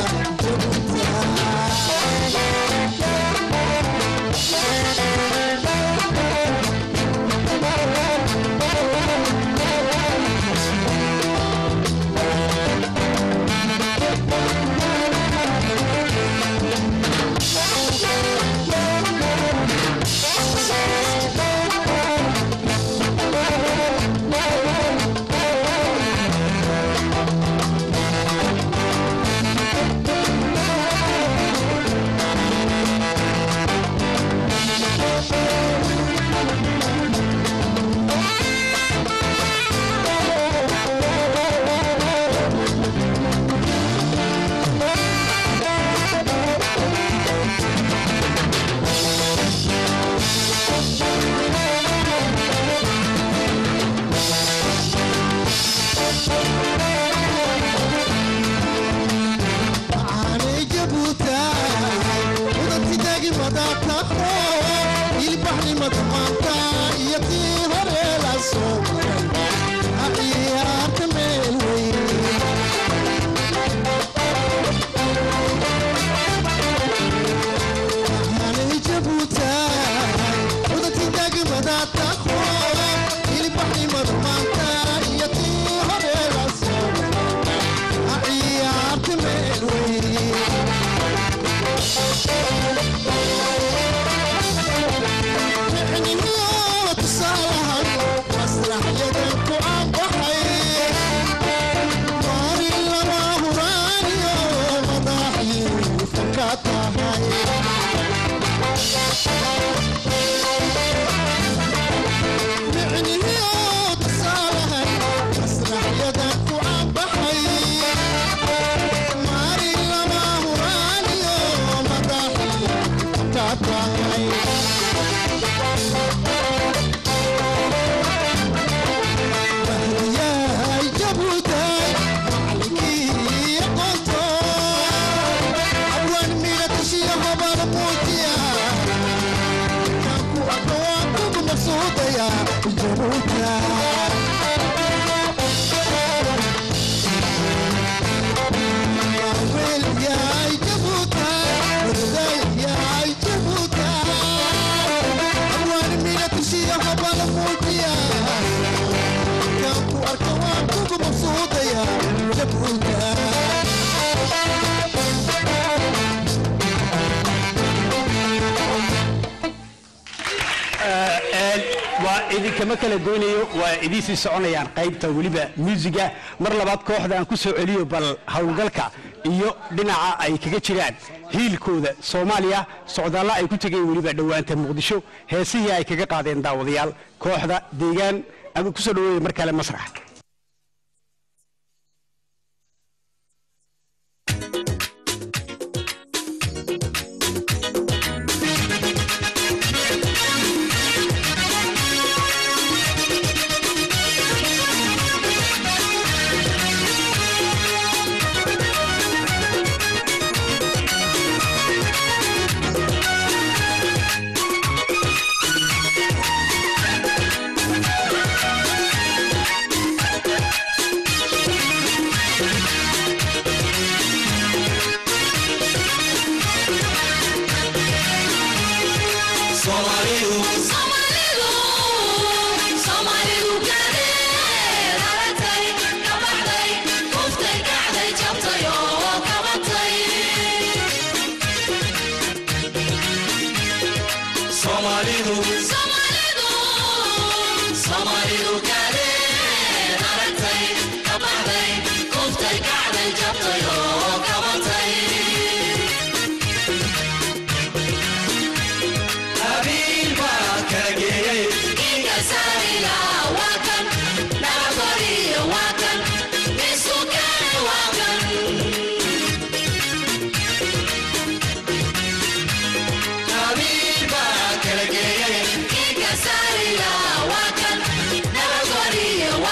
aanay jabuuta udantidaagi madataho ilbaxnimada maanta iyo tii hore la soo maray ciyaarta meel weyn aanay jabuuta udantidaagi madataho ilbaxnimada maanta iyo tii hore la soo maray ciyaarta meel weyn waa idinkama kala goynayo waa idiin sii soconayaan qaybta weliba muusiga mar labaad kooxda aan ku soo celiyo bal howlgalka iyo dhinaca ay kaga jiraan hiilkooda soomaaliya socdaalla ay ku tegeen weliba dhowaanta muqdisho heesihii ay kaga qaadeen daawadayaal kooxda deegaan ama ku soo dhaweeya mar kale masrax Habiba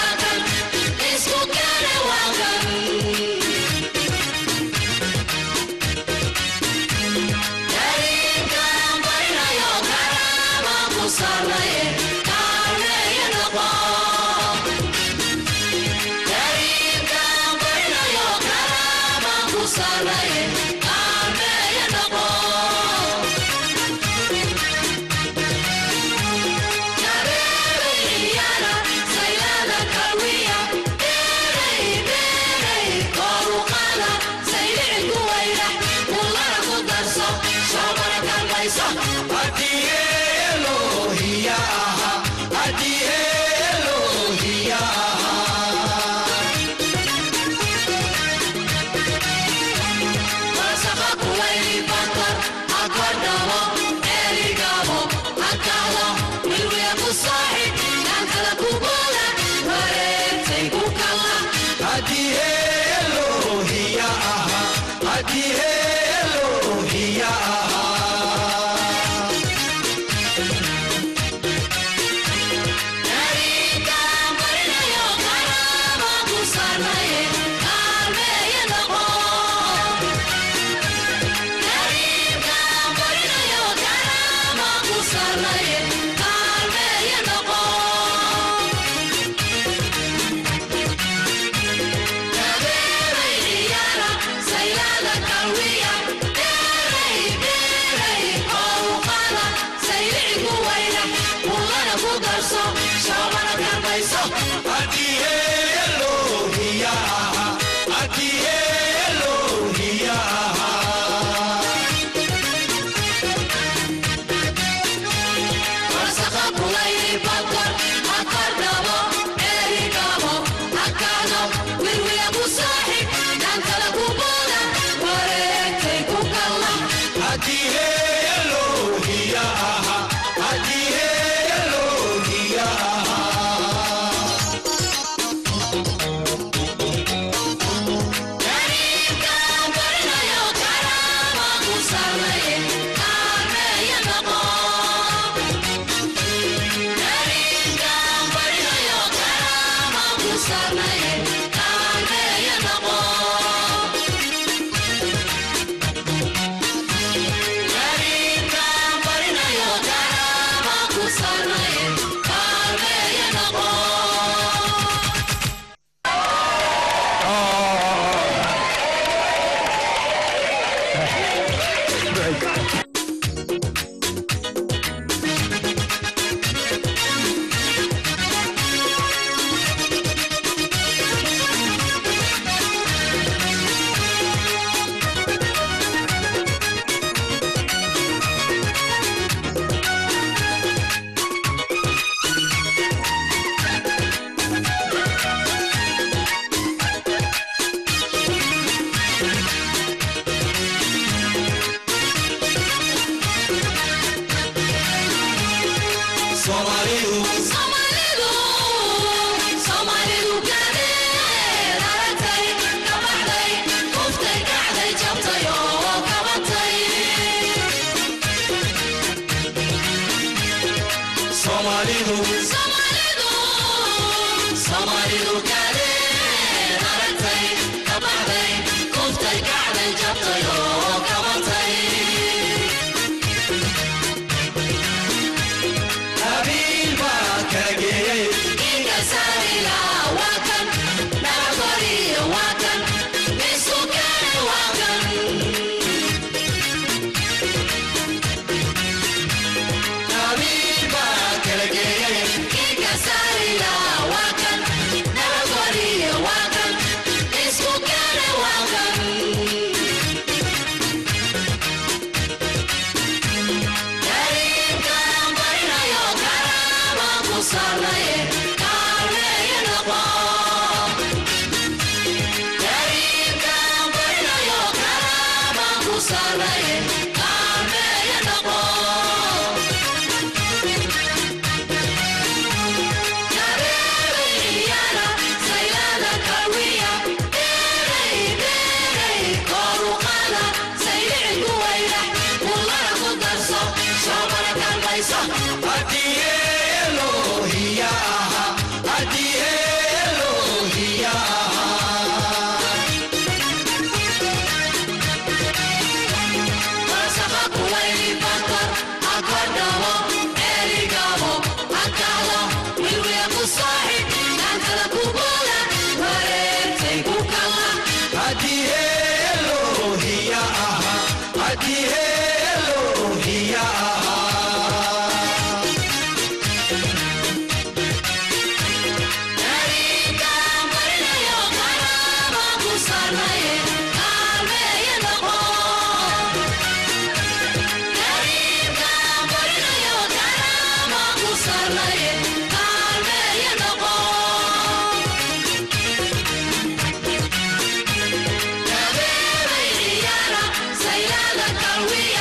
Sailada Calvia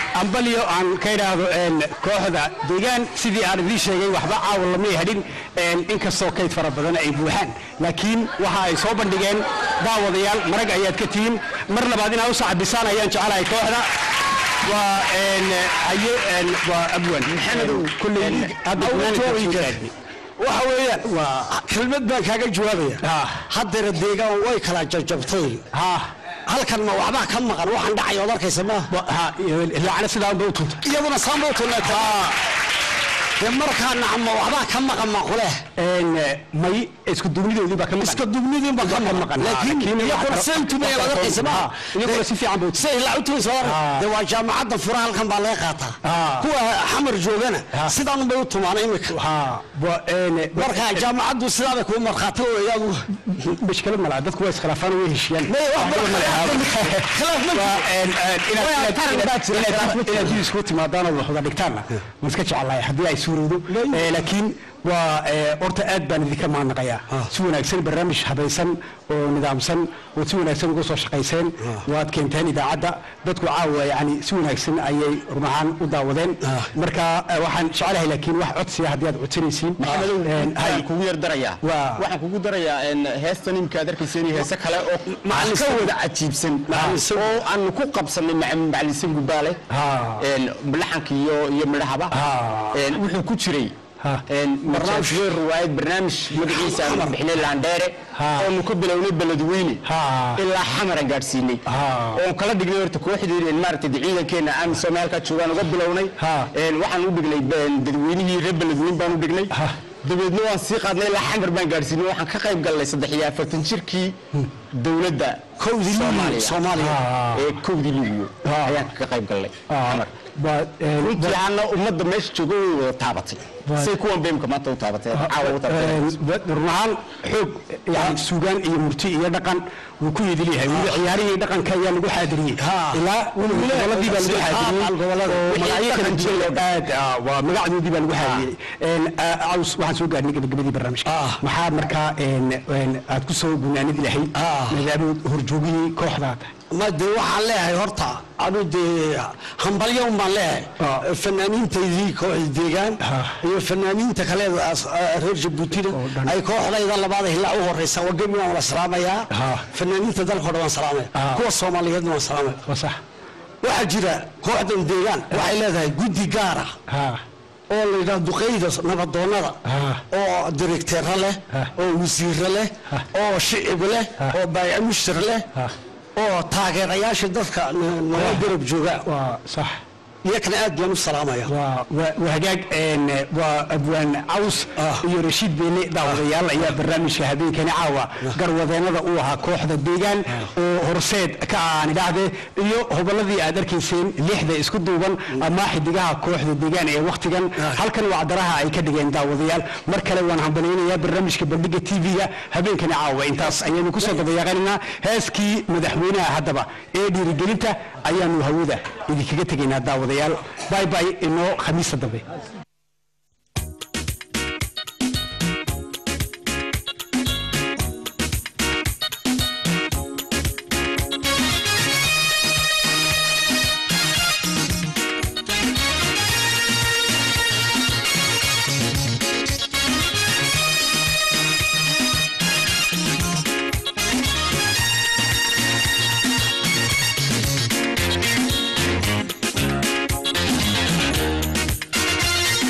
ambalyo aan ka idhaahdo een, kooxda deegaan sidii aan idiin sheegay waxba caawa lamay hadhin een, inkastoo kayd fara badan ay buuxaan laakiin waxa ay soo bandhigeen daawadayaal marag ayaad ka tihiin mar labaad inaad u sacabisaan ayaan jecelahay kooxda waa een, haye een, waa abwan maxamedow kulley hadda gunaanadka soo gaadhnay. waxa weeyaan kelmad baan kaaga jawaabaya haddana deegaan way kala jabjabtay halkan ma waxbaa ka maqan waxaan dhacay ood arkaysa ma lacana sidaanba u tunta iyaduna saanba u tunata dee markaa nacma waxbaa ka maqan ma kuleh may isku dugnidoodii baa ka maqan iska dugnidiin baa ka maqan laakiin iyaguna say tumaya laga arkaysa ma iyaguna si fiican bay say la u tumaysa dee waa jaamacadda fura halkan baa laga qaataa kuwa xamar joogana sidaan bay u tumaana imika marka jaamacaddu sidaa bay kuu markhaati oo iyagu mashkilo malaha dadku waa iskhilaafaan way heshiiyaan inaad dib isku timaadaan oo waxwada dhigtaanna waan iska jecelahay haddii ay suurowdo Eh, laakiin waa eh, horta aad baan idinka mahadnaqayaa si wanaagsan barnaamij habaysan oo nidaamsan oo si wanaagsan uga soo shaqayseen waad keenteen idaacadda dadku caawa yani si wanaagsan ayay run ahaan u daawadeen marka eh, waxaan jecelahay laakiin wax codsiya haddii aad codsanaysiin maxamedow waxaan kugu yar darayaa waxaan kugu darayaa een, heestan imika aad arkaysa inay heese kale oo ka wada cajiibsan oo aan ku qabsanay maca- macalin gubaale een, laxanka iyo iyo midhahaba een, wuxuu ku jiray een, barnaamij weyn riwaayad barnaamij magaciisa aan bixinay laandheere oonu ka bilownay beledweyne ilaa xamara gaadhsiinay oon kala dhignay horta kooxdii maaragtay ciidankeena aan soomaalka joogaan uga bilownay een, waxaan u dhignay een, dadweynihii reer beledweyne baan u dhignay dabeedna waan sii qaadnay ilaa xamar baan gaadhsiinay waxaan ka qayb galnay saddex iyo afartan jirkii dowladda Kowdii Liibiya, Soomaaliya. ee kowdii liibiyo ayaan ka qayb galnay xamar runtii aana ummadda meesha jooga way wada taabatay say kuwan beemka maanta u taabatay caawa u taabatay run ahaan xoog yani suugaan iyo murti iyo dhaqan wuu ku yidil yahay weli ciyaarihii dhaqanka ayaa lagu xaadiriyey ilaa goboladii baa lagu xaadiriyey oo magacyo kala duwan aad ah, waa magacdoodii baa lagu xaadiriyey Een, ah, caws waxaan soo gaarnay gabagabadii barnaamijka maxaa markaa een, een, aad ku soo gunaanadi lahayd maadaama horjoogihii kooxdaada ma dee waxaan leeyahay horta anu dee hambalyo un baan leeyahay fanaaniintaydii kooxda deegaan iyo fanaaniinta kale as- reer jabuutina ay kooxdayda labaada hilaa u horeysa waa gebi waan wala salaamayaa fanaaniinta dalka o dhan waan salaamaya kuwa soomaaliyeedna waan salaamaya waxaa jira kooxdan deegaan waxay leedahay guddi gaara oo la yidhaha duqeyda nabadoonnada oo direkteero leh oo wasiiro leh oo shicib leh oo baayac mushtar leh oo taageerayaasha dadka n- nala garab jooga sax iyakana aad baan u salaamaya waa waa hagaag een, waa abwaan caws iyo rashiid beene daawadayaal ayaa barnaamijka habeenkani caawa garwadeenada u ahaa kooxda deegaan oo horseed ka aan idhaahdee iyo hobolladii aad arkayseen lixda isku duuban ama xidigaha kooxda deegaan ee wakhtigan halkan wacdaraha ay ka dhigeen daawadayaal mar kale waan hambalyaynayaa barnaamijka bandhiga tv-ga habeenkani caawa intaas ayaynu kusoo dabayaaqanaynaa heeskii madaxweynaha haddaba ee dhiirigelinta ayaanu hawada idinkaga tegaynaa daawadayaal bay bay inoo khamiista dambe Thank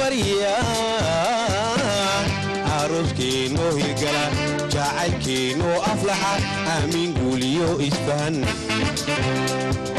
baryaan arooskeenoo hirgala jacaylkeenoo aflaxa aamiin guuliyo isfahan